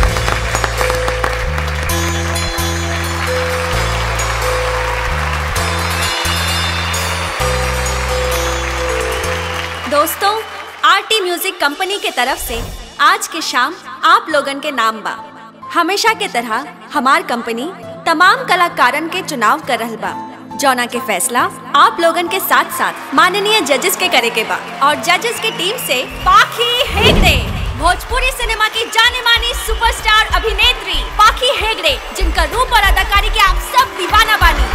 दोस्तों आरटी म्यूजिक कंपनी के तरफ से आज के शाम आप लोगन के नाम बा हमेशा के तरह हमार कंपनी तमाम कलाकारन के चुनाव कर रहल बा जौना के फैसला आप लोगन के साथ साथ माननीय जजेस के करे के बा और जजेस की टीम से पाखी हेगड़े भोजपुरी सिनेमा की जाने मानी सुपरस्टार अभिनेत्री पाखी हेगड़े जिनका रूप और अदाकारी के आप सब दीवाना बानी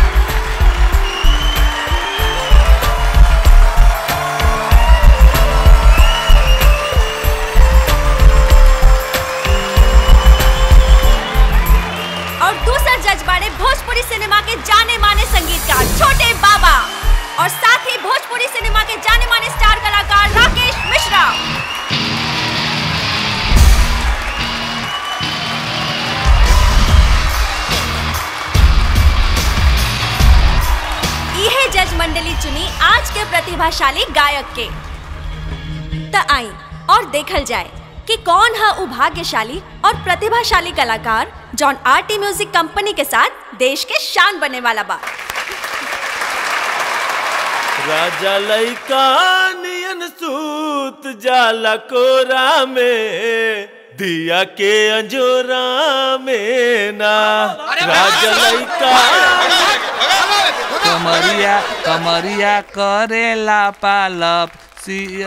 और दूसरा जज बाड़े भोजपुरी सिनेमा के जाने माने संगीतकार छोटे बाबा और साथ ही भोजपुरी सिनेमा के जाने माने स्टार कलाकार राकेश मिश्रा यह जज मंडली चुनी आज के प्रतिभाशाली गायक के त आई और देखल जाए कि कौन है उ भाग्यशाली और प्रतिभाशाली कलाकार जॉन आरटी म्यूजिक कंपनी के साथ देश के शान बने वाला बा राजा लइका नियन सूत जाला कोरा में दिया के अंजोरा में ना राजा लइका कमरिया कमरिया करेला पालप सिया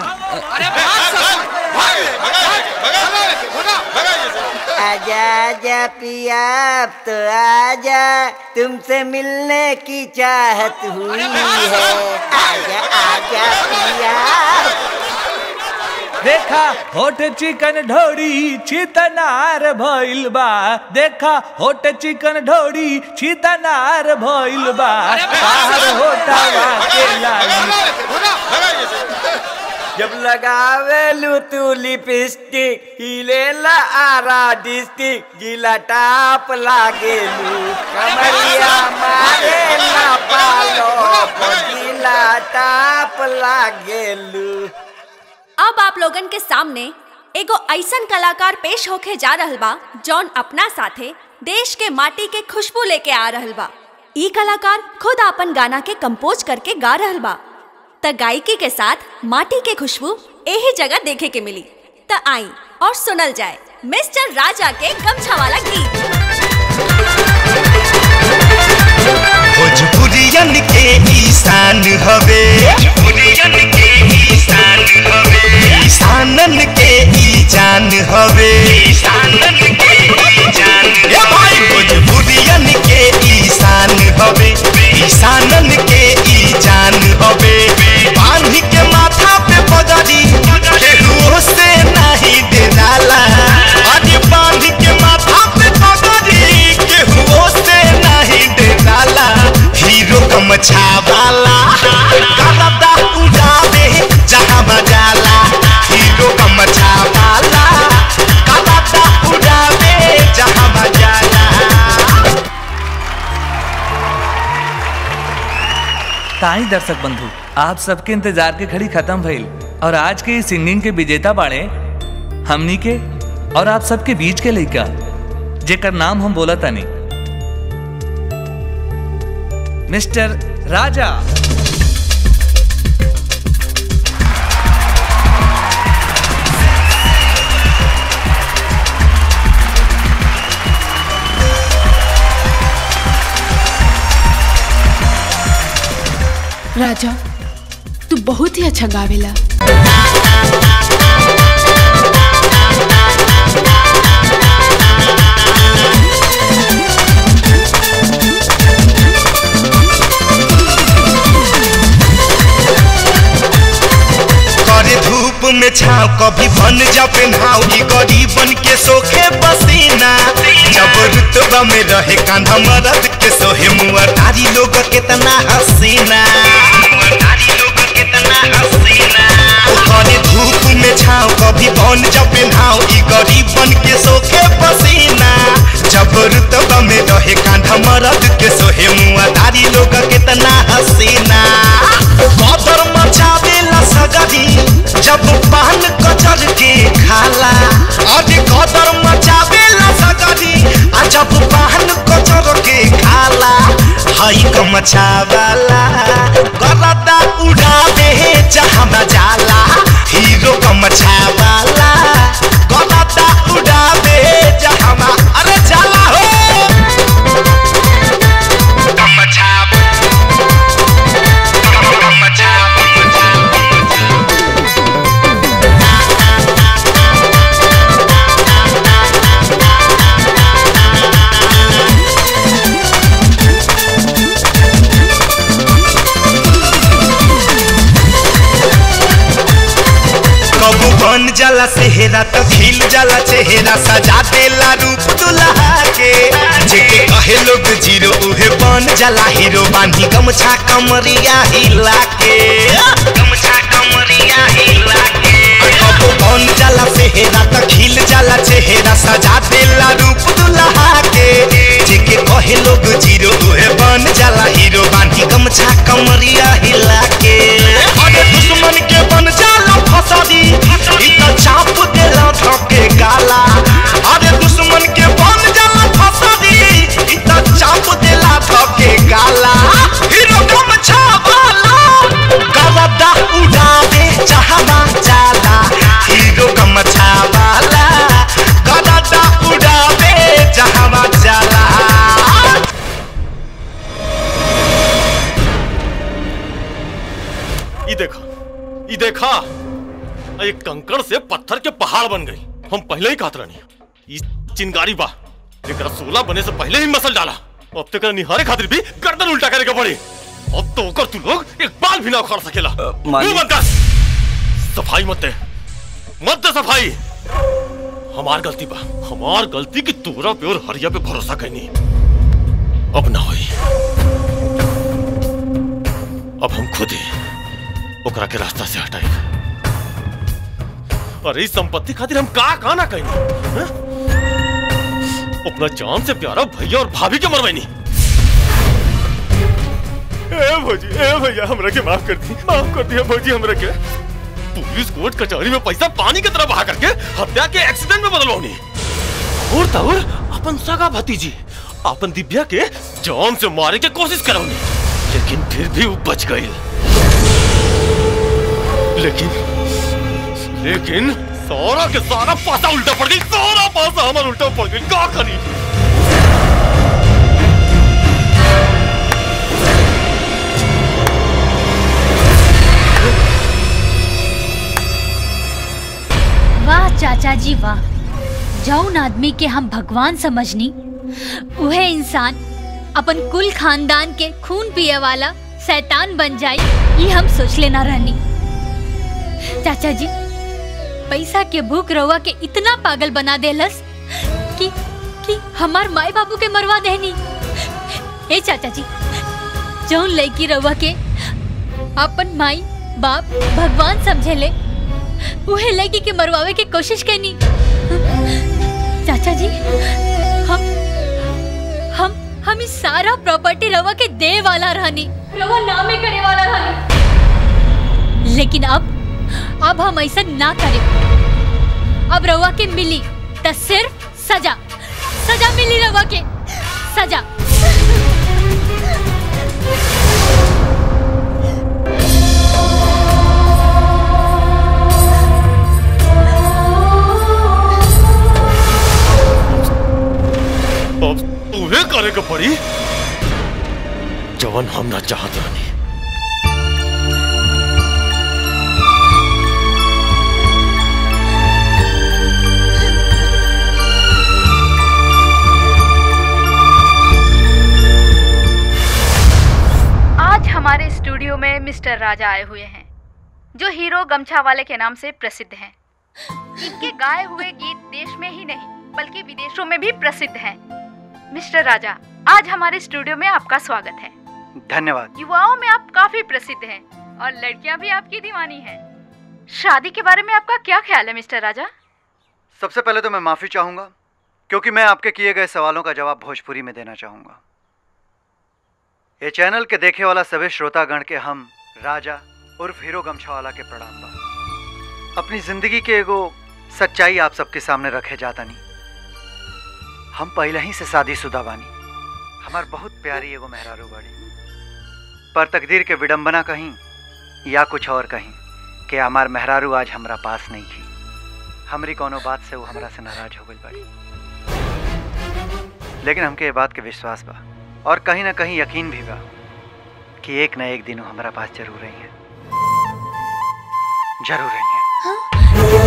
आजा आजा पिया अब तो आजा तुमसे मिलने की चाहत हुई है आजा आजा पिया देखा होठ चिकन ढोरी छितनार भइल बा देखा होठ चिकन ढोरी छितनार भइल बा बाहर होटावा के लाली जब लगावेलू तू लिपस्टिक हिलेला आरा डिस्टिक जिला टाप लागेलू कमरिया मारे ना पालो जिला टाप लागेलू अब आप लोगन के सामने एगो ऐसन कलाकार पेश होके जा रहल बा जौन अपना साथे देश के माटी के खुशबू लेके आ रहल बा ई कलाकार खुद अपन गाना के कंपोज करके गा रहल बा त गायकी के साथ माटी के खुशबू यही जगह देखे के मिली त आई और सुनल जाए मिस्टर राजा के गमछा वाला गीत भोजपुरियन के ईशान हवे भोजपुरियन के ईशान हवे ईशानन के ई जान हवे ईशानन के ई जान ए भाई भोजपुरियन के ईशान हवे ईशानन के ई जान हवे बांध के माथा पे पगड़ी केहू से नहीं डराला अरे बांध के माथा पे पगड़ी केहू से नहीं डराला हीरो गमछा वाला करदा उड़ावे जहाँ बजाला हीरो गमछा वाला करदा उड़ावे जहाँ बजाला ताई दर्शक बंधु आप सबके इंतजार के घड़ी खत्म भइल और आज के इस सिंगिंग के विजेता बाड़े हमनी के और आप सबके बीच के लइका जेकर नाम हम बोला तानी मिस्टर राजा राजा तू बहुत ही अच्छा गावेला करे धूप में छाव कभी बन जा पेन्हाव ई गरीबन के सोखे पसीना जब रुतबा में रहे कांधा मरद के सोहे मुआ तारी लोग कितना हसीना ओ करे धूप में छाव कभी बन जा पेन्हाव ई गरीबन के सोखे पसीना जब रुतबा में रहे कांधा मरद के सोहे मुआ तारी लोग कितना हसीना कदर मचावेला सगरी जब पान कचर के खाला अरे कदर मचावेला सगरी आ जब पान कचर के खाला हई गमछावाला गरदा उड़ावे जहाँ जाला हीरो गमछावाला गरदा उड़ावे जहाँ अरे जाला हो गमछा कबू बन जाला सेहरा तो खिल जाला चेहरा सजा देला रूप दुल्हा के जेके कहे लोग जीरो उहे बन जाला हीरो बांधी गमछा कमरिया हिला के गमछा कमरिया हिला के कबू बन जाला सेहरा तो खिल जाला चेहरा सजा देला रूप दुल्हा के जेके कहे लोग जीरो उहे बन जाला हीरो बांधी गमछा कमरिया हिला के अरे दुश्मन के बन जाला फसादी ई त चाप देला धके गाला अरे दुश्मन के बन जाला फसादी ई त चाप देला धके गाला हीरो गमछा वाला गवदा उड़ावे जहां जाला हीरो गमछा वाला गवदा उड़ावे जहां जाला ये देखा ये देखा एक कंकड़ से पत्थर के पहाड़ बन गई हम पहले ही कहत रहनी ये चिंगारी बा एकरा सोलह बने से पहले ही मसल डाला अब तक निहारे खातिर भी गर्दन उल्टा करे के पड़ी अब तो ओकर तू लोग एक बाल भी ना उखाड़ सकेला मुंह बंद कर सफाई मत दे मत दे सफाई हमार गलती बा हमार गलती की तोरा पे और हरिया पे भरोसा कैनी अब ना होई अब हम खुद ही ओकरा के रास्ता से हटाई अरे इस संपत्ति खातिर हम का का ना कहीं अपना जान से प्यारा भैया और भाभी के मरवाई ए भौजी ए भैया हमरा के माफ कर दी माफ कर दिया भौजी हमरा के पुलिस कोर्ट कचहरी में पैसा पानी की तरह बहा करके हत्या के एक्सीडेंट में बदलवानी और तौर अपन सगा भतीजी अपन दिव्या के जान से मारे के कोशिश करोगे लेकिन फिर भी वो बच गई लेकिन लेकिन सारा के सारा पासा उल्टा पड़ गई सारा पासा हमारा उल्टा पड़ गई का करी वाह चाचा जी वाह जौन आदमी के हम भगवान समझनी उहे इंसान अपन कुल खानदान के खून पिए वाला शैतान बन जाए ये हम सोच लेना रहनी चाचा जी पैसा के भूख रवा के इतना पागल बना देलस कि कि हमार माई बाबू के मरवा देनी ए चाचा जी जौन लड़की रवा के अपन माई बाप भगवान समझे ले उहे लड़की के मरवावे के कोशिश करनी चाचा जी हम हम हम इस सारा प्रॉपर्टी रवा के दे वाला रहनी रवा नामे करे वाला रहनी लेकिन अब अब हम ऐसा ना करें अब रवा के मिली तो सिर्फ सजा सजा मिली रवा के सजा अब उहे करे के पड़ी जवन हम ना चाहत रहनी आज हमारे स्टूडियो में मिस्टर राजा आए हुए हैं जो हीरो गमछा वाले के नाम से प्रसिद्ध हैं इनके गाए हुए गीत देश में ही नहीं बल्कि विदेशों में भी प्रसिद्ध हैं मिस्टर राजा आज हमारे स्टूडियो में आपका स्वागत है धन्यवाद युवाओं में आप काफी प्रसिद्ध हैं और लड़कियां भी आपकी दीवानी हैं शादी के बारे में आपका क्या ख्याल है मिस्टर राजा सबसे पहले तो मैं माफी चाहूंगा क्योंकि मैं आपके किए गए सवालों का जवाब भोजपुरी में देना चाहूंगा ये चैनल के देखे वाला सभी श्रोतागण के हम राजा उर्फ हीरो गमछावाला के प्रणाम बा अपनी जिंदगी के एगो सच्चाई आप सबके सामने रखे जाता नहीं हम पहले ही से शादीशुदा बानी हमार बहुत प्यारी एगो मेहरारू बाड़ी पर तकदीर के विडंबना कहीं या कुछ और कहीं कि हमार मेहरारू आज हमरा पास नहीं थी हमरी कोनो बात से वो हमरा से नाराज हो गई बाड़ी लेकिन हमके ये बात के विश्वास बा और कहीं ना कहीं यकीन भी बा कि एक न एक दिन वो हमारा पास जरूर रही है जरूर रही है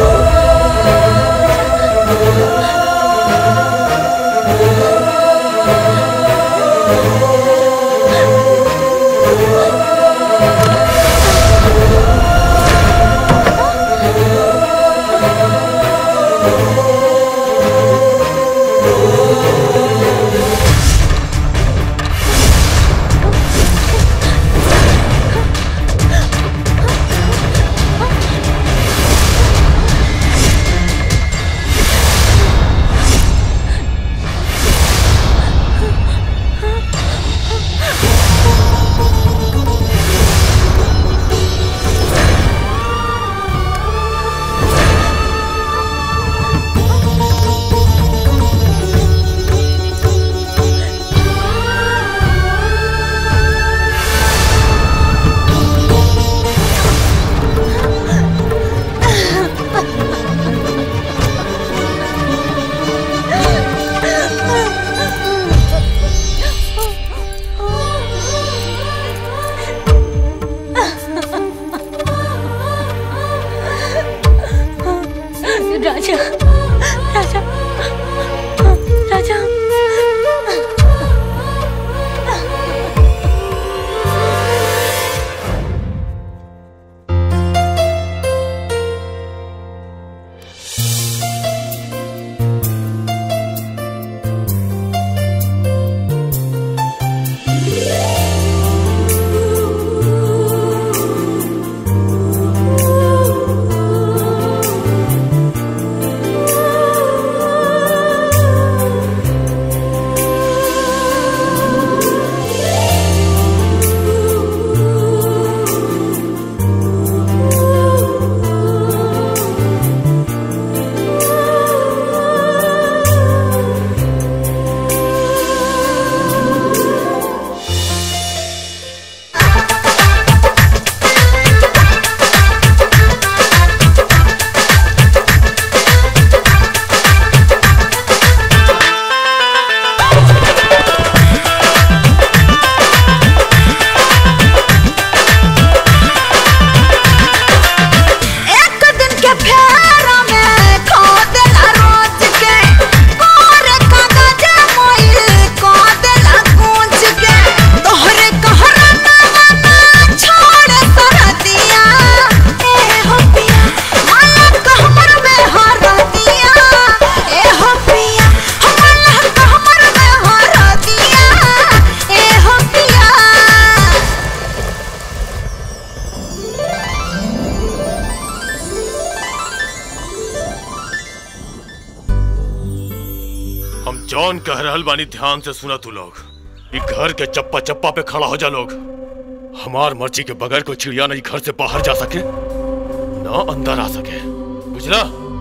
जॉन कह रहल बानी ध्यान से सुना तू लोग ये घर के चप्पा चप्पा पे खड़ा हो जा लोग हमार मर्जी के बगैर कोई चिड़िया नहीं घर से बाहर जा सके ना अंदर आ सके बुझला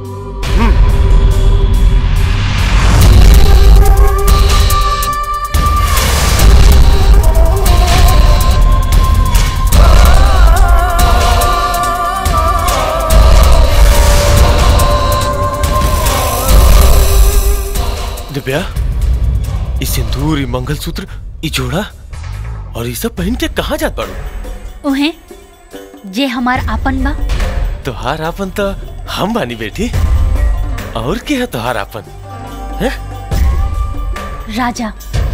दिव्या ये सिंदूर ये मंगलसूत्र ये जोड़ा और ये सब पहन के कहाँ जात बाड़ू उहे जे हमार आपन बा तोहार आपन तो हम बानी बेटी और के है तोहार आपन हैं? राजा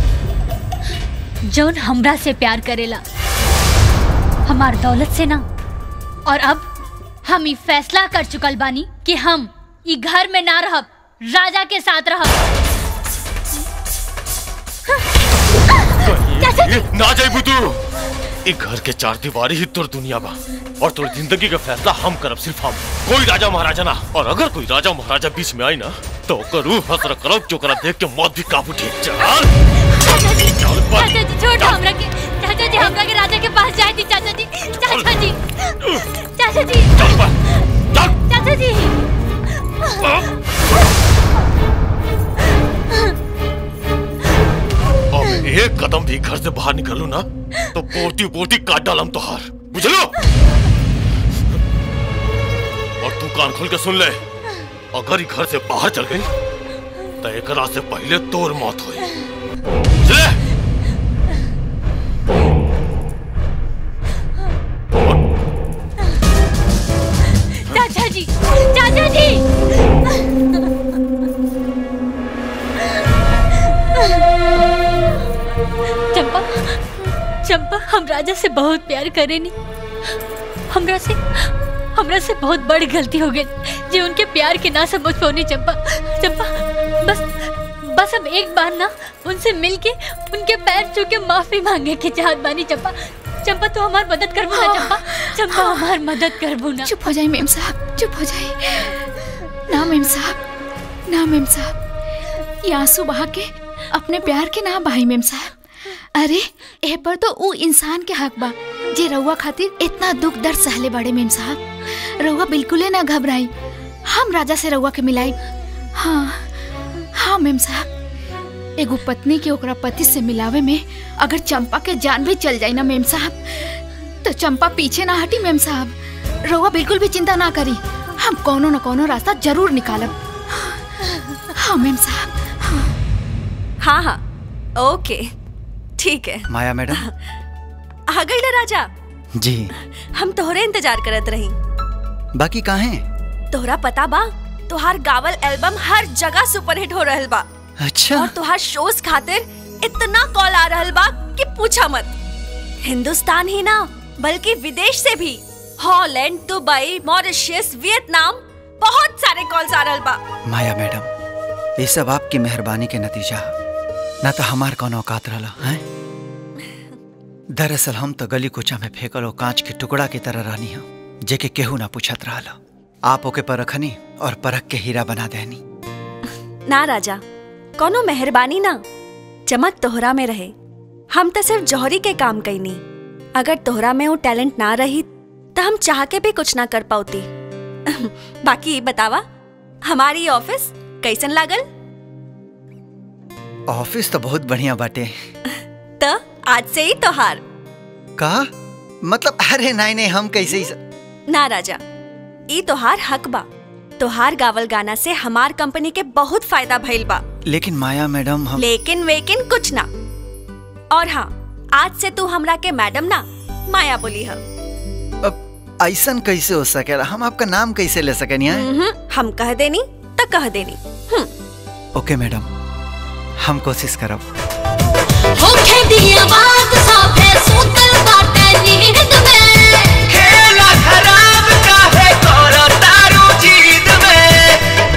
जौन हमरा से प्यार करेला हमार दौलत से ना और अब हम ई फैसला कर चुकल बानी कि हम ई घर में ना रहब राजा के साथ रहब चाचा जी ए, ना जाइबू तू ई घर के चार दीवारी ही तोर दुनिया बा और तोर जिंदगी का फैसला हम करब सिर्फ हम कोई राजा महाराजा ना और अगर कोई राजा महाराजा बीच में आई ना तो ओकर रूह हसर करब जो करा देख के मौत भी काबू ठीक चल चाचा जी चाचा जी छोड़ दो हमरा के चाचा जी हमरा के राजा के पास जाए थी चाचा जी चाचा जी चाचा जी चाचा जी अब एक कदम भी घर से बाहर निकलू ना तो बोटी बोटी काट डालम तोहार बुझलो और तू कान खोल के सुन ले अगर ये घर से बाहर चल गई तो एकरा से पहले तोर मौत हुई बुझले चाचा जी चाचा जी चंपा चंपा हम राजा से बहुत प्यार करेनी हमरा से हमरा से बहुत बड़ी गलती हो गई जे उनके प्यार के ना समझ पौनी चंपा चंपा बस बस अब एक बार ना उनसे मिलके उनके पैर छू के माफी मांगे के चाहत बानी चंपा चंपा तू हमार मदद करबू ना चंपा चंपा हमार मदद करबू ना चुप हो जाए मेम साहब चुप हो जाए ना मेम साहब ना मेम साहब ये आंसू बहा के अपने प्यार के ना बहाई मेम साहब अरे ए पर तो ऊ इंसान के हक बा जे रउआ खातिर इतना दुख दर्द सहले बड़े मेम साहब रउआ बिल्कुले ना घबराई हम राजा से रउआ के मिलाई हाँ हाँ मेम साहब एगो पत्नी के ओकरा पति से मिलावे में अगर चंपा के जान भी चल जाई ना मेम साहब तो चंपा पीछे ना हटी मेम साहब रउआ बिल्कुल भी चिंता ना करी हम कोनो न कोनो रास्ता जरूर निकालब हाँ मेम साहब हाँ हाँ ओके ठीक है माया मैडम आ गई ना राजा जी हम तोहरे इंतजार करत रही बाकी काहे तोहरा पता बा तोहार गावल एल्बम हर जगह सुपरहिट हो रहल बा अच्छा और तोहार शोज खातिर इतना कॉल आ रहल बा कि पूछा मत हिंदुस्तान ही ना बल्कि विदेश से भी हॉलैंड दुबई मॉरिशस वियतनाम बहुत सारे कॉल्स आ रहल बा माया मैडम ये सब आपकी मेहरबानी के नतीजा ना तो हमार कौन औकात रहला हैं दरअसल हम तो गली कुचा में फेंकल और कांच के टुकड़ा की तरह रहनी हम जेके केहू ना पूछत रहला आप ओके परखनी और परख के हीरा बना देनी ना राजा कोनो मेहरबानी ना चमक तोहरा में रहे हम तो सिर्फ जौहरी के काम कैनी अगर तोहरा में वो टैलेंट ना रही तो हम चाह के भी कुछ ना कर पाती बाकी बतावा हमारी ऑफिस कैसन लागल ऑफिस तो बहुत बढ़िया बाटे तो आज से ही तोहार का मतलब अरे नहीं नहीं हम कैसे ही स... ना राजा ई तोहार हक बा तोहार गावल गाना से हमार कंपनी के बहुत फायदा भइल बा लेकिन माया मैडम हम लेकिन वेकिन कुछ ना और हाँ आज से तू हमरा के मैडम ना माया बोली है ऐसन कैसे हो सकेला हम आपका नाम कैसे ले सकेनी हैं? हम कह देनी तो कह देनी ओके मैडम हम कोशिश करब होखे दिया बात साफे सूतल बाटे नींद में खेला खराब काहे करो तारू जीत में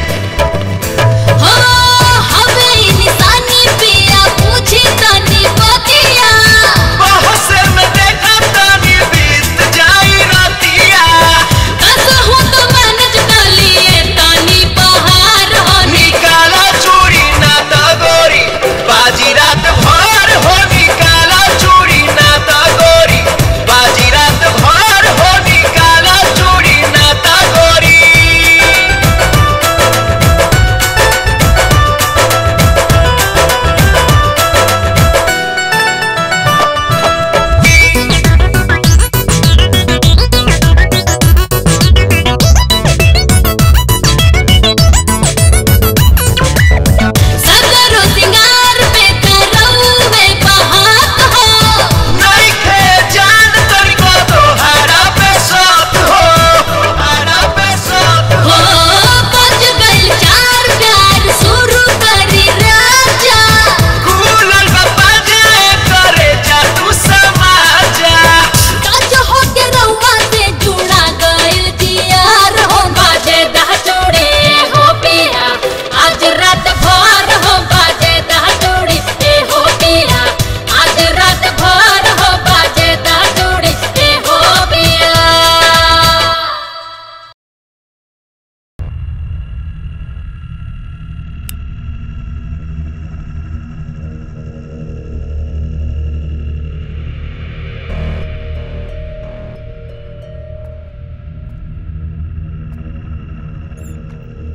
हो हमें निशानी पिया पूछी तनी बतिया बहस में देखा तानी बीत जाई रातिया कसहु तो मैनेज कर लिए तनी बहार हो निकाला चूड़ी ना तो गोरी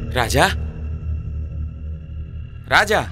राजा राजा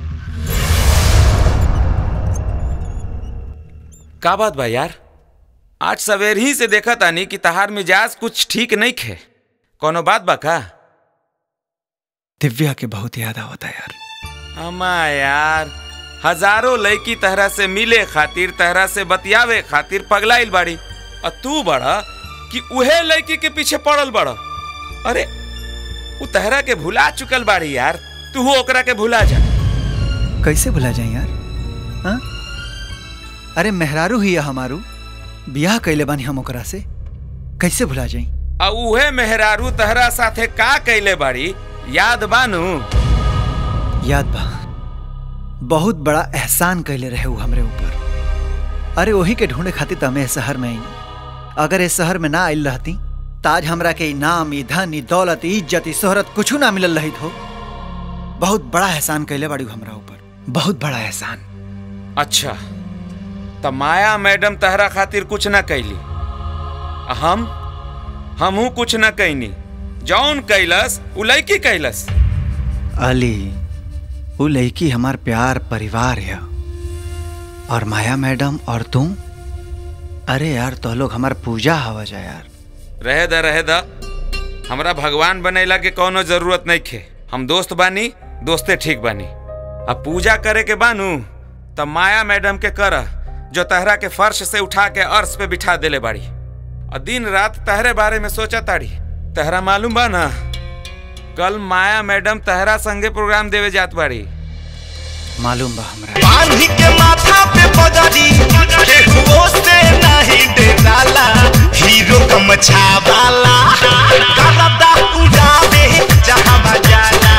का बात बा यार आज सवेर ही से देखा तानी कि तहार मिजाज कुछ ठीक नहीं खे कोनो बात बा का दिव्या के बहुत याद आवता यार अमा यार हजारों लड़की तहरा से मिले खातिर तहरा से बतियावे खातिर पगलाइल बाड़ी और तू बड़ा कि उहे लड़की के पीछे पड़ल बड़ा अरे उ तहरा के भुला चुकल बाड़ी यार तू ओकरा के भुला जा कैसे भुला जाए यार हाँ? अरे मेहरारू ही है हमारू बियाह कैले बानी हम ओकरा से कैसे भुला जाई आ उहे मेहरारू तहरा साथे का कैले बाड़ी याद बानू याद बा बहुत बड़ा एहसान कैले रहे वो हमरे ऊपर अरे वही के ढूंढे खातिर तो हमें इस शहर में आई अगर इस शहर में ना आइल रहती ताज हमरा के इनाम ई धन ई दौलत ई इज्जत ई शोहरत कुछ ना मिलल रही हो बहुत बड़ा एहसान कैले बाड़ी हमरा ऊपर बहुत बड़ा एहसान अच्छा त माया मैडम तहरा खातिर कुछ ना कैली आ हम हमहू कुछ ना कैनी जौन कैलस उ लड़की कैलस अली वो लड़की हमार प्यार परिवार है और माया मैडम और तुम अरे यार तो लोग हमार पूजा हवा जा यार रहे द रहे द हमरा भगवान बनैला के कोनो जरूरत नहीं खे हम दोस्त बानी दोस्ते ठीक बानी अब पूजा करे के बानू तब माया मैडम के कर जो तहरा के फर्श से उठा के अर्श पे बिठा देले बाड़ी और दिन रात तहरे बारे में सोचा ताड़ी तहरा मालूम बा ना कल माया मैडम तहरा संगे प्रोग्राम देवे जात बाड़ी मालूम बा हमरा पानी के माथा पे पगड़ी केहुओ से नहीं डराला हीरो गमछा वाला करदा उड़ावे जहां जाला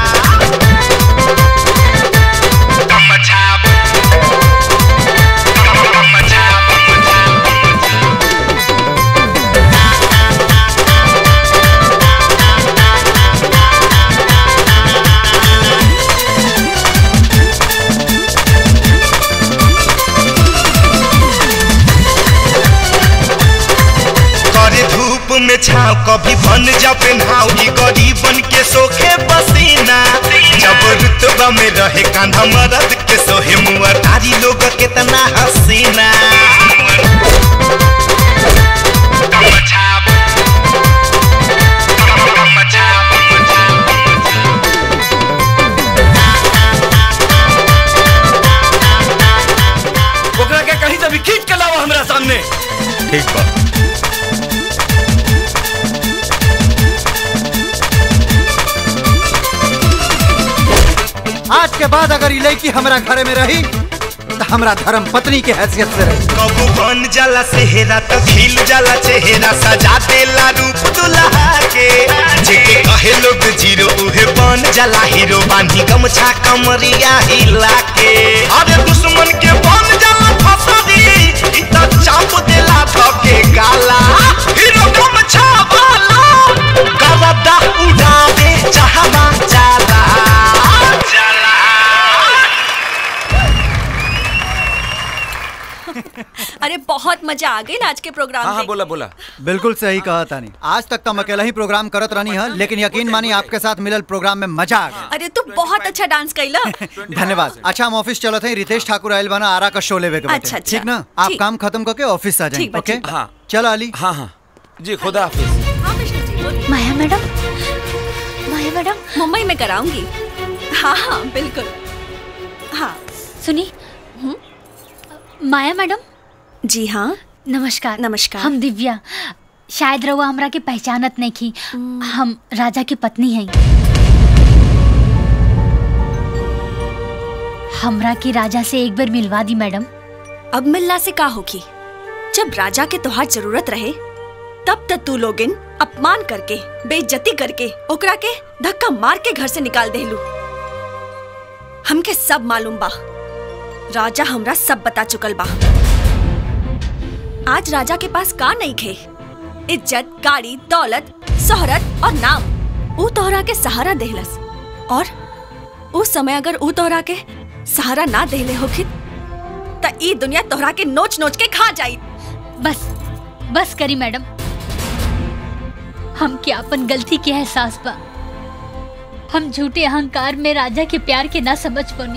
गमछा गमछा करे धूप में छाव कभी बन जा पेन्हाव की गरीबन के सोखे पसीना जब रुतबा में रहे कांधा मरद के सोहे मुआ तारी लोग कितना हसीना ओकरा के कहीं से भी खींच के लाओ हमरा सामने ठीक बा आज के बाद अगर ये लड़की हमरा घरे में रही तो हमरा धर्म पत्नी के हैसियत से रही कबू बन जाला सेहरा तो खिल जाला चेहरा सजा देला रूप दुल्हा के जेके कहे लोग जीरो उहे बन जाला हीरो बानी गमछा कमरिया हिला के अरे दुश्मन के बन जाला फसरी इ त चाप देला धके गाला हीरो गमछा वाला गवदा उड़ा दे जहां जाला अरे बहुत मजा आ गई ना आज के प्रोग्राम हाँ हाँ देख बोला बोला बिल्कुल सही कहा तानी आज तक तो हम अकेला ही प्रोग्राम करत रहनी है लेकिन यकीन मानी आपके साथ मिलल प्रोग्राम में मजा आ गया अरे तू बहुत अच्छा डांस कैला धन्यवाद अच्छा हम ऑफिस चलत हैं रितेश ठाकुर आयल बना आरा का शो लेवे के बाटे। अच्छा, अच्छा। ठीक ना आप ठीक। काम खत्म करके ऑफिस आ जाएं ठीक बा, ओके ठीक बा। हाँ चलो अली हाँ हाँ जी खुदा हाफिज माया मैडम माया मैडम मुंबई में कराऊंगी हाँ हाँ बिल्कुल हाँ सुनी माया मैडम जी हाँ नमस्कार नमस्कार हम दिव्या शायद रउआ हमरा के पहचानत नहीं की हम राजा की पत्नी हैं हमरा के राजा से एक बार मिलवा दी मैडम अब मिलना से का होगी जब राजा के तोहार जरूरत रहे तब तक तू लोगिन अपमान करके बेइज्जती करके ओकरा के धक्का मार के घर से निकाल देलू हमके सब मालूम बा राजा हमरा सब बता चुकल बा आज राजा के पास का नहीं खे इज्जत गाड़ी दौलत शोहरत और नाम ऊ तोहरा के सहारा देहलस और उस समय अगर ऊ तोहरा के सहारा ना देले होखित त ई दुनिया तोहरा के नोच नोच के खा जाई बस बस करी मैडम हम के अपन गलती के एहसास बा हम झूठे अहंकार में राजा के प्यार के ना समझ पानी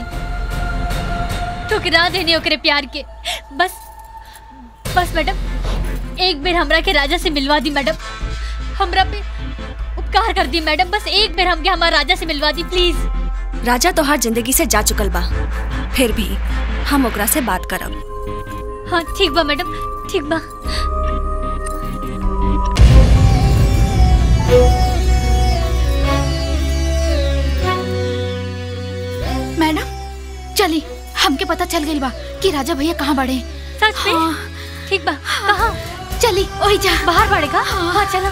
ठुकरा देने ओकरे प्यार के बस बस मैडम एक बेर हमरा के राजा से मिलवा दी मैडम हमरा पे उपकार कर दी मैडम बस एक बेर हमके हमारा राजा से मिलवा दी प्लीज राजा तो हर जिंदगी से जा चुकल बा फिर भी हम ओकरा से बात करब हाँ ठीक बा मैडम ठीक बा मैडम चली हमके पता चल गई बा कि राजा भैया कहाँ बड़े सच में ठीक बा कहाँ चली वही जा बाहर बढ़ेगा हाँ चलो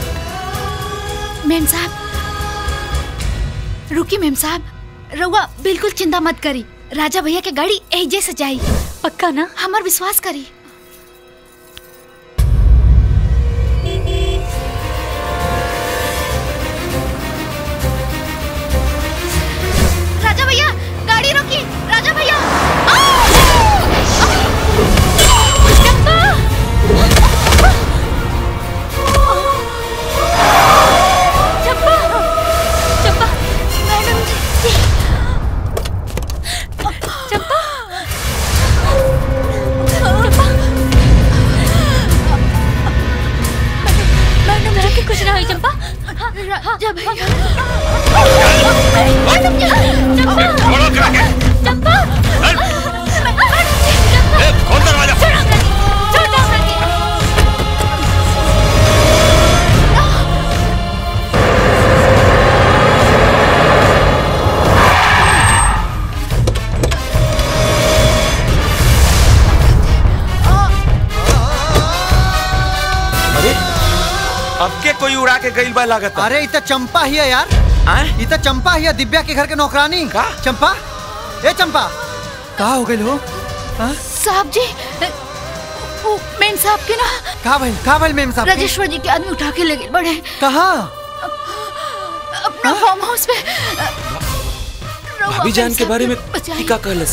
मेम साहब रुकी मेम साहब रउआ बिल्कुल चिंता मत करी राजा भैया के गाड़ी एजे से जाई पक्का ना हमार विश्वास करी राजा भैया गाड़ी रोकी राजा भैया चंपा चंपा मैडम जी चंपा चंपा मैडम मैडम के कुछ ना हुई चंपा हाँ, हाँ, राजा चंपा चंपा खोल दरवाजा अरे अब के कोई उड़ा के गइल बा लागत अरे इत चंपा ही है यार इत चंपा ही है दिव्या के घर के नौकरानी का चंपा ए चंपा कहा हो गई हो हाँ? साहब जी वो मेम साहब के ना कहा भाई कहा भाई मेम साहब के? राजेश्वर जी के आदमी उठा के ले गए बड़े कहा अपना फार्म हाउस में भाभी जान के बारे में बचाई। का कहलस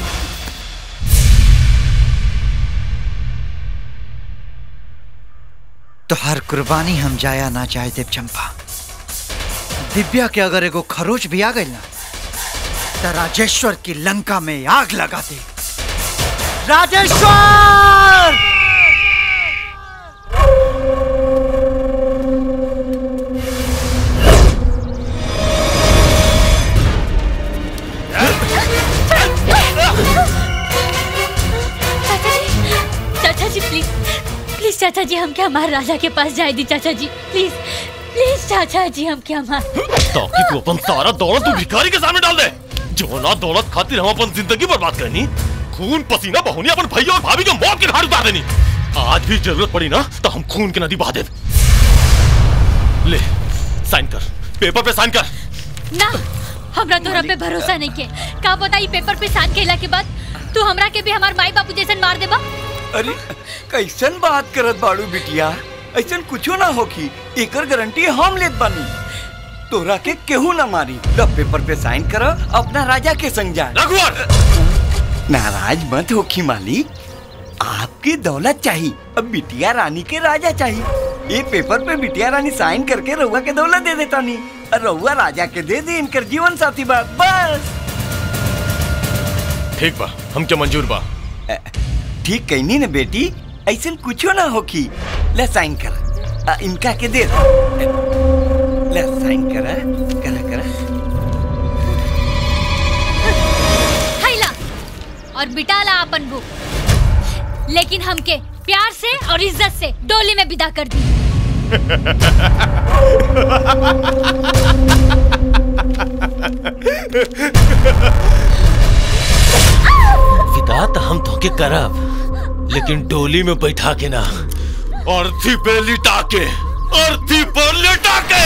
तो हर कुर्बानी हम जाया ना चाहे देव चंपा दिव्या के अगर एगो खरोच भी आ गई ना तो राजेश्वर की लंका में आग लगा दे राजेश्वर चाचा जी चाचा जी प्लीज प्लीज चाचा जी हम क्या हमारे राजा के पास जाए दी चाचा जी प्लीज प्लीज चाचा जी हम क्या हमारे ताकि तू अपन सारा दौलत तू भिखारी के सामने डाल दे जो ना दौलत खातिर हम अपन जिंदगी बर्बाद करनी खून पसीना बहोनी अपन भैया और भाभी के मौत के घाट उतार देनी आज भी जरूरत पड़ी ना तो हम खून की नदी बहा दे ले साइन कर पेपर पे साइन कर ना हमरा तोरा पे भरोसा नहीं के का पता ई पेपर पे साइन केला के बाद तू हमरा के भी हमार माई बापू जैसन मार देबा अरे कैसन बात करत बाड़ू बिटिया ऐसन कुछो ना होखी एकर गारंटी हम लेत बानी तोरा के केहू ना मारी द पेपर पे साइन कर अपना राजा के संग जा नाराज मत होखी मालिक आपकी दौलत चाहिए अब बिटिया रानी के राजा चाहिए ये पेपर पे बिटिया रानी साइन करके रउआ के दौलत दे देता नहीं और रउआ राजा के दे दे इनकर जीवन साथी बात बस ठीक बा हम क्या मंजूर बा ठीक कहनी ना बेटी ऐसन कुछो ना होखी ले साइन कर आ, इनका के दे दे। ले साइन कर कर कर हैला और बिटाला अपन बुक लेकिन हमके प्यार से और इज्जत से डोली में विदा कर दी विदा तो हम धोखे करब लेकिन डोली में बैठा के ना अर्थी पे लिटा के अर्थी पर लिटा के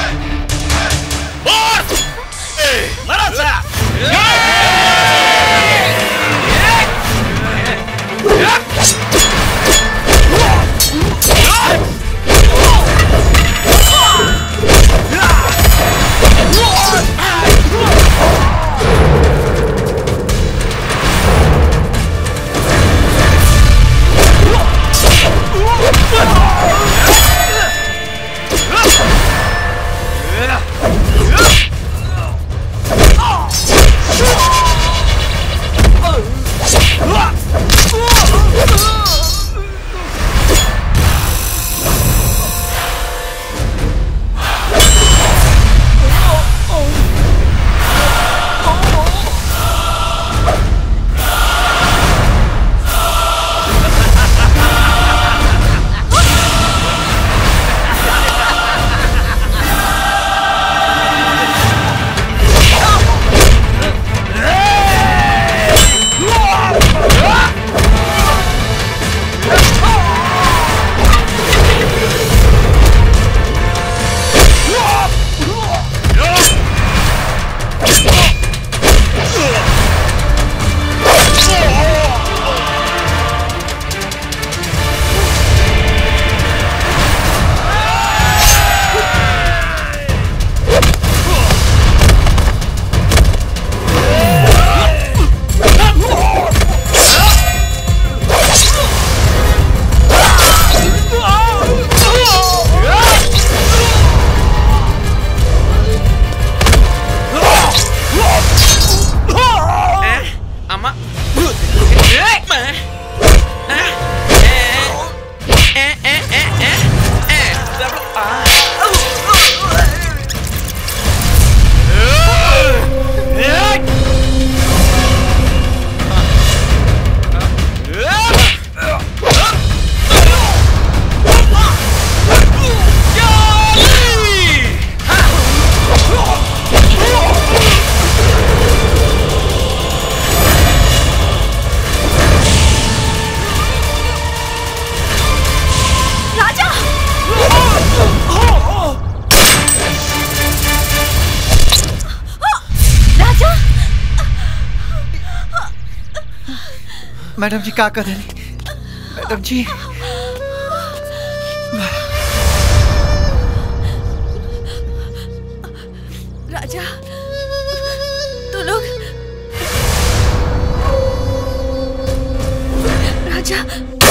मरा सा मैडम जी का कर रही मैडम जी राजा तू लोग राजा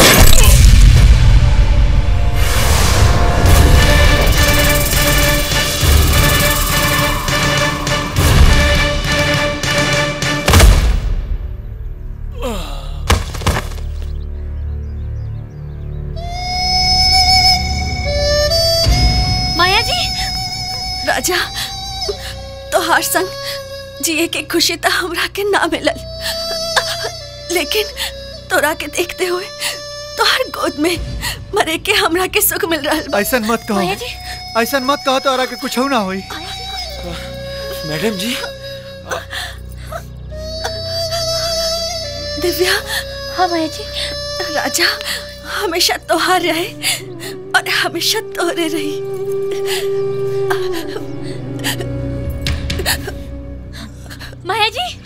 माया जी राजा तोहार संग जिए के खुशी तो हमरा के ना मिलल लेकिन तोरा के देखते हुए तोहार गोद में मरे के हमरा के सुख मिल रहा बा। ऐसा मत कहो माया जी ऐसा मत कहो तो के कुछ ना होई मैडम जी दिव्या हाँ माया जी राजा हमेशा तोहार रहे और हमेशा तोरे रही माया जी